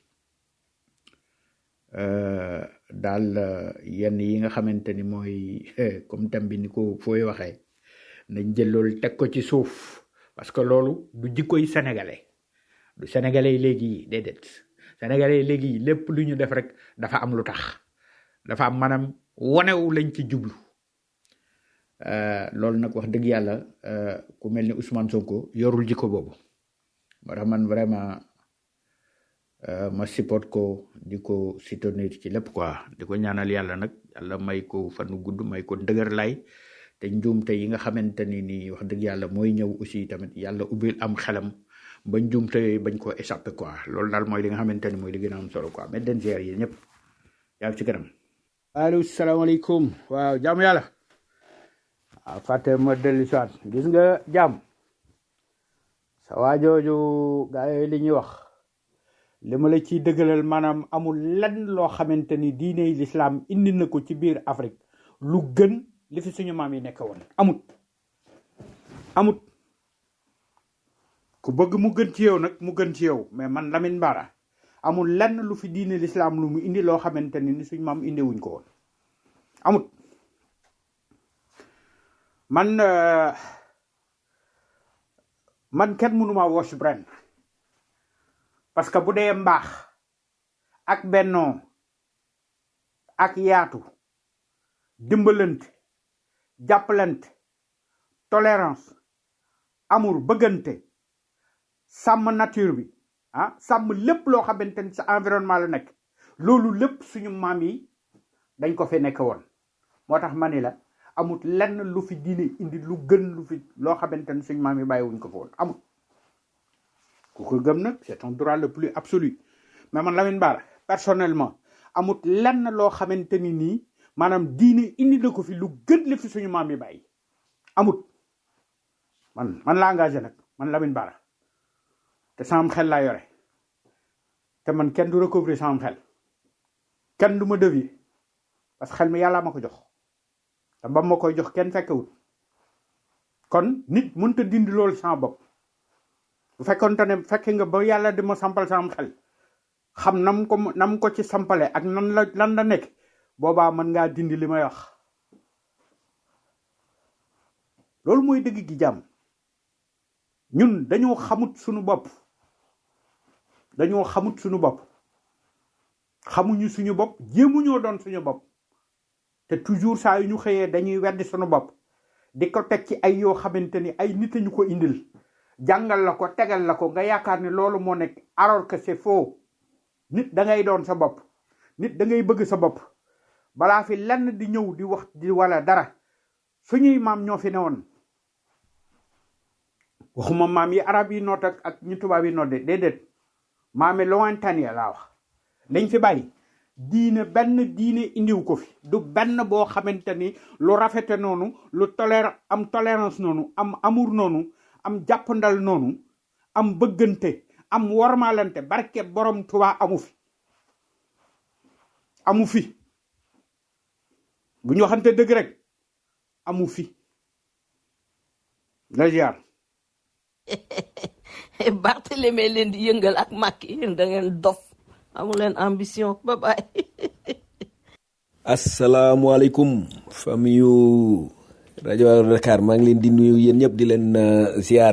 daal yenn yi nga xamante ni mooy comme tam bi ni ko fooy waxee nañ jël loolu teg ko ci suuf parce que loolu du jikkoy sénégalais du sénégalais yi léegi déedéet sénégalais yi léegi lépp lu ñu def rek dafa am lu tax dafa am maanaam wonewu lañ ci jublu loolu nag wax dëgg yàlla ku mel ni Ousmane Sonko yorul jikko boobu moo tax man vraiment ma support ko di ko soutenir ci lépp quoi di ko ñaanal yàlla nag yàlla may ko fanu gudd may ko ndëgër lay te njuumte yi nga xamante ni nii wax dëgg yàlla mooy ñëw aussi tamit yàlla ubbil am xelam ba njuumte bañ koo échappé quoi loolu daal mooy li nga xamante ni mooy li gën a am solo quoi mais den ziar yi ñëpp yaa ci kanam allo salaamaaleykum waaw jaamu yàlla waaw fàtte ma dellu si waat gis nga jàmm sa waajooju gaa yooyu li ñuy wax li ma la ciy dëggalal maanaam amul lenn loo xamante ni diiney lislaam indi na ko ci biir Afrique lu gën li fi suñu maam yi nekk woon amut amut ku bëgg mu gën ci yow nag mu gën ci yow mais man Lamine Bara amul lenn lu fi diine lislaam lu mu indi loo xamante ni ni suñu maam indi wuñ ko woon amut man euh, man kenn mënuma wash brain parce que bu dee mbaax ak bennoo ak yaatu dimbalante jàppalante tolérance amour bëggante sàmm nature bi ah sàmm lépp loo xamante ni sa environnement la nekk loolu lépp suñu maam yi dañ ko fi nekk woon moo tax ma ni la amut lenn lu fi diine indi lu gën lu fi loo xamante ni suñu maam yi bàyyiwuñ ko fa woon amut ku ko gëm nag c'est ton droit le plus absolu mais man Lamine Bara personnellement amut lenn loo xamante ni nii maanaam diine indi na ko fi lu gën li fi suñu maam yi bàyyi amut man man la engagé nag man Lamine Bara te sama xel laa yore te man kenn du recouvrer sama xel kenn du ma dévier parce que xel mi yàlla ma ko jox te ba ma koy jox kenn fekkewut kon nit mënta dindi loolu sama bopp bu fekkonte ne fekke nga ba yàlla di ma sampal sama xel xam nam ko nam ko ci sampale ak nan la lan la nekk boobaa mën ngaa dindi li may wax loolu mooy dëgg gi jàmm ñun dañoo xamut suñu bopp dañoo xamut suñu bopp xamuñu suñu bopp jéemuñoo doon suñu bopp te toujours saa yu ñu xëyee dañuy weddi suñu bopp di ko teg ci ay yoo xamante ni ay nit a ñu ko indil jàngal la ko tegal la ko nga yaakaar ni loolu moo nekk alors que c'est faux nit da ngay doon sa bopp nit da ngay bëgg sa bopp balaa fi lenn di ñëw di wax di wala dara suñuy maam ñoo fi newoon waxuma maam yi arab yi noot ak ak ñu tubaab yi noot de déedéet maami lointaine ya laa wax dañ fi bàyyi diine benn diine indiw ko fi du benn boo xamante ni lu rafete noonu lu tolère am tolérance noonu am amour noonu am jàppandal noonu am bëggante am wormaalante barke borom Tuubaa amu fi amu fi bu ñu waxante dëgg rek amu fi la ziar Barthélemy leen di yëngal ak Macky yéen da ngeen dof amu leen ambition ba bye asalaamualeykum famille yu rajo Allo Dakar maa ngi leen di nuyu yéen ñëpp di leen uh, ziar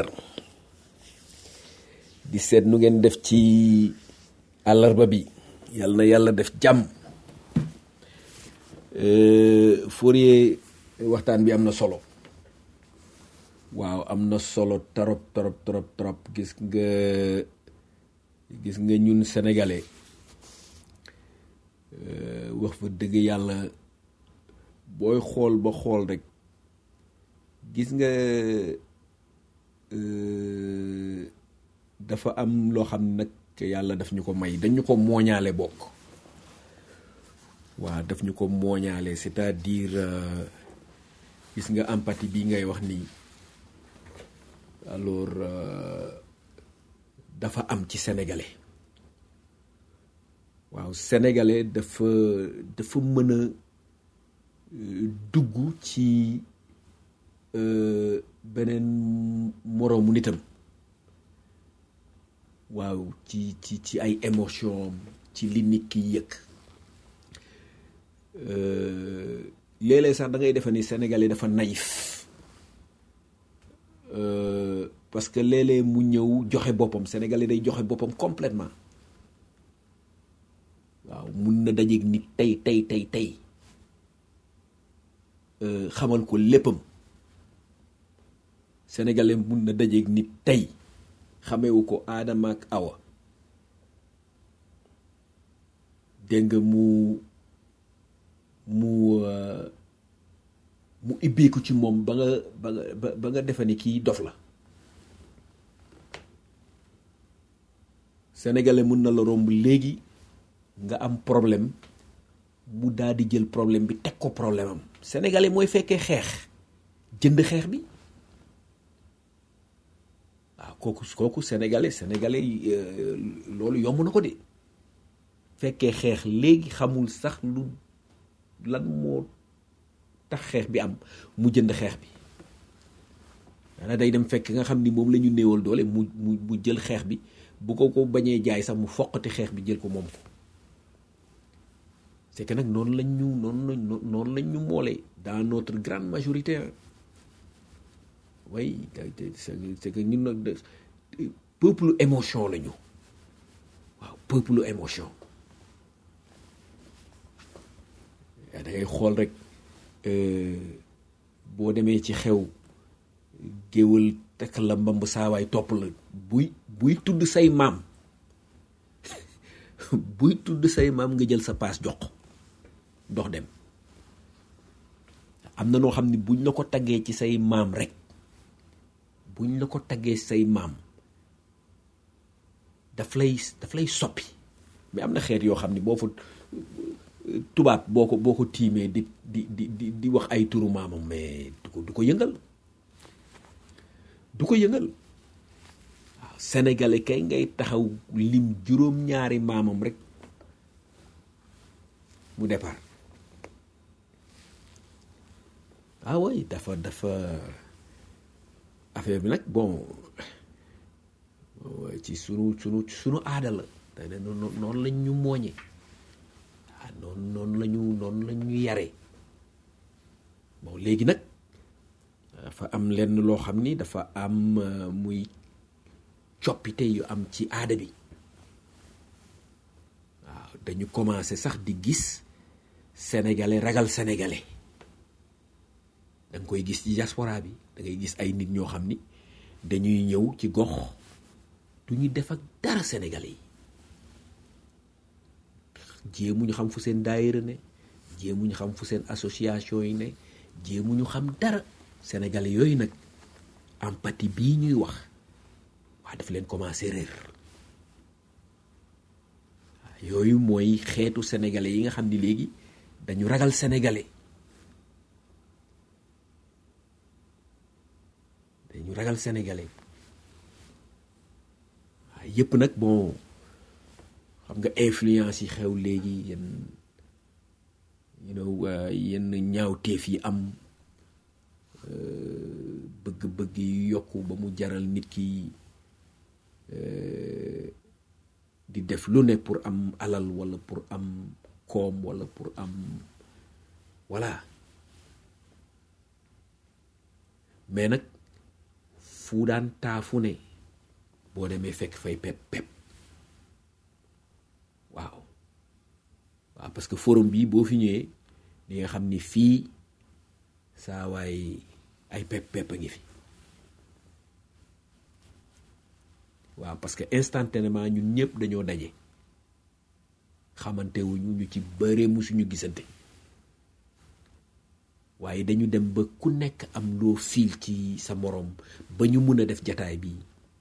di seet nu ngeen def ci àllarba bi yàlla na yàlla def jàmm Euh, Fourier waxtaan bi am na solo waaw am na solo trop trop trop trop gis nga gis nga ñun sénégalais euh, wax fa dëgg yàlla booy xool ba xool rek gis nga euh, dafa am loo xam nag yàlla daf ñu ko may dañu ko mooñaale bokk waaw daf ñu ko mooñaale c'est-à-dire euh, gis nga empathie bi ngay wax nii alors euh, dafa am ci sénégalais waaw sénégalais dafa dafa mën a euh, dugg ci euh, beneen moroomu nitam waaw ci ci ci ay émotion ci li nit ki yëg Euh, léeg-léeg sax da ngay defe ni sénégalais dafa naïf euh, parce que léeg-léeg mu ñëw joxe boppam sénégalais day joxe boppam complètement waaw mun na dajeeg nit tey tey tey tey euh, xamal ko léppam sénégalais mun na dajeeg nit tey xamewu ko aadama ak awa dégg nga mu mu mu ibbeeku ci moom ba nga ba nga ba nga defe ni kii dof la sénégalais mun na la romb léegi nga am problème mu daal di jël problème bi teg ko problème am sénégalais mooy fekkee xeex jënd xeex bi waaw kooku kooku sénégalais sénégalais yi euh, loolu yomb na ko de fekkee xeex léegi xamul sax lu lan moo tax xeex bi am mu jënd xeex bi maanaam day dem fekk nga xam ni moom la ñu néewal doole mu mu mu jël xeex bi bu ko ko bañee jaay sax mu foqati xeex bi jël ko moom ko c'est que nag noonu lañ ñu noonu lañ noonu lañ ñu moolee dans notre grande majorité hein. oui te- te- c'est que c'est que ñun nag de- peuple émotion la ñu waaw peuple émotion da ngay xool rek euh, boo demee ci xew géwal tekk la mbamb saawaay topp la buy buy tudd say maam buy tudd say maam nga jël sa paas jox ko dox dem am na noo xam ne buñ la ko taggee ci say maam rek buñ la ko taggee say maam daf lay daf lay soppi mais am na xeet yoo xam ne boo fa tubaab boo ko boo ko tiimee di di di di di wax ay turu maamam mais du ko du ko yëngal du ko yëngal waaw sénégalais kay ngay taxaw lim juróom-ñaari maamam rek mu départ ah oui dafa dafa affaire bi nag bon ci sunu sunu sunu aada la te ne noonu noonu lañ ñu mooñe ah noonu noonu la ñu noonu la ñu yare bon léegi nag dafa am lenn loo xam ni dafa am euh, muy coppite yu am ci aada bi waaw dañu commencé sax di gis sénégalais ragal sénégalais da nga koy gis ci diaspora bi da ngay gis ay nit ñoo xam ni dañuy ñëw ci gox du ñu def ak dara sénégalais yi jéemuñu xam fu seen daayira ne jéemuñu xam fu seen association yi ne jéemuñu xam dara sénégalais yooyu nag empathie bii ñuy wax waa daf leen commencé réer waaw yooyu mooy xeetu sénégalais yi nga xam ni léegi dañu ragal sénégalais dañu ragal sénégalais waaw yëpp nag bon xam nga influence yi xew léegi yenn you know uh, yenn ñaawteef yi am euh, bëgg-bëgg yi yokku ba mu jaral nit ki euh, di def lu ne pour am alal wala pour am koom wala pour am voilà mais nag fu daan taafu ne boo demee fekk fay pep pep waaw waaw parce que forum bi boo fi ñëwee di nga xam ni fii saa waay ay pep pep a ngi fi waaw parce que instantanément ñun ñëpp dañoo daje xamante wuñu ñu ci bëree musuñu gisante waaye dañu dem ba ku nekk am loo fiil ci sa morom ba ñu mun a def jataay bi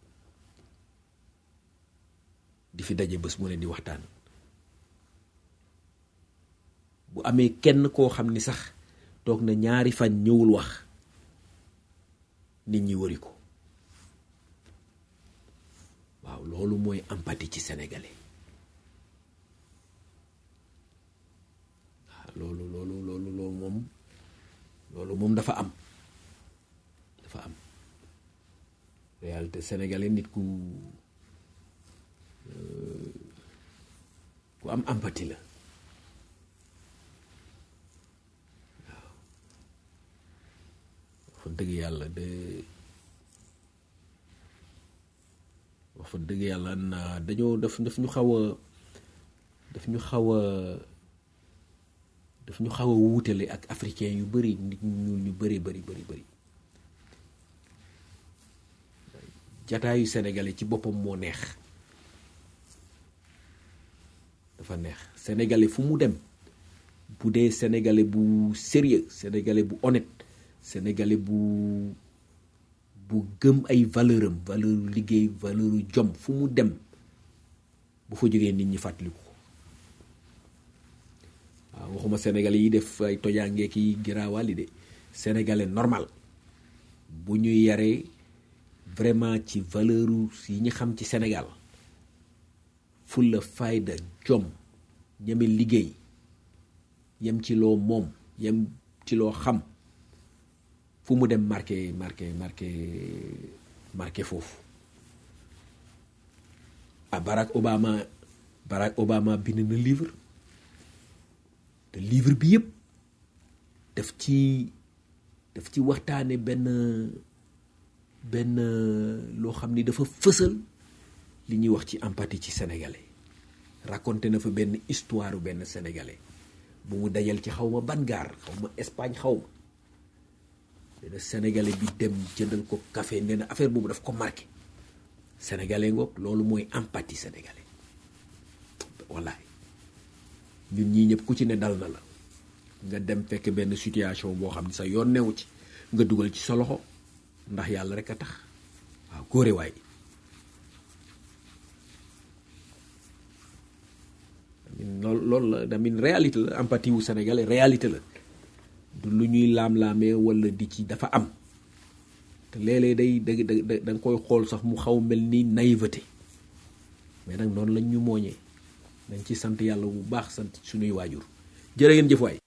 di fi daje bés mu ne di waxtaan bu amee kenn koo xam ni sax toog na ñaari fan ñëwul wax nit ñi wëri ko waaw loolu mooy empathie ci sénégalais waaw loolu loolu loolu loolu moom loolu moom dafa am dafa am réalité sénégalais nit ku euh, ku am empathie la waaw fa dëgg yàlla de wax fa dëgg yàlla na dañoo daf daf ñu xaw a daf ñu xaw a daf ñu xaw a wuutale ak africain yu bëri nit ñu ñu bëri bëri bëri bëri jataayu sénégalais ci boppam moo neex dafa neex sénégalais fu mu dem bu dee sénégalais bu sérieux sénégalais bu honnête sénégalais bu bu gëm ay valeur am valeur liggéey valeur jom fu mu dem bu fa jógee nit ñi fàttaliku ko waaw waxuma sénégalais yi def ay tojaangeek yi giraawaali de sénégalais normal bu ñu yaree vraiment ci valeur yi ñu xam ci Sénégal fulla fayda jom ñeme liggéey yem ci loo moom yem ci loo xam fu mu dem marqué marqué marqué marqué foofu ah Barack Obama Barack Obama bind na livre te livre bi yëpp daf ci daf ci waxtaane benn benn loo xam ni dafa fësal li ñuy wax ci empathie ci sénégalais raconté na fa benn histoire benn sénégalais bu mu dajal ci xaw ma ban gaar xaw ma Espagne xaw ma benn sénégalais bi dem jëndal ko café nee na affaire boobu daf ko marqué sénégalais ngoog loolu mooy empathie sénégalais wallaay ñun ñii ñëpp ku ci ne dal na la nga dem fekk benn situation boo xam ne sa yoon newu ci nga dugal ci sa loxo ndax yàlla rek a tax waaw góore waay loolu loolu la damin réalité la empathie wu sénégalais réalité la du lu ñuy laam-laamee wala di ci dafa am te léeg-léeg day da da da nga koy xool sax mu xaw mel ni naïveté mais nag noonu lañ ñu mooñee dañ ci sant yàlla bu baax sant suñuy waajur jërë ngeen jëf waay